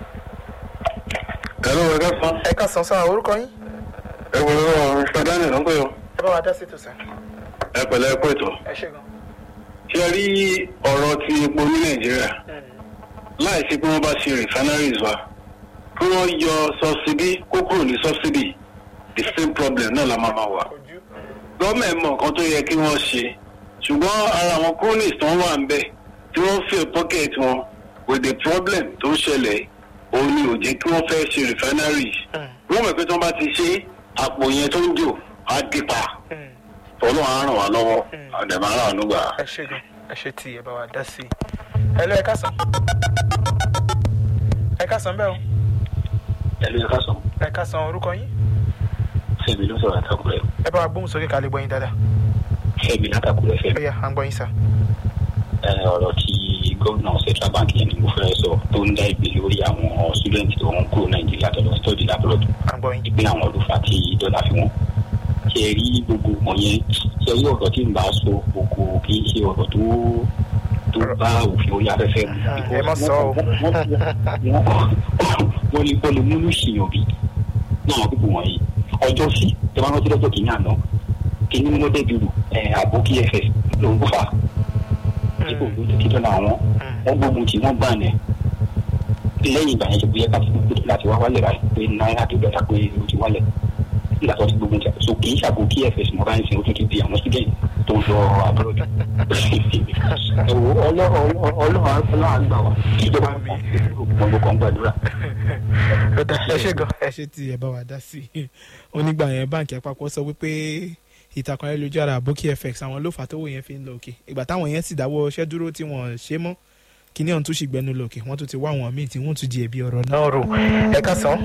ẹ̀rọ ẹ̀ka sọ ẹ ká sàn sáà orúkọ yín ẹ̀wọ̀ ẹ̀rọ mr daniel ló ń pè ọ́ ẹ bá wa dá sí tòsán. ẹ pẹ̀lẹ́ ẹ kú ètò. ẹ ṣe gan. ṣé ẹ rí ọ̀rọ̀ ti epo ní nàìjíríà láì sí pé wọ́n bá ṣe refineries wa kí wọ́n yọ subsidy kó kúrò ní subsidy the same problem náà la máa ma wà. gọ́ọ̀mẹ̀ mọ̀ nǹkan tó yẹ kí wọ́n ṣe ṣùgbọ́n ara àwọn cronies tó ń wà ń bẹ̀ tí wọ́n fill pocket wọn with the problem tó ń ṣẹlẹ̀ òun ni ò jẹ́ kí wọ́n fẹ́ ṣe refineries wọ́n mọ̀ pé tí wọ́n bá ti ṣe àpò yẹn tó ń jò á dípa ọlọ́run á ràn wá lọ́wọ́ àdèmọ́ ràn wá nígbà. ẹ ṣe gan ẹ ṣe tí ẹ bá wa dá sí i ẹ lọ ẹ kásán ẹ kásán bẹ́ẹ̀ o ẹlú ẹ̀ka sọ ẹ kásán orúkọ yín fẹ́mi ló sọ̀rọ̀ àtàkùrẹ́ ẹ bá wa gbóhùn sókè ká lè gbọ́ yín dáadáa fẹ́mi látàkùrẹ́ fẹ́mi. ó yá à ń gbọ́ yín sà. ẹ, ọ̀rọ̀ tí gómìnà central bank yẹn ni mo fẹ́ sọ tó ń dá ìgbé lórí àwọn student tó ń kúrò nàìjíríà tó lọ study abroad à ń gbọ́ yín. ìpín àwọn olùfà tí dọ́là fi wọ́n. ṣe rí gbogbo wọn yẹn ṣe rí ọ̀rọ̀ tí ń bá sọ gbogbo kì í ṣe ọ̀rọ̀ tó tó bá òfin orí afẹ́fẹ́ mu. ẹ má sọ o. wọ́n lè wọ́n lè múlù ṣìyàn bí náà gbogbo wọ̀nyí ọjọ́ sí ẹ máa rántí lọ́jọ́ kìíní àná kìíní ní mọ́tẹ́ dùrù àbò kí fs ló ń fà dípò ló ti dọ́là wọn wọ́n gbógun tí wọ́n gbà ní lẹ́yìn ìgbà yẹn ṣe bóyá ká ti gbogbo láti wá wálẹ̀ báyìí pé náírà tó dọ́ta pé ó ti wálẹ̀ nígbà tó ti gbógun tí so kì í ṣàbò kí fs mọ́ báyìí sìn ó tún ti di àwọn student tó ń lọ abroad ẹ̀wọ̀ ọlọ́run ọlọ́run àgbà wa ìjọba gbogbo kan gbàdúrà. Ó dá, ẹ ṣe gan ẹ ṣe tí ẹ bá wa dá sí i onígbà yẹn báǹkì àpapọ̀ sọ wípé ìtàkùn ayélujára àbókí fx àwọn ló fà á tówó yẹn fi ń lọ òkè ìgbà táwọn yẹn sì dáwọ́ iṣẹ́ dúró tí wọ́n ṣe mọ́ kíní ọ̀hún tún sì gbẹnu lọ òkè wọ́n tún ti wá àwọn míì tí wọ́n tún di ẹ̀bi ọ̀rọ̀ náà rò ẹ ká sàn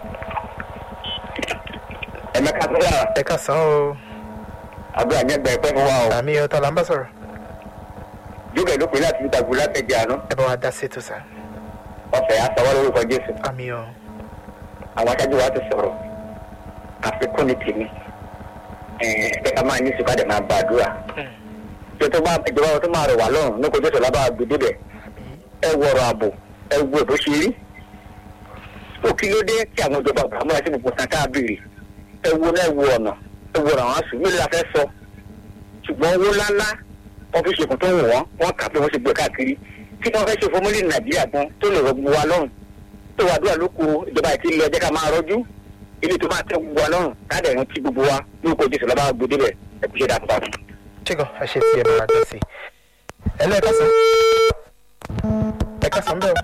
ẹ̀mẹ́ka tó yà ẹ ká sàn o àbúrò àjẹgbẹ ẹ̀pẹ́ fún wa o àmì ọ̀tá là ń bá sọ̀rọ̀ jókè ló pè láti níta gbó látẹ̀jẹ̀ àná ẹ bá wa dá sí ètò sà ọ̀fẹ́ àtàwọn lórúkọ jésù àmì ọ̀ àwọn aṣáájú wa ti sọ̀rọ̀ àfikún ní tèmi ẹ̀ ká máa ní sùkà dẹ̀ máa gbàdúrà tó tó bá ìjọba tó máa rọ̀ wá lọ́rùn ní kojú ìṣọ̀lá bá gbé débẹ̀ ẹ wọ̀rọ̀ ààbò ẹ wo èbó ṣe rí ó kí ló dé tí àwọn ìjọba àgbà múra sí gbogbo san káàbìrì ẹ wo náà ẹ wo ọ̀nà ẹ wo àwọn àṣù mélòó la fẹ́ sọ ṣùgbọ́n owó ńláńlá wọ́n fi ṣèkùn tó wù wọ́n wọ́n kà pé wọ́n ṣe gbé káàkiri tí wọ́n fẹ́ ṣe fọmúlì nàìjíríà gan tó lè rọ gbogbo wa lọ́rùn tó wà dúrà lóko ìjọba àti ilé ẹjẹ́ ká máa rọ́jú ilé tó máa tẹ gbogbo wa lọ́rùn káàdà ẹ̀rọ tí gbogbo wa lórúkọ jésù lọ́ba gbòdé bẹ̀ ẹ kú ṣe dáadáa. ṣé gan ẹ ṣe tí ẹ bá wa dá sí i ẹ lọ ẹ ká sàn ẹ ká sàn bẹ́ẹ̀ o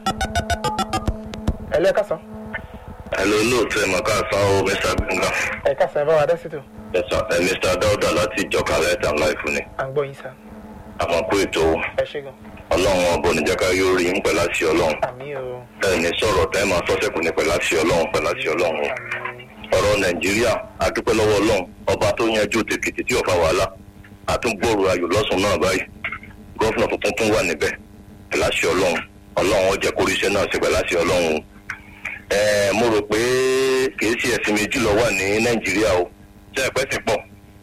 ẹ lọ ẹ ká sàn Hello, lóòótọ́ ẹ̀ mọ̀ká sáwọ́ Mr. Gbẹ̀ngà. ẹ ká sàn ẹ bá wa dá sí ètò Ẹ̀sán ẹ̀ Mr. Dáúdà láti ìjọka lẹ́tà láìfún ni. à ń gbọ́ yín sà Àmọ́ kó ètò ẹ ṣe gan ọlọ́run ọbọ̀ níjàká yóò rí ń pẹ̀lá sí ọlọ́run. àmì o Ẹ ní sọ̀rọ̀ tẹ́ máa sọ́sẹ̀kù ní pẹ̀lá sí ọlọ́run pẹ̀lá sí ọlọ́run. o. àmì Ọ̀rọ̀ Nàìjíríà adúpẹ́ lọ́wọ́ ọlọ́run ọba tó yanjú tèkìtì tí ọ̀fà wàhálà. Àtúngbòrò ayò lọ́sùn náà báyìí. Gọ́fìnà tuntun tún wà níbẹ̀ pẹ̀lá sí ọlọ́run. Ọlọ́run ó jẹ́ kóríṣẹ́ náà sí pẹ̀lá sí ọlọ́run. o. Ẹ mo rò pé kìí ṣe ẹ̀sìn méjì ló wà ní Nàìjíríà o. Ṣé ẹ̀pẹ́ ti pọ̀?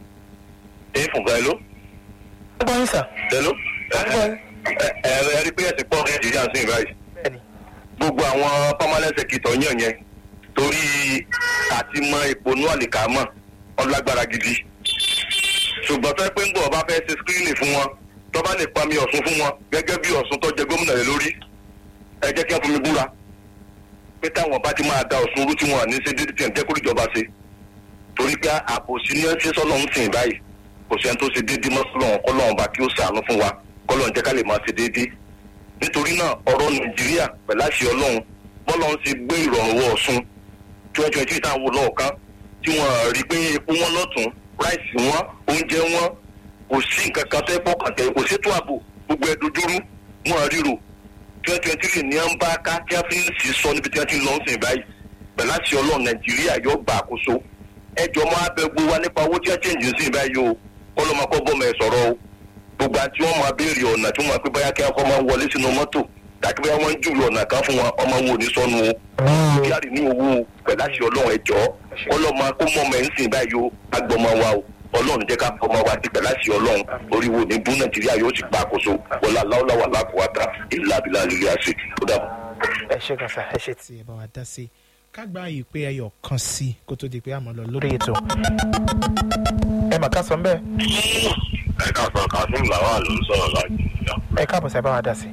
Ẹ fún báyìí ló? ẹ gbọ́ yín sà Hello? Ọgbọ́n. Ẹ ẹ ẹ rí pé ẹ̀sìn pọ̀ Nàìjíríà sí ìbáyìí. bẹ́ẹ̀ ni Gbogbo àwọn permanent secretary yàn yẹn torí àti mọ ìpònú àlìkámọ̀ ọlágbára gidi. Ṣùgbọ́n tó yẹ pé ń gbọ́ ọba fẹ́ ṣe screening fún wọn tó bá lè pa mi Ọ̀ṣun fún wọn gẹ́gẹ́ bí Ọ̀ṣun tó jẹ gómìnà rẹ̀ lórí. Ẹ jẹ́ kí wọ́n fún mi búra pé táwọn bá ti máa da Ọ̀ṣun rú tí wọn à ní ṣe dédé tí ẹ̀ ń jẹ́ kó ìjọba ṣe. Torí pé àbòsí ní ṣé sọ́lọ́ ń sìn báyìí kò sẹ́ni tó ṣe déédéé mọ́ sọ́lọ́run kọ́lọ́run bá kí ó ṣàánú fún wa kọ́lọ́run jẹ́ ká lè máa ṣe déédéé nítorí náà ọ̀rọ̀ nàìjíríà pẹ̀lú àṣẹ ọlọ́run bọ́lọ́run ti gbé ìrọ̀rùn wọ ọ̀ṣun twenty twenty táwọn wò lọ́ọ̀kan tí wọ́n rí pé epo wọn lọ́tún ráìsì wọn oúnjẹ wọn kò sí nǹkan kan tẹ́ pọ́kàn tẹ́ kò sétò ààbò gbogbo ẹ̀ dojúrú wọn ríro twenty twenty three ní à ń bá ká tí a fi ń sì sọ níbi tí wọ́n ti ń lọ ń sìn báyìí pẹ̀lú àṣẹ ọlọ́run nàìjíríà yóò gba àkóso ẹjọ́ máa bẹ gbogbo wa nípa owó tí wọ́n change ń sìn báyìí o kọ́lọ́mọkọ́ bọ́mọ ẹ̀ sọ̀rọ̀ o gbogbo àti wọn máa béèrè ọ̀nà tí wọn máa pé báyà kí wọn kọ́ máa wọlé sínú mọ́tò tàbí báyà wọn ń júwe ọ̀nà kan fún wọn ọmọ wo ní sọnù o kíárì ní owó pẹ̀lú àti ọlọ́run ẹ̀jọ́ ọlọ́mọ kó mọ́ ọmọ ẹ̀ ń sìn báyìí o agbọmọ wa o ọlọ́run jẹ́ ká fọmọ wa ti pẹ̀lú àti ọlọ́run oríwo ní bú nàìjíríà yóò ti gba àkóso wọlé aláwọ̀láwà lákòótá ìlà abilà lílé àṣẹ ó dàbọ̀. ẹ ṣe gan sà ẹ ṣe tí ẹ bá wa dá sí i ká gba ìpè ẹyọ kan sí i kó tó di pé àmọ́ lọ lórí ètò ẹ mà ká sọ bẹ́ẹ̀ ẹ ká sọ kazeem lawal ló ń sọ̀rọ̀ láti ìyá. ẹ káàbọ̀ sí ẹ bá wa dá sí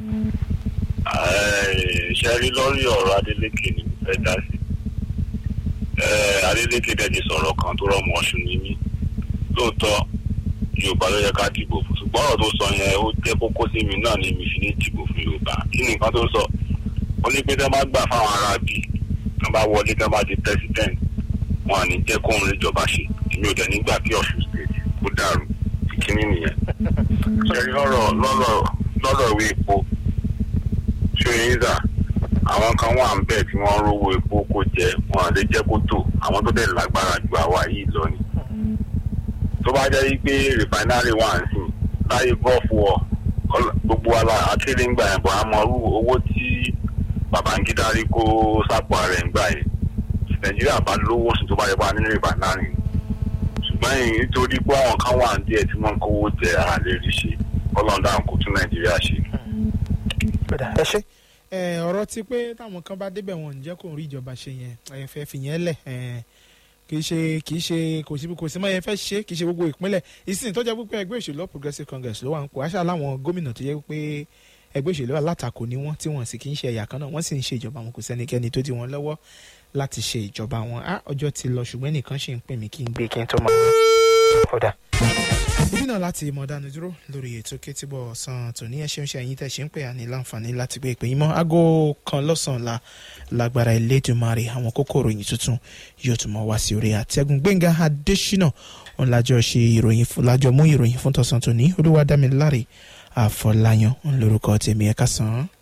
i. ṣe rí lórí ọ̀rọ̀ adeleke ni mo fẹ́ dá sí. adeleke dẹ̀ ti sọ̀rọ̀ kan tó rọ̀mọ́ ọ̀ṣun ní mí. lóòótọ́ yorùbá ló yẹ ká dìbò fún ṣùgbọ́n ọ̀rọ̀ tó sọ yẹn ó jẹ́ kókó sí mi náà ni mi fi ní dìbò fún yorùbá. kí ni nǹkan tó sọ? ó ní pé tẹ́ bá gbà fáwọn ará bí tẹ́ bá wọlé tẹ́ bá di president wọn à ní jẹ́ kóun lè jọba ṣe èmi ò dẹ̀ nígbà kí ọ̀ṣun state kó dàrú ìkíní nìyẹn ṣẹ́rí lọ́rọ̀ lọ́rọ̀ lọ́rọ̀ ìwé epo ṣóyínza àwọn kan wà ń bẹ̀ tí wọ́n rówó epo kó jẹ wọn lè jẹ́ kó tó àwọn tó dẹ̀ lágbára ju àwa yìí lọ ni tó bá jẹ́ pé rìfánárì wà ń sìn láyé gọ́ọ̀fù ọ̀ gbogbo ala akéde ń gbà yẹn bọ̀ àmọ́ owó tí babangida rí kó sápò ara ẹ̀ ń gbà yẹn nàìjíríà bá lówó sí tó bá yẹ bá nínú rìfánárì ṣùgbọ́n yìí nítorí pé àwọn kan wà ń díẹ̀ tí wọ́n ń kówó jẹ ara lè rí ṣe ọlọ́dà kò tún nàìjíríà ṣe. ẹ ṣe ọ̀rọ̀ ti pé táwọn kan bá débẹ̀ wọn ǹjẹ́ kò rí ìjọba ṣe yẹn ẹ fẹ́ fi yẹn lẹ̀ kì í ṣe kì í ṣe kò sí kò sí mọ́ yẹn fẹ́ ṣe kì í ṣe gbogbo ìpínlẹ̀ ìsìn tó jẹ́ pé ẹgbẹ́ òṣèlú progressive congress ló wà ń kó àṣà láwọn gómìnà tó yẹ pé ẹgbẹ́ òṣèlú alátakò ni wọ́n tí wọ́n sì kì í ṣe ẹ̀yà kan náà wọ́n sì ń ṣe ìjọba wọn kò sẹ́nikẹ́ni tó di wọn lọ́wọ́ láti ṣe ìjọba wọn á ọjọ́ ti lọ ṣùgbọ́n nìkan ṣì ń pè mí kí n gbé kí n tó máa kódà. ibi náà láti mọ̀ dánu dúró lórí ètò kétíbọ̀ ọ̀sán tòní ẹ ṣeun ṣe ẹ̀yin tẹ̀ ṣe ń pè á ní láǹfààní láti gbé ìpè yín mọ́ aago kan lọ́sàn-án la lágbára Elédùmarè àwọn kókó ìròyìn tuntun yóò tún mọ́ wá sí orí àtẹ́gùn Gbẹ́ngà Adésínà òun lájọ ṣe ìròyìn fún lájọ mú ìròyìn fún tọ̀sán tòní Olúwadámiláre Àfọláyàn ń lórúkọ tèmi ẹ̀ka sàn án.